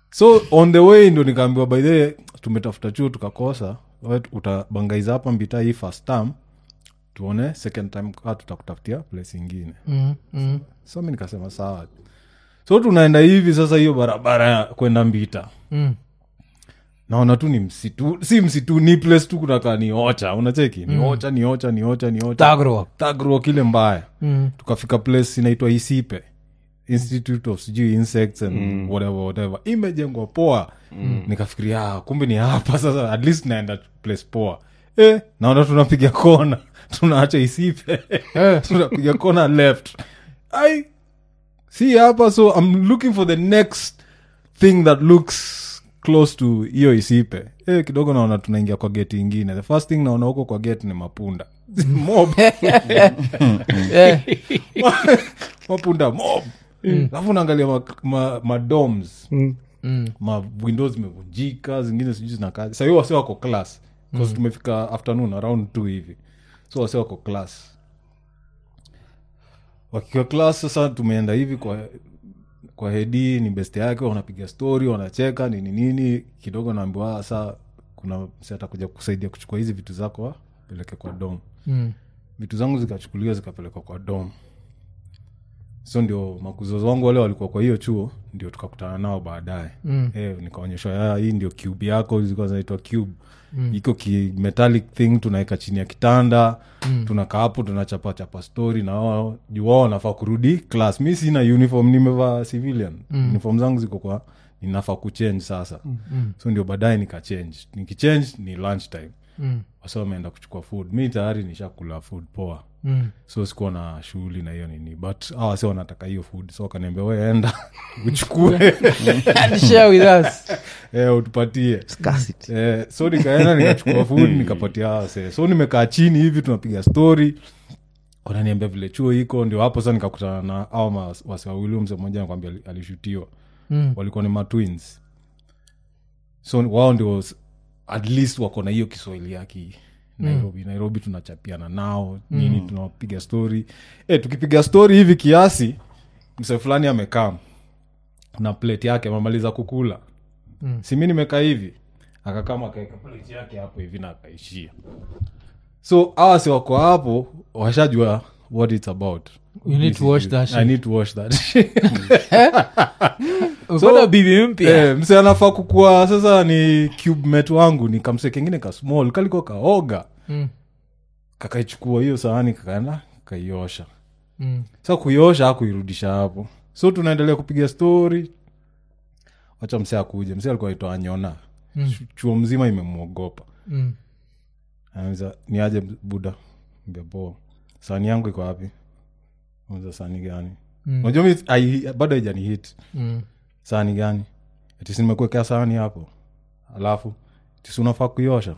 so on the way ndo nikaambiwa by the way, tumetafuta chuo tukakosa we utabangaiza hapa mbita hii first term tuone second time kaa tutakutafutia place ingine Mm, mm. so mi nikasema sawa so tunaenda hivi sasa hiyo barabara ya kwenda mbita Mm. naona tu ni msitu si msitu ni place tu kunakaa ni ocha unacheki ni ocha ni ocha ni ocha ni ocha Tagro. tagro kile mbaya Mm. tukafika place inaitwa isipe institute of sijui insects and whatever whatever imejengwa poa nikafikiria ah, kumbe ni hapa sasa at least naenda place poa eh, naona tunapiga kona tunaacha isipe Eh. tunapiga kona left i si hapa so i'm looking for the next thing that looks close to hiyo isipe eh, kidogo naona tunaingia kwa geti ingine the first thing naona huko kwa geti ni mapunda mob Eh. mapunda mob alafu naangalia ma, ma, madoms Mm. ma windows zimevunjika zingine sijui zinakaa sahii wase wako class bcause tumefika afternoon around two hivi so wase wako class wakiwa class sasa tumeenda hivi kwa kwa hedi ni best yake wanapiga story wanacheka nini nini kidogo naambiwa saa kuna msi atakuja kusaidia kuchukua hizi vitu zako peleke kwa dom Mm. vitu zangu zikachukuliwa zikapelekwa kwa dom so ndio makuzozo wangu wale walikuwa kwa hiyo chuo ndio tukakutana nao baadaye mm. eh, nikaonyeshwa "Ya, hii ndio cube yako zilikuwa zinaitwa cube mm. iko ki metallic thing tunaweka chini ya kitanda mm. tunakaa hapo tunachapa chapa story na wao juu wao wanafaa kurudi class mi sina uniform nimevaa civilian mm. uniform zangu ziko kwa ninafaa kuchange sasa mm. so ndio baadaye nikachange nikichange ni lunch time Mm. wasa wameenda kuchukua food mi tayari nishakula food poa Mm. so sikuwa na shughuli na hiyo nini but awa si wanataka hiyo food so wakaniambia we enda uchukue And share with us. eh, utupatie Scarcity. eh, so nikaenda nikachukua food nikapatia hawa se so nimekaa chini hivi tunapiga story wananiambia vile chuo iko ndio hapo sasa nikakutana na au wasi wawili mse mmoja nakwambia ali- alishutiwa Mm. walikuwa ni matwins so wao ndio s- at least wako na hiyo kiswahili yaki nairobi nairobi tunachapiana nao nini tunapiga story e, tukipiga story hivi kiasi mse fulani amekaa na plate yake amemaliza kukula mm. simi nimekaa hivi akakama akaeka plate yake hapo hivi na akaishia so awa si wako hapo washajua what it's about You need to watch that I shit. need to watch that shit. Ukona bibi mpya Eh, mse anafaa kukua sasa ni cubemet wangu ni kamse kengine ka small kaliko kaoga Mm. kakaichukua hiyo sahani kakaenda kaiosha Mm. sa kuiosha akuirudisha hapo so tunaendelea kupiga story wacha mse akuja mse alikuwa aitwa anyona Mm. chuo mzima imemwogopa Mm. anauliza ni aje buda ngepoa sahani yangu iko wapi za sahani gani Mm. unajua mi ai- bado haijani hit Mm. sahani gani tisi nimekuwekea sahani hapo alafu tisi unafaa kuiosha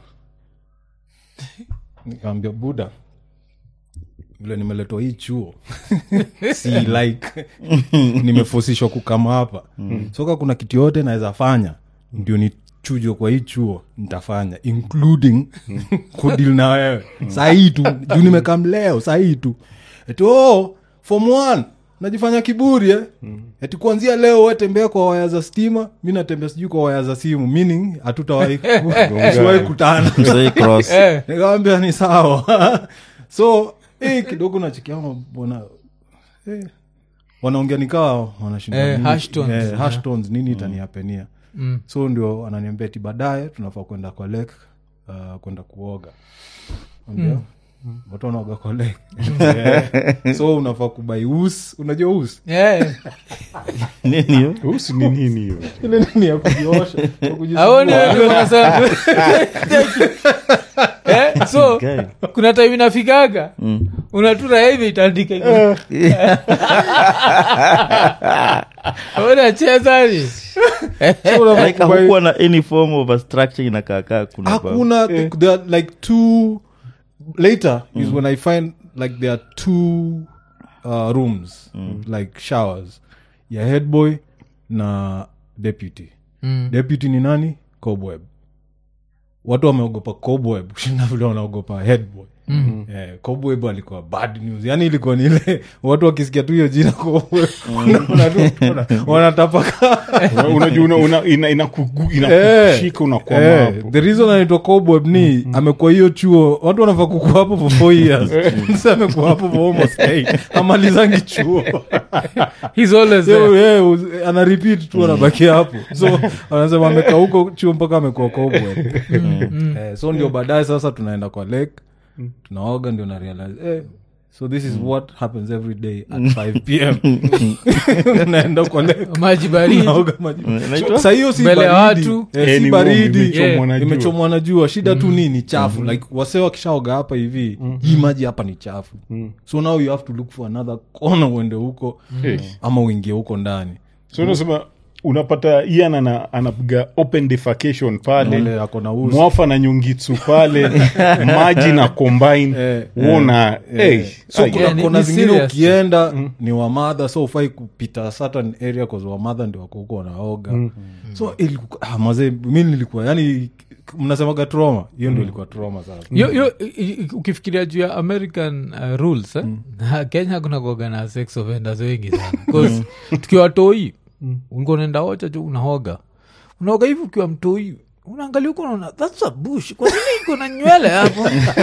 nikaambia buda vile nimeletwa hii chuo si like nimefosishwa kukama hapa soka kuna kitu yote naweza fanya ndio ni chujwa kwa hii chuo nitafanya including kudil na wewe sahii tu juu nimekam leo sahii tu eti oh, form one najifanya kiburi eh? eti kuanzia leo wetembea kwa waya za stima mi natembea sijui kwa waya za simu meaning hatutawahi tusiwahi kutana Mzee cross. Eh. nikawambia ni sawa so eh, kidogo nachikiama bona eh, wanaongea nikawa wanashinda Eh, nini- hash tones, eh, yeah. hash tones, nini itaniapenia Mm. so ndio ananiambia ti baadaye tunafaa kwenda kwa lake uh, kwenda kuoga Ambia, watu wanaoga kwa lake Eh, so unafaa kubai us unajua us Yeah. Nini hiyo? usi ni nini hiyo ile nini ya kujiosha ya kujisugua. Aone wewe unasema. Eh, so Guy. kuna time inafikaga unatura hivi itaandika hivi. unacheza ni So unafaa Like kubai- hakukuwa na any form of a structure inakaakaa kuna hakuna there are like two later is when i find like there are two uh, rooms like showers ya headboy na deputy Mm. deputy ni nani cobweb watu wameogopa cobweb kushinda vile wanaogopa headboy Eh, cobweb alikuwa bad news yani ilikuwa ni ile watu wakisikia tu hiyo jina cobweb wanaona tu- wana- wanatapaka unajua una, una, ina, inakugu- Eh, inakushika unakwama eh, hapo the reason anaitwa cobweb ni amekuwa hiyo chuo watu wanafaa kukua hapo for four years Sasa amekuwa hapo for almost eight amalizangi chuo He's always So, there. yeah, uz- ana repeat tu anabakia hapo so wanasema amekaa huko chuo mpaka amekuwa cobweb eh, so ndio baadaye sasa tunaenda kwa lake tunaoga ndio na realize eh, so this is what happens every day at 5 pm unaenda kwa lake maji baridi unaoga maji Inaitwa? Sa hiyo si Mbele ya baridi. watu. Eh, Eh, si ni baridi warm, imechomwa na jua. imechomwa na jua shida tu ni ni chafu like wase wakishaoga hapa hivi hii maji hapa ni chafu so now you have to look for another corner uende huko Eh. ama uingie huko ndani so unasema unapata ian ana- anapiga open defecation pale Wale ako na uzi. mwafa na nyungitsu pale maji na combine Eh, uona hey, so ai, kuna Yeah, ni- kona ni zingine serious. ukienda ni wamadha so ufai kupita certain area cause wamadha ndio wako huko wanaoga so ilikuwa- ah, mazee mi nilikuwa yani mnasemaga trauma hiyo ndio ilikuwa trauma sasa yo, yo, i- i- ukifikiria juu ya american uh, rules eh? na kenya kuna kuoga na sex offenders wengi sana bcause tukiwa toi ulikuwa unaenda ocha ju unaoga unaoga hivi ukiwa mtoi unaangalia huko unaona thats a bush kwa nini iko na nywele hapo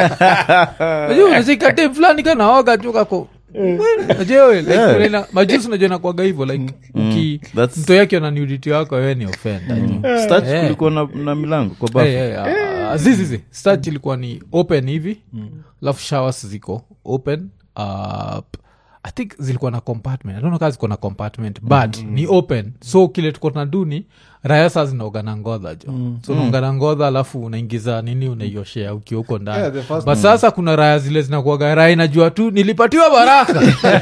najua unashikate fulani kanaoga tu kako najewe like, unaenda- majusi najua nakwaga hivyo like uki That's- mto yake na nudity wako wewe ni offender Starch Eh. kulikuwa na, na milango kwa bafu Hey, hey, ah, ah, zizizi start ilikuwa ni open hivi alafu showers ziko open uh, i think zilikuwa na compartment I don't know kama ziko na compartment but ni open so kile tuko tunaduni raya saa zinaoga na ngodha jo so unaoga na ngodha alafu unaingiza nini unaioshea ukiwa huko ndani Yeah, the first- but sasa kuna raya zile zinakuaga raya inajua tu nilipatiwa baraka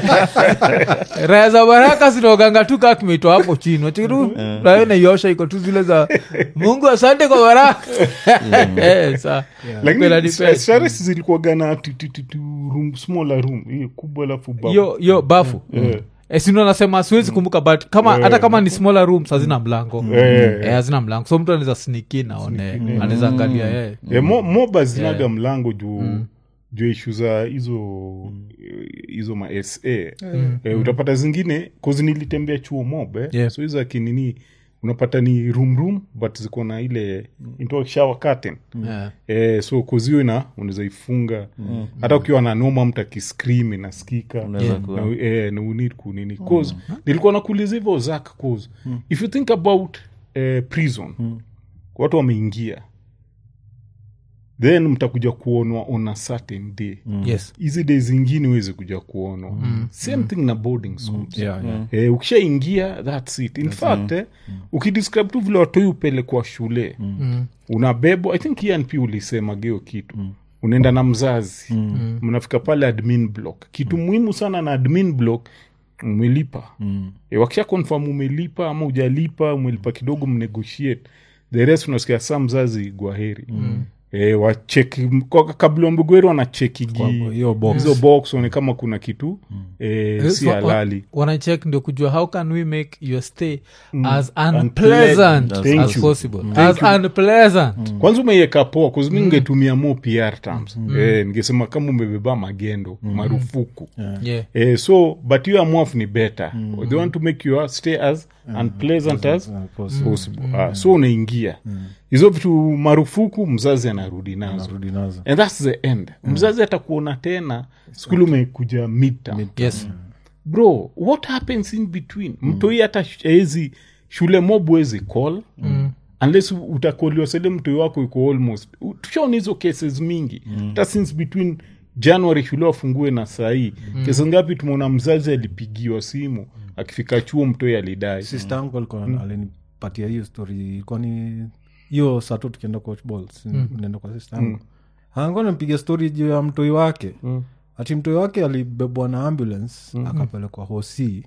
raya za baraka zinaoganga tu kaa kimeitwa hapo chini wachiru raya inaiosha iko tu zile za mungu asante kwa baraka Eh, sa- lakini Kuna depend. stares zilikuwaga na tu- tu- tu- tu room smaller room hiyo kubwa alafu bafu. yo yo bafu Eh, Eh, sino nasema siwezi kumbuka but kama hata kama ni smaller rooms hazina mlango eh, Eh, hazina mlango so mtu anaweza sniki naone anaweza angalia eh. eh, mo- moba zinaga mlango juu juu ishu za hizo hizo ma sa eh, utapata zingine kozi nilitembea chuo mob eh. Yeah. so hizo akinini unapata ni room room but ziko na ile into shower curtain Yeah. eh, so kozi hiyo ina unaweza ifunga hata ukiwa na noma mtu akiscream inaskika Unaweza kuwa- na, eh, na unid kunini cause nilikuwa nakuuliza hivyo zak cause if you think about eh, prison watu wameingia then mtakuja kuonwa on a certain day yes hizi day zingine uweze kuja kuonwa same thing na boarding schools yeah, yeah. Eh, ukishaingia thats it in fact eh, ukidescribe tu vile watoi upelekwa shule unabebwa i think anp ulisema geo kitu unaenda na mzazi mnafika pale admin block kitu muhimu sana na admin block umelipa e, wakisha confirm umelipa ama ujalipa umelipa kidogo mnegotiate the rest unasikia saa mzazi gwaheri e, wacheki kwa- kabla mbugweri wanachekigi Kwa- hiyo box. hizo box one kama kuna kitu e, si Wa- wa- halali wanachek ndio kujua how can we make your stay as Unpleasant. unpleasant Thank as you. possible as unpleasant kwanza umeiweka poa kuzimi ningetumia mo pr terms eh, ningesema kama umebeba magendo marufuku yeah eh, so but your move ni better they want to make your stay as unpleasant as possible Ah, so unaingia hizo vitu marufuku mzazi anarudi nazo Rudi nazo and thats the end mzazi atakuona tena skuli umekuja midterm yes bro what happens in between mtoi hata ezi shule mob wezi call unless utakoliwa sele mtoi wako iko almost tushaona hizo cases mingi hata since between january shule wafungue na sahii kesi ngapi tumeona mzazi alipigiwa simu akifika chuo mtoi alidai sister yangu alikuwa alinipatia hiyo story ilikuwa ni hiyo sato tukienda coach balls naenda kwa sister yangu alikuwa nampiga story juu ya mtoi wake ati mtoi wake alibebwa na ambulance akapelekwa hosi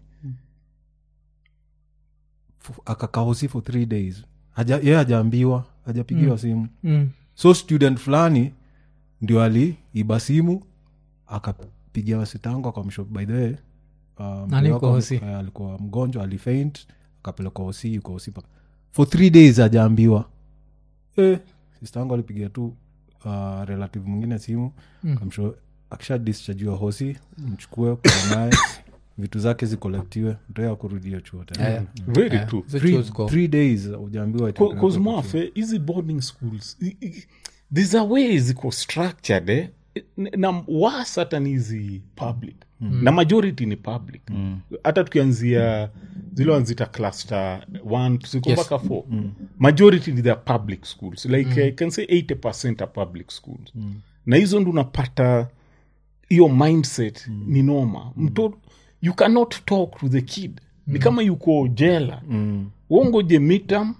Fu- akakaa hosi for three days Haja- ye hajaambiwa hajapigiwa simu mm. so student fulani ndio aliiba simu akapigia wasitangu akamsho by the way uh, Nani mzee yuko wako hosi? eh, alikuwa mgonjwa alifaint akapelekwa hosi yuko hosi paka for three days hajaambiwa eh, sistangu alipigia tu uh, relative mwingine simu kamsho akisha dischargiwa hosi mchukue kuja naye vitu zake zikolektiwe mtoya kurudia chuo tena Eh, very eh, true hizo Three- chuo ziko- three days ujaambiwa ita- kosmafe hizi boarding schools i- i- there's a way ziko structured eh? N- na was hata ni hizi public mm. na majority ni public hata tukianzia zile wanzita cluster one tusiko Yes. mpaka four majority ni the public schools like i can say 80 are public schools na hizo ndo unapata hiyo mindset ni noma mtoto you cannot talk to the kid ni kama yuko jela uongoje mitam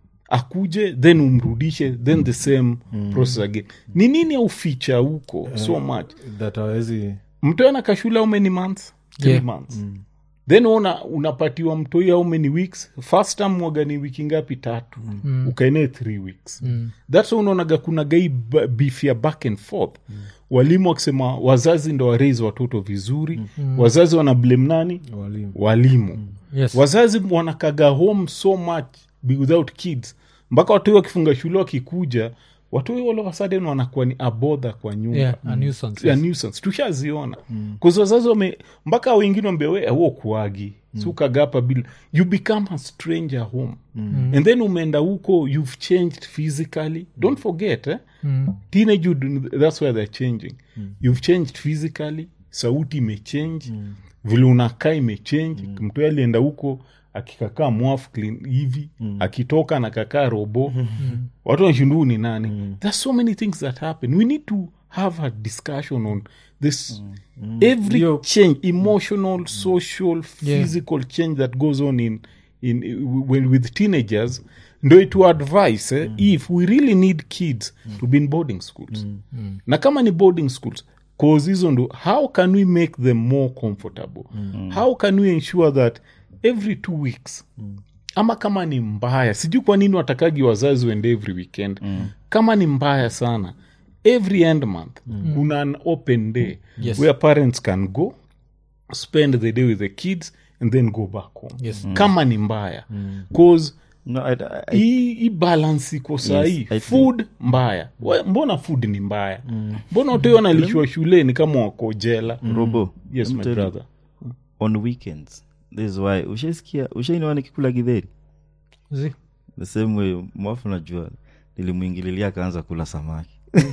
akuje then umrudishe then the same process again ni nini auficha huko so much that hawezi mtoi ana kashule how many months Three Yeah. months then una unapatiwa mtoi how many weeks first time mwaga ni wiki ngapi tatu mm. ukaenee three weeks mm. thats why unaonaga kuna gai b- beef ya back and forth mm. walimu wakisema wazazi ndo waraise watoto vizuri mm. wazazi wana blame nani walimu walimu mm. Yes. wazazi wanakaga home so much be without kids mpaka watoi wakifunga shule wakikuja watoi all of a sudden wanakuwa ni abodha kwa nyumba Yeah, a nuisance, ya yes. nuisance tushaziona mm. wazazi wame mpaka wengine wambewe huo kuagi mm. sukagapa bila you become a stranger home mm. and then umeenda huko you've changed physically don't forget eh? mm. teenagehood that's where they're changing mm. you've changed physically sauti imechange mm. vile unakaa imechange mm. mtu alienda huko akikakaa mwafu clean hivi mm. akitoka nakakaa robo mm. watu wanashinduu ni nani mm. there's so many things that happen we need to have a discussion on this every Yo- change emotional social physical change that goes on in in when with teenagers ndo itu advice eh, if we really need kids to be in boarding schools na kama ni boarding schools cause hizo ndo how can we make them more comfortable how can we ensure that every two weeks ama kama ni mbaya sijui kwa nini watakagi wazazi wende every weekend mm. kama ni mbaya sana every end month mm. kuna an open day Yes. where parents can go spend the day with the kids and then go back home Yes. kama ni mbaya cause no, I, I, hii hii balance iko sahii I think- food mbaya We- mbona food ni mbaya mbona watoi wanalishwa shuleni kama wako jela robo yes let me my tell you, brother on weekends this is why ushaisikia ushainiwa nikikula gidheri Zi- the same way mwafu najua nilimwingililia akaanza kula samaki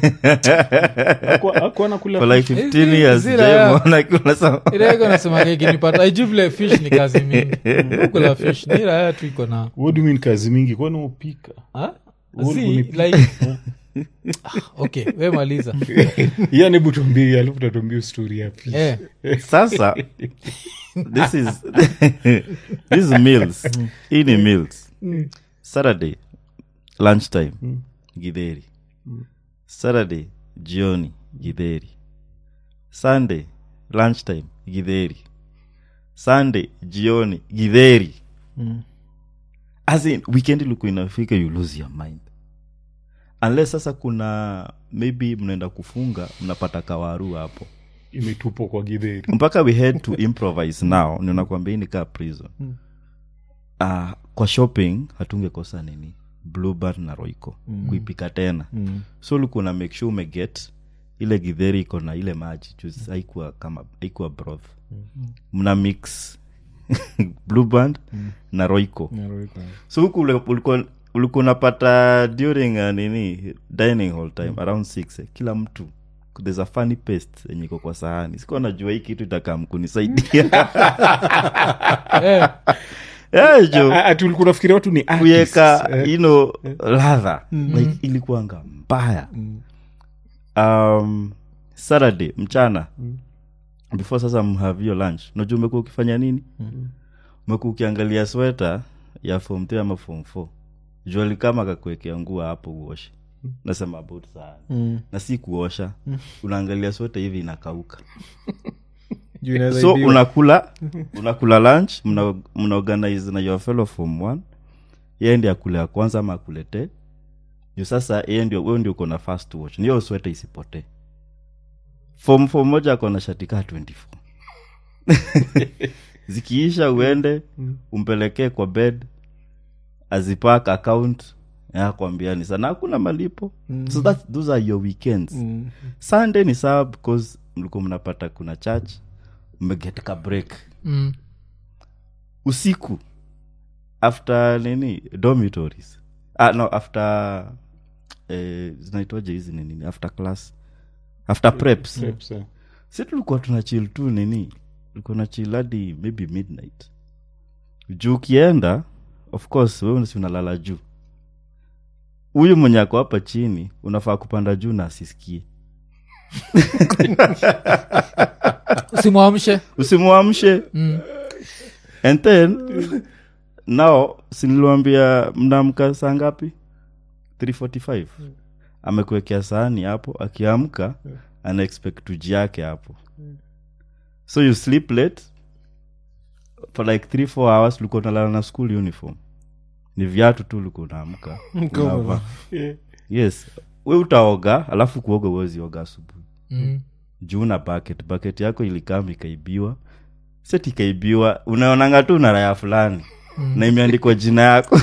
Hakuwa- hakuwa anakula for like Hizi- 15 years hizi raya- sijaimwona akila samaki ilego nasemaga ikinipata ijuu vile fish ni kazi mingi kula fish ni raya tu iko na what do you mean kazi mingi kwani upika Ah? Ul- Zi, unipi- like Ah, okay we maliza yani hebu tuambie alafu tatuambia story ya fish. Eh, sasa this is this is meals hii ni meals saturday lunchtime gidheri saturday jioni gidheri sunday lunchtime gidheri sunday jioni gidheri as in weekend ilikuwa inafika you lose your mind unless sasa kuna maybe mnaenda kufunga mnapata kawaru hapo imetupwa kwa gidheri mpaka we had to improvise now ninakwambia hii ni kaa prison mm. uh, kwa shopping hatungekosa nini bluebird na roiko mm. kuipika tena mm. so ulikuwa na make sure umeget ile gidheri iko na ile maji juu haikuwa kama haikuwa broth mna mix blueband mm. na roiko so huku ule- ulikuwa ulikuwa unapata during uh, nini dining hall time around six eh, kila mtu there's a funny paste yenye iko kwa sahani sikuwa najua hii kitu itakam kunisaidia eh, Eh, jo Ah, ati ulikuwa nafikiria watu ni artists. kuweka Eh, you know ladha like ilikuanga mbaya um, saturday mchana before sasa mhave your lunch unajua umekuwa ukifanya nini umekuwa ukiangalia sweta ya form three ama form four juali kama kakuwekea nguo hapo uoshe nasema about saa na si kuosha unaangalia sweta hivi inakauka Juu inaweza so ibiwa. unakula unakula lunch mna, mna organize na your fellow form one yeye ndi akule ya kwanza ama akulete juu sasa yeye ndio wewe ndio uko na fast watch niyo sweta isipotee form form moja ako na shati kaa 24 zikiisha uende umpelekee kwa bed azipak account akwambiani sana hakuna malipo so that, those are your weekends sunday ni sawa because mlikuwa mnapata kuna church mmegetka break Mm. usiku after nini dormitories ah, no after eh, zinaitwaje hizi ni nini after class after preps Preps, eh. si tulikuwa tuna chill tu nini tulikuwa na chill hadi maybe midnight juu ukienda of course wewe si unalala juu huyu mwenye ako hapa chini unafaa kupanda juu na asisikie usimwamshe usimwamshe and then now siniliwambia mnaamka saa ngapi 345 amekuwekea sahani hapo akiamka ana expect uji yake hapo so you sleep late for like 3 4 hours ulikuwa unalala na school uniform ni viatu tu ulikuwa unaamka unavaa. Yeah. yes we utaoga alafu kuoga uwezi oga asubuhi Mm. juu na bucket bucket yako ilikam ikaibiwa set ikaibiwa unaonanga tu na raya fulani na imeandikwa jina yako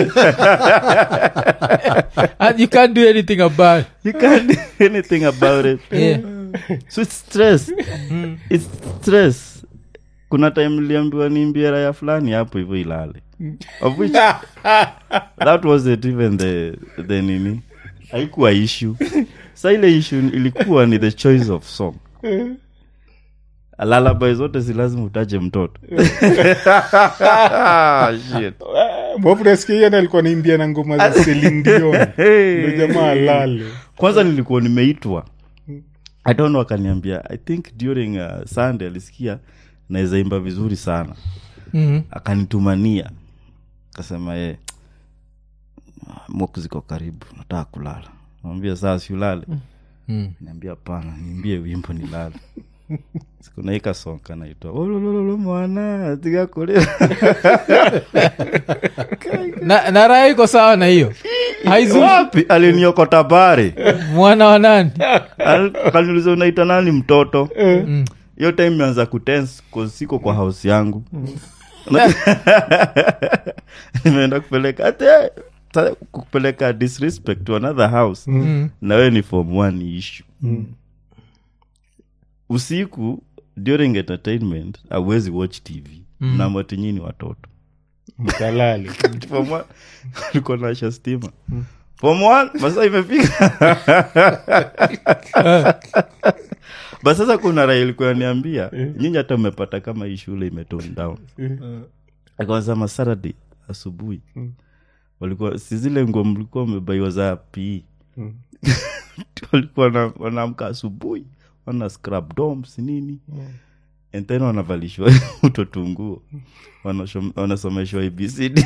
And you can't do anything about it. you can't do anything about it Yeah. so it's stress it's stress kuna time niliambiwa niimbie raya fulani hapo hivyo ilale of which that wasn't even the, the nini haikuwa issue sa ile issue ilikuwa ni the choice of song lalabai zote si lazima utaje mtoto Shit. mofreskiyana alikuwa naimbia na ngoma za selindion ndo jamaa alale kwanza nilikuwa nimeitwa i don't know akaniambia i think during uh, sunday alisikia naweza imba vizuri sana Mhm. akanitumania akasema ye moku ziko karibu nataka kulala naambia saa siulale Mm. niambia hapana niimbie wimbo nilale sikunaika sonka naitwa ololololo mwana tigakulia na, na raha iko sawa na hiyo haizu wapi aliniokota bare mwana wa nani Al- akaniuliza unaita nani mtoto hiyo time imeanza kutense 'cause siko kwa house yangu nimeenda kupeleka ate ta- kupeleka disrespect to another house na wewe ni form one issue usiku during entertainment awezi watch tv mm. na matinyini watoto mkalale Form one, ulikuwa naasha stima form one masaa imefika but sasa kuna raha ilikuwa niambia nyinyi hata mmepata kama hii shule imetone down akawasema saturday asubuhi walikuwa si zile nguo mlikuwa mmebaiwa za pe walikuwa wana- wanaamka asubuhi wana scrub doms nini and then wanavalishwa utoto nguo Wanashom- wanasomeshwa abcd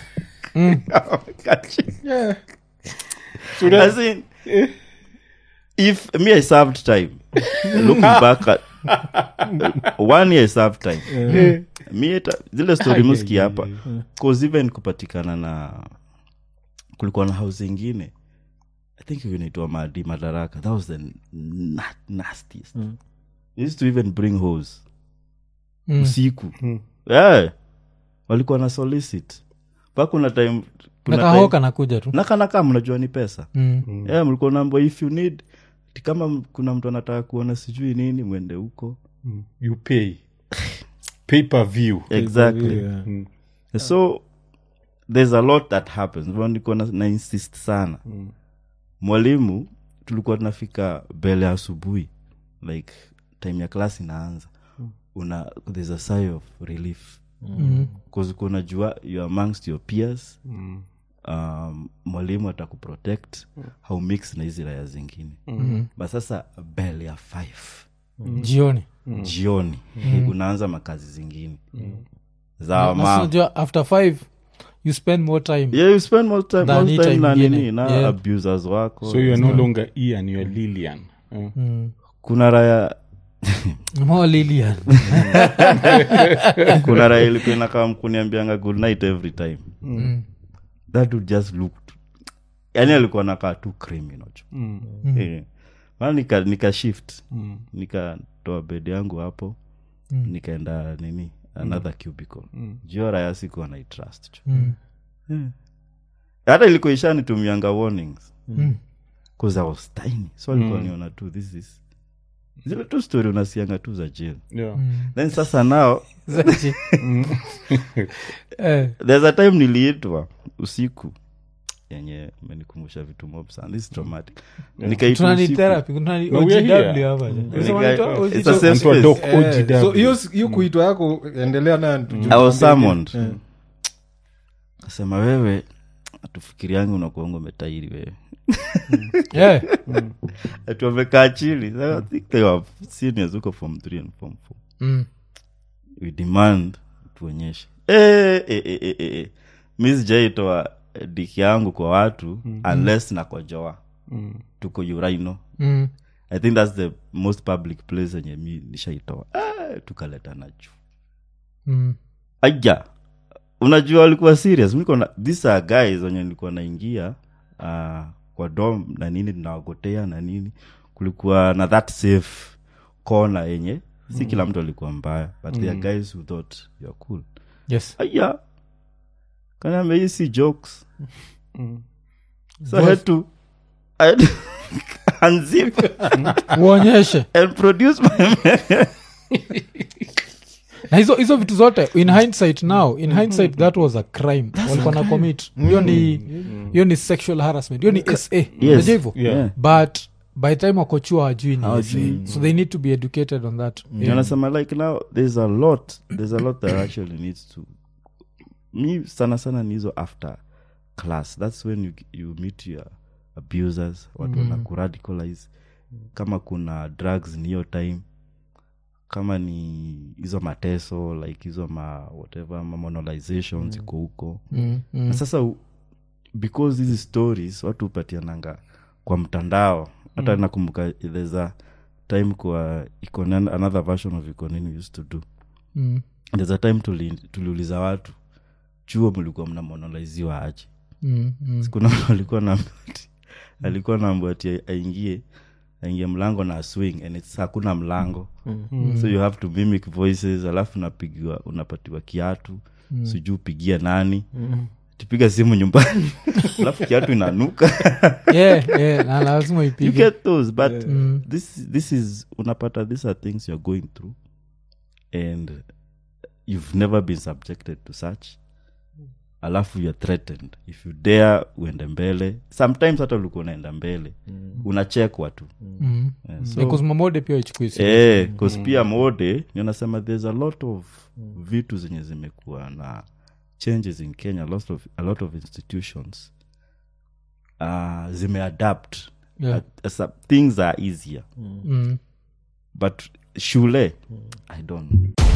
As in, if me i served time looking back at one year i served time mi hata- zile story muski hapa cause even kupatikana na kulikuwa na house ingine i think inaitwa madi madaraka that was the na nastiest They used to even bring hose Mm. usiku yeah. walikuwa na solicit pa kuna time kuna nakahoka nakuja tu nakanaka mnajua ni pesa Mm. yeah, mlikuwa naambwa if you need ati kama m- kuna mtu anataka kuona sijui nini mwende huko you pay pay per view exactly Yeah. so there's a lot that happens Ndio nilikuwa na, na insist sana mwalimu tulikuwa tunafika mbele ya asubuhi like time ya class inaanza una there's a sigh of relief bcause uko unajua you are amongst your peers um, mwalimu atakuprotect how mix na hizi raya zingine but sasa bel ya five jioni jioni unaanza makazi zingine za Na ma unajua after five you spend more time yeah, you spend most time, Than most hii time time na ingine. nini na Yeah. abusers wako so you're no longer ian you're lilian Eh. Mm. kuna raya more lilian kuna raya ilikuwa inakaa kuniambianga good night every time Mm. that would just look yani alikuwa nakaa tu criminal Eh. Maana nika, nika shift nikatoa bed yangu hapo nikaenda nini another cubicle jio raya sikuwa naitrust Mm. hata ilikuwa ishanitumianga warnings bcause i was tiny so alikuwa niona tu this is zile tu story unasianga tu za jail yeah. then sasa nao Zaji. Eh, there's a time niliitwa usiku yenye menikumbusha vitu mob sana this is traumatic nikaitwa tunani usiku therapy, tunani No, we are OGW here. hapa. Unasema Nika- inaitwa it's a OGW? safe Anaitwa space. Doc Eh, OGW. so hiyo hiyo kuitwa yako endelea nayo tujue. I was summoned Eh. kasema wewe atufikiriangi unakuanga umetairi wewe Yeah. ati wamekaa chini So I think they were seniors huko form three and form four Mm. we demand tuonyeshe eh, eh, eh, eh, eh. mi sijaitoa diki yangu kwa watu unless nakojoa tuko uraino Mm. i think thats the most public place enye mi nishaitoa eh, tukaletana juu Mm. aja unajua walikuwa serious Miko na, these are guys wenye nilikuwa naingia uh, kwa dom na nini nawagotea na nini kulikuwa na that safe corner yenye si kila mtu alikuwa mbaya but there are guys who thought you're cool Yes. aya kanaambia hii si jokes so I had to I had to unzip uonyeshe and produce my na hizo hizo vitu zote in hindsight now in hindsight that was a crime walikuwa na commit hiyo ni hiyo ni sexual harassment hiyo ni sa unajua hivyo Yeah. but by the time wakochua hawajui ni Hawajui. sa so they need to be educated on that You understand? Like now, there's a lot. There's a lot that actually needs to. Me sana sana nizo after class. That's when you you meet your abusers. Watu wana kuradicalize. Kama kuna drugs ni hiyo time. Kama ni hizo mateso like hizo ma whatever ma monolizations iko huko. mm, mm. Na sasa u- because hizi stories watu hupatiananga kwa mtandao hata nakumbuka there's a time kwa Ikonen, another version of ikonini used to do Mm. there's a time tuli- tuliuliza watu chuo mlikuwa mnamonolaiziwa aje Mm, mm. kuna mtu alikuwa na alikuwa naambua ati aingie aingie mlango na swing and it's hakuna mlango so you have to mimic voices alafu unapigiwa unapatiwa kiatu sijuu upigie nani tupiga simu nyumbani alafu kiatu inanuka yeah, yeah, na lazima you ipige get those but this this is unapata these are things you're going through and you've never been subjected to such alafu you're threatened if you dare uende mbele sometimes hata ulikuwa unaenda mbele unachekwa tu Mm. Yeah, so- Because mamode pia ichukui serious. Eh, 'cause pia mode ninasema there's a lot of vitu zenye zimekuwa na changes in kenya a lot of, a lot of institutions uh, zimeadapt Yeah. uh, uh, things are easier Mm. but shule i don't know